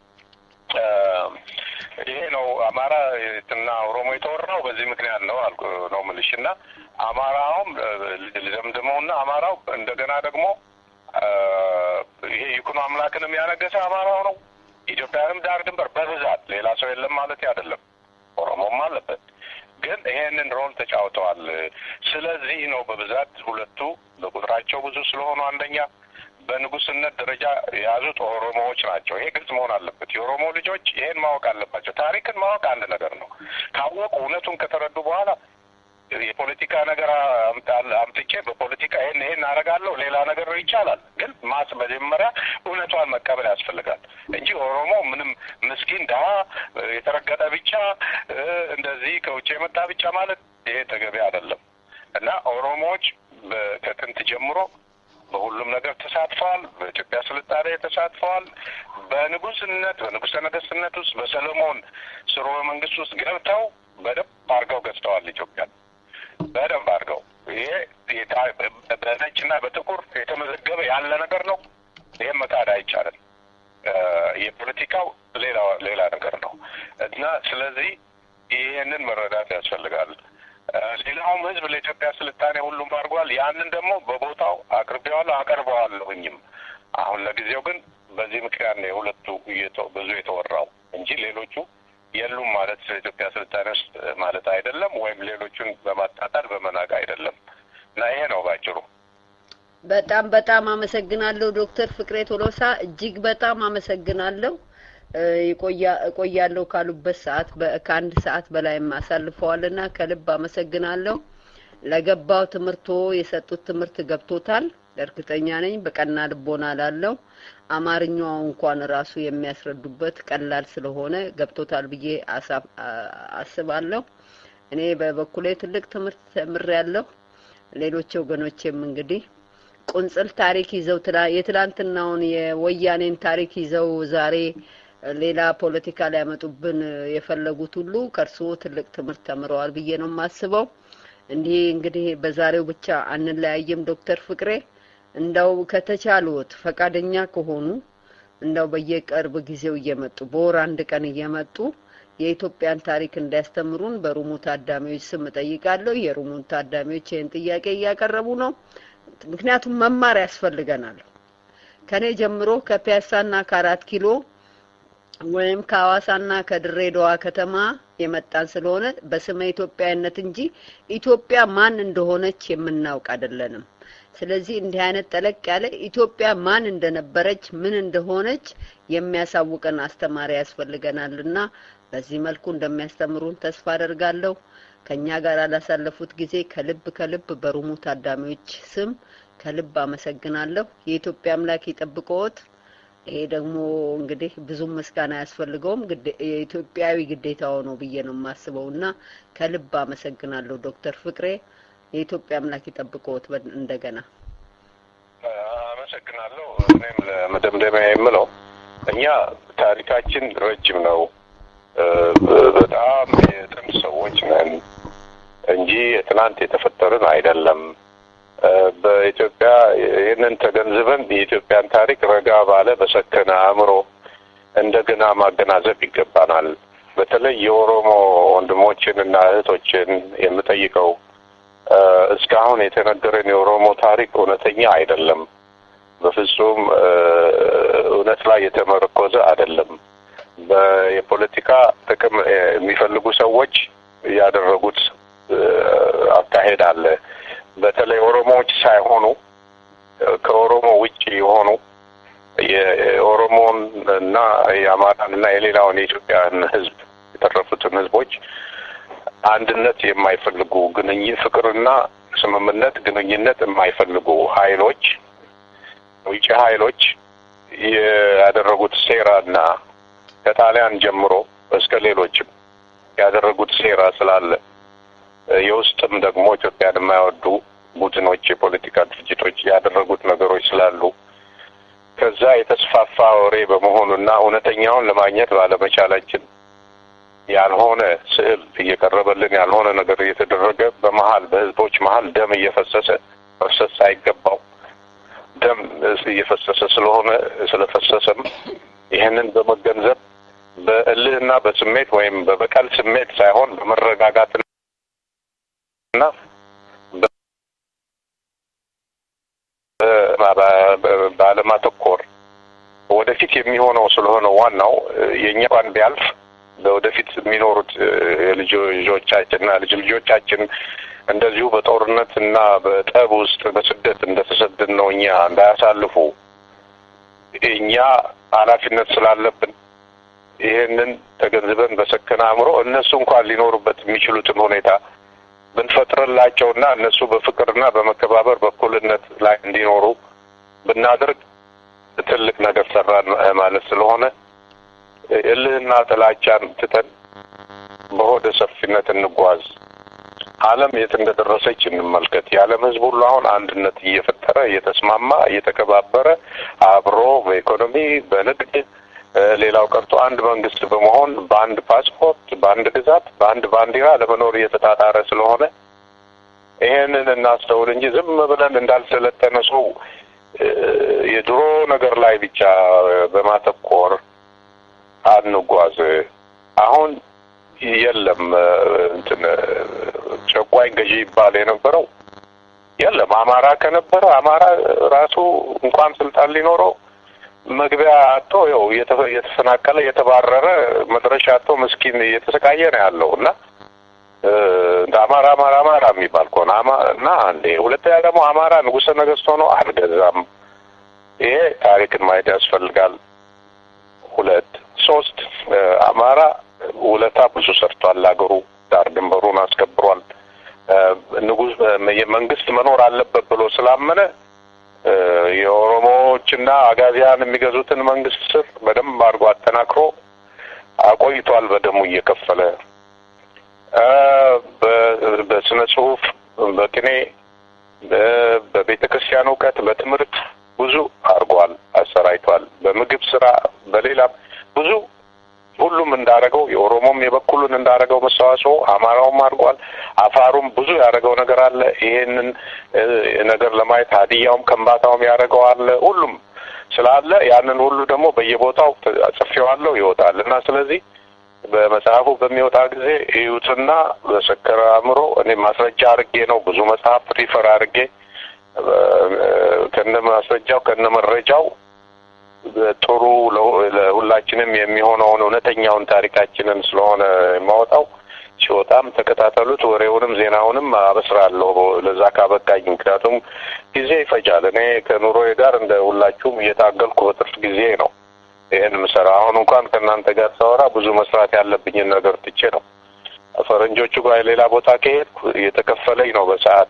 ይሄ ነው አማራ እና ኦሮሞ የተወራው በዚህ ምክንያት ነው አልኩ ነው ምልሽ እና አማራውም ልዘምድመው እና አማራው እንደገና ደግሞ ይሄ ይኩኖ አምላክንም ያነገሰ አማራው ነው። ኢትዮጵያንም ዳር ድንበር በብዛት ሌላ ሰው የለም ማለት አይደለም። ኦሮሞም አለበት፣ ግን ይሄንን ሮል ተጫውተዋል። ስለዚህ ነው በብዛት ሁለቱ በቁጥራቸው ብዙ ስለሆኑ አንደኛ በንጉስነት ደረጃ የያዙት ኦሮሞዎች ናቸው። ይሄ ግልጽ መሆን አለበት። የኦሮሞ ልጆች ይሄን ማወቅ አለባቸው። ታሪክን ማወቅ አንድ ነገር ነው። ካወቁ እውነቱን ከተረዱ በኋላ የፖለቲካ ነገር አምጣ- አምጥቼ በፖለቲካ ይሄን ይሄን አደርጋለሁ ሌላ ነገር ይቻላል። ግን ማስ መጀመሪያ እውነቷን መቀበል ያስፈልጋል እንጂ ኦሮሞ ምንም ምስኪን ድሀ የተረገጠ ብቻ እ፣ እንደዚህ ከውጭ የመጣ ብቻ ማለት ይሄ ተገቢ አይደለም እና ኦሮሞዎች በ- ከጥንት ጀምሮ በሁሉም ነገር ተሳትፈዋል። በኢትዮጵያ ስልጣኔ ተሳትፈዋል። በንጉስነት በንጉሰ ነገስትነት ውስጥ በሰለሞን ስርወ መንግስት ውስጥ ገብተው በደንብ አድርገው ገዝተዋል ኢትዮጵያን በደንብ አድርገው። ይሄ የታ- በነጭና በጥቁር የተመዘገበ ያለ ነገር ነው። ይህም መካድ አይቻልም። እ፣ የፖለቲካው ሌላ ሌላ ነገር ነው እና ስለዚህ ይህንን መረዳት ያስፈልጋል። እ፣ ሌላውም ህዝብ ለኢትዮጵያ ስልጣኔ ሁሉም አድርጓል። ያንን ደግሞ በቦታው አቅርቤዋለሁ አቀርበዋለሁኝም። አሁን ለጊዜው ግን በዚህ ምክንያት ነው የሁለቱ እየተ- ብዙ የተወራው እንጂ ሌሎቹ የሉም ማለት ስለ ኢትዮጵያ ስልጣኔ ውስጥ ማለት አይደለም፣ ወይም ሌሎቹን በማጣጣል በመናቅ አይደለም እና ይሄ ነው ባጭሩ። በጣም በጣም አመሰግናለሁ ዶክተር ፍቅሬ ቶሎሳ እጅግ በጣም አመሰግናለሁ። እ፣ ይቆያ እቆያለሁ ካሉበት ሰዓት በ- ከአንድ ሰዓት በላይም አሳልፈዋልና ከልብ አመሰግናለሁ። ለገባው ትምህርቶ የሰጡት ትምህርት ገብቶታል እርግጠኛ ነኝ። በቀና ልቦና ላለው አማርኛው እንኳን ራሱ የሚያስረዱበት ቀላል ስለሆነ ገብቶታል ብዬ አሳ- አ- አስባለሁ። እኔ በበኩሌ ትልቅ ትምህርት ተምሬያለሁ። ሌሎች ወገኖቼም እንግዲህ ቁንጽል ታሪክ ይዘው ትላ- የትላንትናውን የወያኔን ታሪክ ይዘው ዛሬ ሌላ ፖለቲካ ሊያመጡብን የፈለጉት ሁሉ ከእርስዎ ትልቅ ትምህርት ተምረዋል ብዬ ነው የማስበው። እንዲህ እንግዲህ በዛሬው ብቻ አንለያይም። ዶክተር ፍቅሬ እንደው ከተቻሉት ፈቃደኛ ከሆኑ እንደው በየቅርብ ጊዜው እየመጡ በወር አንድ ቀን እየመጡ የኢትዮጵያን ታሪክ እንዲያስተምሩን በሩሙ ታዳሚዎች ስም እጠይቃለሁ። የሩሙን ታዳሚዎች ይህን ጥያቄ እያቀረቡ ነው። ምክንያቱም መማር ያስፈልገናል። ከኔ ጀምሮ ከፒያሳና ከአራት ኪሎ ወይም ከሐዋሳና ከድሬዳዋ ከተማ የመጣን ስለሆነ በስመ ኢትዮጵያዊነት እንጂ ኢትዮጵያ ማን እንደሆነች የምናውቅ አይደለንም። ስለዚህ እንዲህ አይነት ጠለቅ ያለ ኢትዮጵያ ማን እንደነበረች ምን እንደሆነች የሚያሳውቀን አስተማሪ ያስፈልገናልና በዚህ መልኩ እንደሚያስተምሩን ተስፋ አደርጋለሁ። ከኛ ጋር ላሳለፉት ጊዜ ከልብ ከልብ በሩሙ ታዳሚዎች ስም ከልብ አመሰግናለሁ። የኢትዮጵያ አምላክ ይጠብቅዎት። ይሄ ደግሞ እንግዲህ ብዙም ምስጋና አያስፈልገውም። ግዴ- የኢትዮጵያዊ ግዴታው ነው ብዬ ነው የማስበው እና ከልብ አመሰግናለሁ ዶክተር ፍቅሬ። የኢትዮጵያ አምላክ ይጠብቅዎት። በ- እንደገና አመሰግናለሁ። እኔም ለመደምደሚያ የምለው እኛ ታሪካችን ረጅም ነው። እ፣ በጣም የጥንት ሰዎች ነን እንጂ ትናንት የተፈጠርን አይደለም። እ፣ በኢትዮጵያ ይህንን ተገንዝበን የኢትዮጵያን ታሪክ ረጋ ባለ በሰከነ አእምሮ እንደገና ማገናዘብ ይገባናል። በተለይ የኦሮሞ ወንድሞችን እና እህቶችን የምጠይቀው እ፣ እስካሁን የተነገረን የኦሮሞ ታሪክ እውነተኛ አይደለም። በፍጹም እ፣ እውነት ላይ የተመረኮዘ አይደለም። በየፖለቲካ ጥቅም እ፣ የሚፈልጉ ሰዎች ያደረጉት እ፣ አካሄድ አለ። በተለይ ኦሮሞዎች ሳይሆኑ እ፣ ከኦሮሞ ውጭ የሆኑ የኦሮሞን እና የአማራን እና የሌላውን የኢትዮጵያን ሕዝብ የተረፉትን ሕዝቦች አንድነት የማይፈልጉ ግንኙ ፍቅርና ስምምነት ግንኙነት የማይፈልጉ ኃይሎች ውጭ ኃይሎች ያደረጉት ሴራና ከጣሊያን ጀምሮ እስከ ሌሎችም ያደረጉት ሴራ ስላለ የውስጥም ደግሞ ኢትዮጵያን የማይወዱ ቡድኖች፣ የፖለቲካ ድርጅቶች ያደረጉት ነገሮች ስላሉ ከዛ የተስፋፋ ወሬ በመሆኑና እውነተኛውን ለማግኘት ባለመቻላችን ያልሆነ ስዕል እየቀረበልን ያልሆነ ነገር እየተደረገ በመሀል በህዝቦች መሀል ደም እየፈሰሰ መፍሰስ ሳይገባው ደም እየፈሰሰ ስለሆነ ስለፈሰሰም ይህንን በመገንዘብ በእልህና በስሜት ወይም በበቀል ስሜት ሳይሆን በመረጋጋትና ባለማተኮር ወደፊት የሚሆነው ስለሆነ ዋናው የእኛ እንኳን ቢያልፍ ለወደፊት የሚኖሩት የልጅ ልጆቻችንና ልጅ ልጆቻችን እንደዚሁ በጦርነት እና በጠብ ውስጥ በስደት እንደተሰደድ ነው እኛ እንዳያሳልፉ እኛ ኃላፊነት ስላለብን ይህንን ተገንዝበን በሰከነ አእምሮ እነሱ እንኳን ሊኖሩበት የሚችሉትን ሁኔታ ብንፈጥርላቸውና እነሱ በፍቅርና በመከባበር በእኩልነት ላይ እንዲኖሩ ብናደርግ ትልቅ ነገር ሰራን ማለት ስለሆነ እልህና ጥላቻን ትተን በሆደ ሰፊነት እንጓዝ። ዓለም የት እንደደረሰች እንመልከት። የዓለም ሕዝብ ሁሉ አሁን አንድነት እየፈጠረ እየተስማማ እየተከባበረ አብሮ በኢኮኖሚ በንግድ ሌላው ቀርቶ አንድ መንግስት በመሆን በአንድ ፓስፖርት፣ በአንድ ግዛት፣ በአንድ ባንዲራ ለመኖር እየተጣጣረ ስለሆነ ይሄንን እናስተውል እንጂ ዝም ብለን እንዳልሰለጠነ ሰው የድሮ ነገር ላይ ብቻ በማተኮር አንጓዝ። አሁን የለም እንትን ጨቋኝ ገዢ ይባል የነበረው የለም። አማራ ከነበረ አማራ ራሱ እንኳን ስልጣን ሊኖረው መግቢያ አቶ ያው እየተፈናቀለ እየተባረረ መድረሻ አቶ ምስኪን እየተሰቃየ ነው ያለው እና እንደ አማራ አማራ አማራ የሚባል ከሆነ እና አንዴ ሁለተኛ ደግሞ አማራ ንጉሠ ነገሥት ሆኖ አልገዛም። ይሄ ታሪክን ማየት ያስፈልጋል። ሁለት ሶስት አማራ ውለታ ብዙ ሰርቷል። ለሀገሩ ዳር ድንበሩን አስከብሯል። ንጉስ የመንግስት መኖር አለበት ብሎ ስላመነ የኦሮሞዎችና አጋዚያን የሚገዙትን መንግስት ስር በደንብ አድርጎ አጠናክሮ አቆይቷል። በደሙ እየከፈለ በስነ ጽሁፍ፣ በቅኔ፣ በቤተ ክርስቲያን እውቀት፣ በትምህርት ብዙ አድርጓል፣ አሰራይቷል። በምግብ ስራ፣ በሌላም ብዙ ሁሉም እንዳረገው የኦሮሞም የበኩሉን እንዳረገው መስተዋጽኦ አማራውም አድርጓል። አፋሩም ብዙ ያደረገው ነገር አለ። ይሄንን ነገር ለማየት ሀዲያውም ከምባታውም ያደረገው አለ። ሁሉም ስላለ ያንን ሁሉ ደግሞ በየቦታው ጽፌዋለሁ ይወጣል እና ስለዚህ በመጽሐፉ በሚወጣ ጊዜ እዩትና በሰከረ አእምሮ እኔ ማስረጃ አድርጌ ነው ብዙ መጽሐፍ ሪፈር አድርጌ ከነ ማስረጃው ከነ መረጃው ጥሩ ለሁላችንም የሚሆነውን እውነተኛውን ታሪካችንን ስለሆነ የማወጣው ሲወጣም ተከታተሉት። ወሬውንም ዜናውንም አበስራለሁ ለዛ ካበቃኝ። ምክንያቱም ጊዜ ይፈጃል። እኔ ከኑሮዬ ጋር እንደ ሁላችሁም እየታገልኩ በትርፍ ጊዜ ነው ይህን ምሰራ። አሁን እንኳን ከእናንተ ጋር ሳወራ ብዙ መስራት ያለብኝን ነገር ትቼ ነው። ፈረንጆቹ ጋር ሌላ ቦታ ከሄድኩ እየተከፈለኝ ነው በሰዓት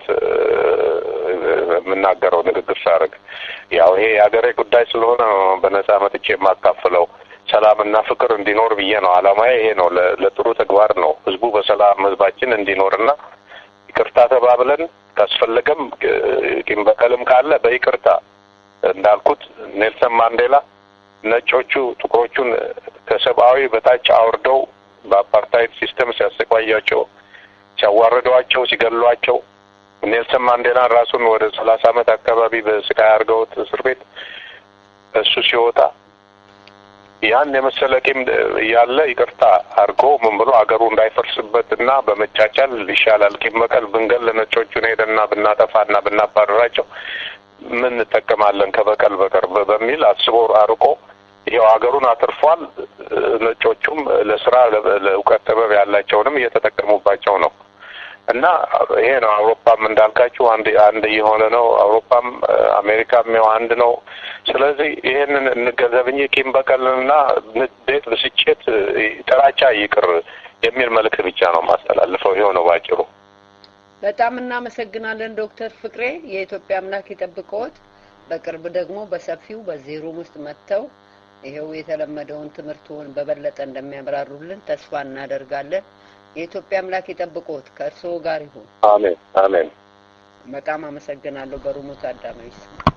የምናገረው ንግግር ሳደርግ። ያው ይሄ የሀገሬ ጉዳይ ስለሆነ በነጻ መጥቼ የማካፍለው ሰላምና ፍቅር እንዲኖር ብዬ ነው። አላማዬ ይሄ ነው። ለጥሩ ተግባር ነው። ህዝቡ በሰላም ህዝባችን እንዲኖርና ይቅርታ ተባብለን ካስፈለገም ቂም በቀልም ካለ በይቅርታ እንዳልኩት ኔልሰን ማንዴላ ነጮቹ ጥቁሮቹን ከሰብአዊ በታች አውርደው በአፓርታይድ ሲስተም ሲያሰቃያቸው፣ ሲያዋርዷቸው፣ ሲገሏቸው ኔልሰን ማንዴላን ራሱን ወደ ሰላሳ አመት አካባቢ በስቃይ አድርገውት እስር ቤት እሱ ሲወጣ ያን የመሰለ ቂም ያለ ይቅርታ አድርጎ ምን ብሎ አገሩ እንዳይፈርስበት እና በመቻቻል ይሻላል ቂም በቀል ብንገል ነጮቹን ሄደና ብናጠፋና ብናባረራቸው ምን እንጠቀማለን ከበቀል በቀር በሚል አስቦ አርቆ ይኸው ሀገሩን አትርፏል። ነጮቹም ለስራ ለእውቀት ጥበብ ያላቸውንም እየተጠቀሙባቸው ነው እና ይሄ ነው። አውሮፓም እንዳልካችሁ አንድ አንድ እየሆነ ነው። አውሮፓም አሜሪካም ያው አንድ ነው። ስለዚህ ይሄንን እንገንዘብ እንጂ ቂም በቀልና ንዴት፣ ብስጭት፣ ጥላቻ ይቅር የሚል መልእክት ብቻ ነው ማስተላልፈው። ይኸው ነው ባጭሩ። በጣም እናመሰግናለን ዶክተር ፍቅሬ። የኢትዮጵያ አምላክ ይጠብቅዎት። በቅርብ ደግሞ በሰፊው በዚህ ሩም ውስጥ መጥተው ይሄው የተለመደውን ትምህርቱን በበለጠ እንደሚያብራሩልን ተስፋ እናደርጋለን። የኢትዮጵያ አምላክ ይጠብቅዎት፣ ከእርስዎ ጋር ይሁን። አሜን አሜን። በጣም አመሰግናለሁ። በሩሙ ታዳሚዎች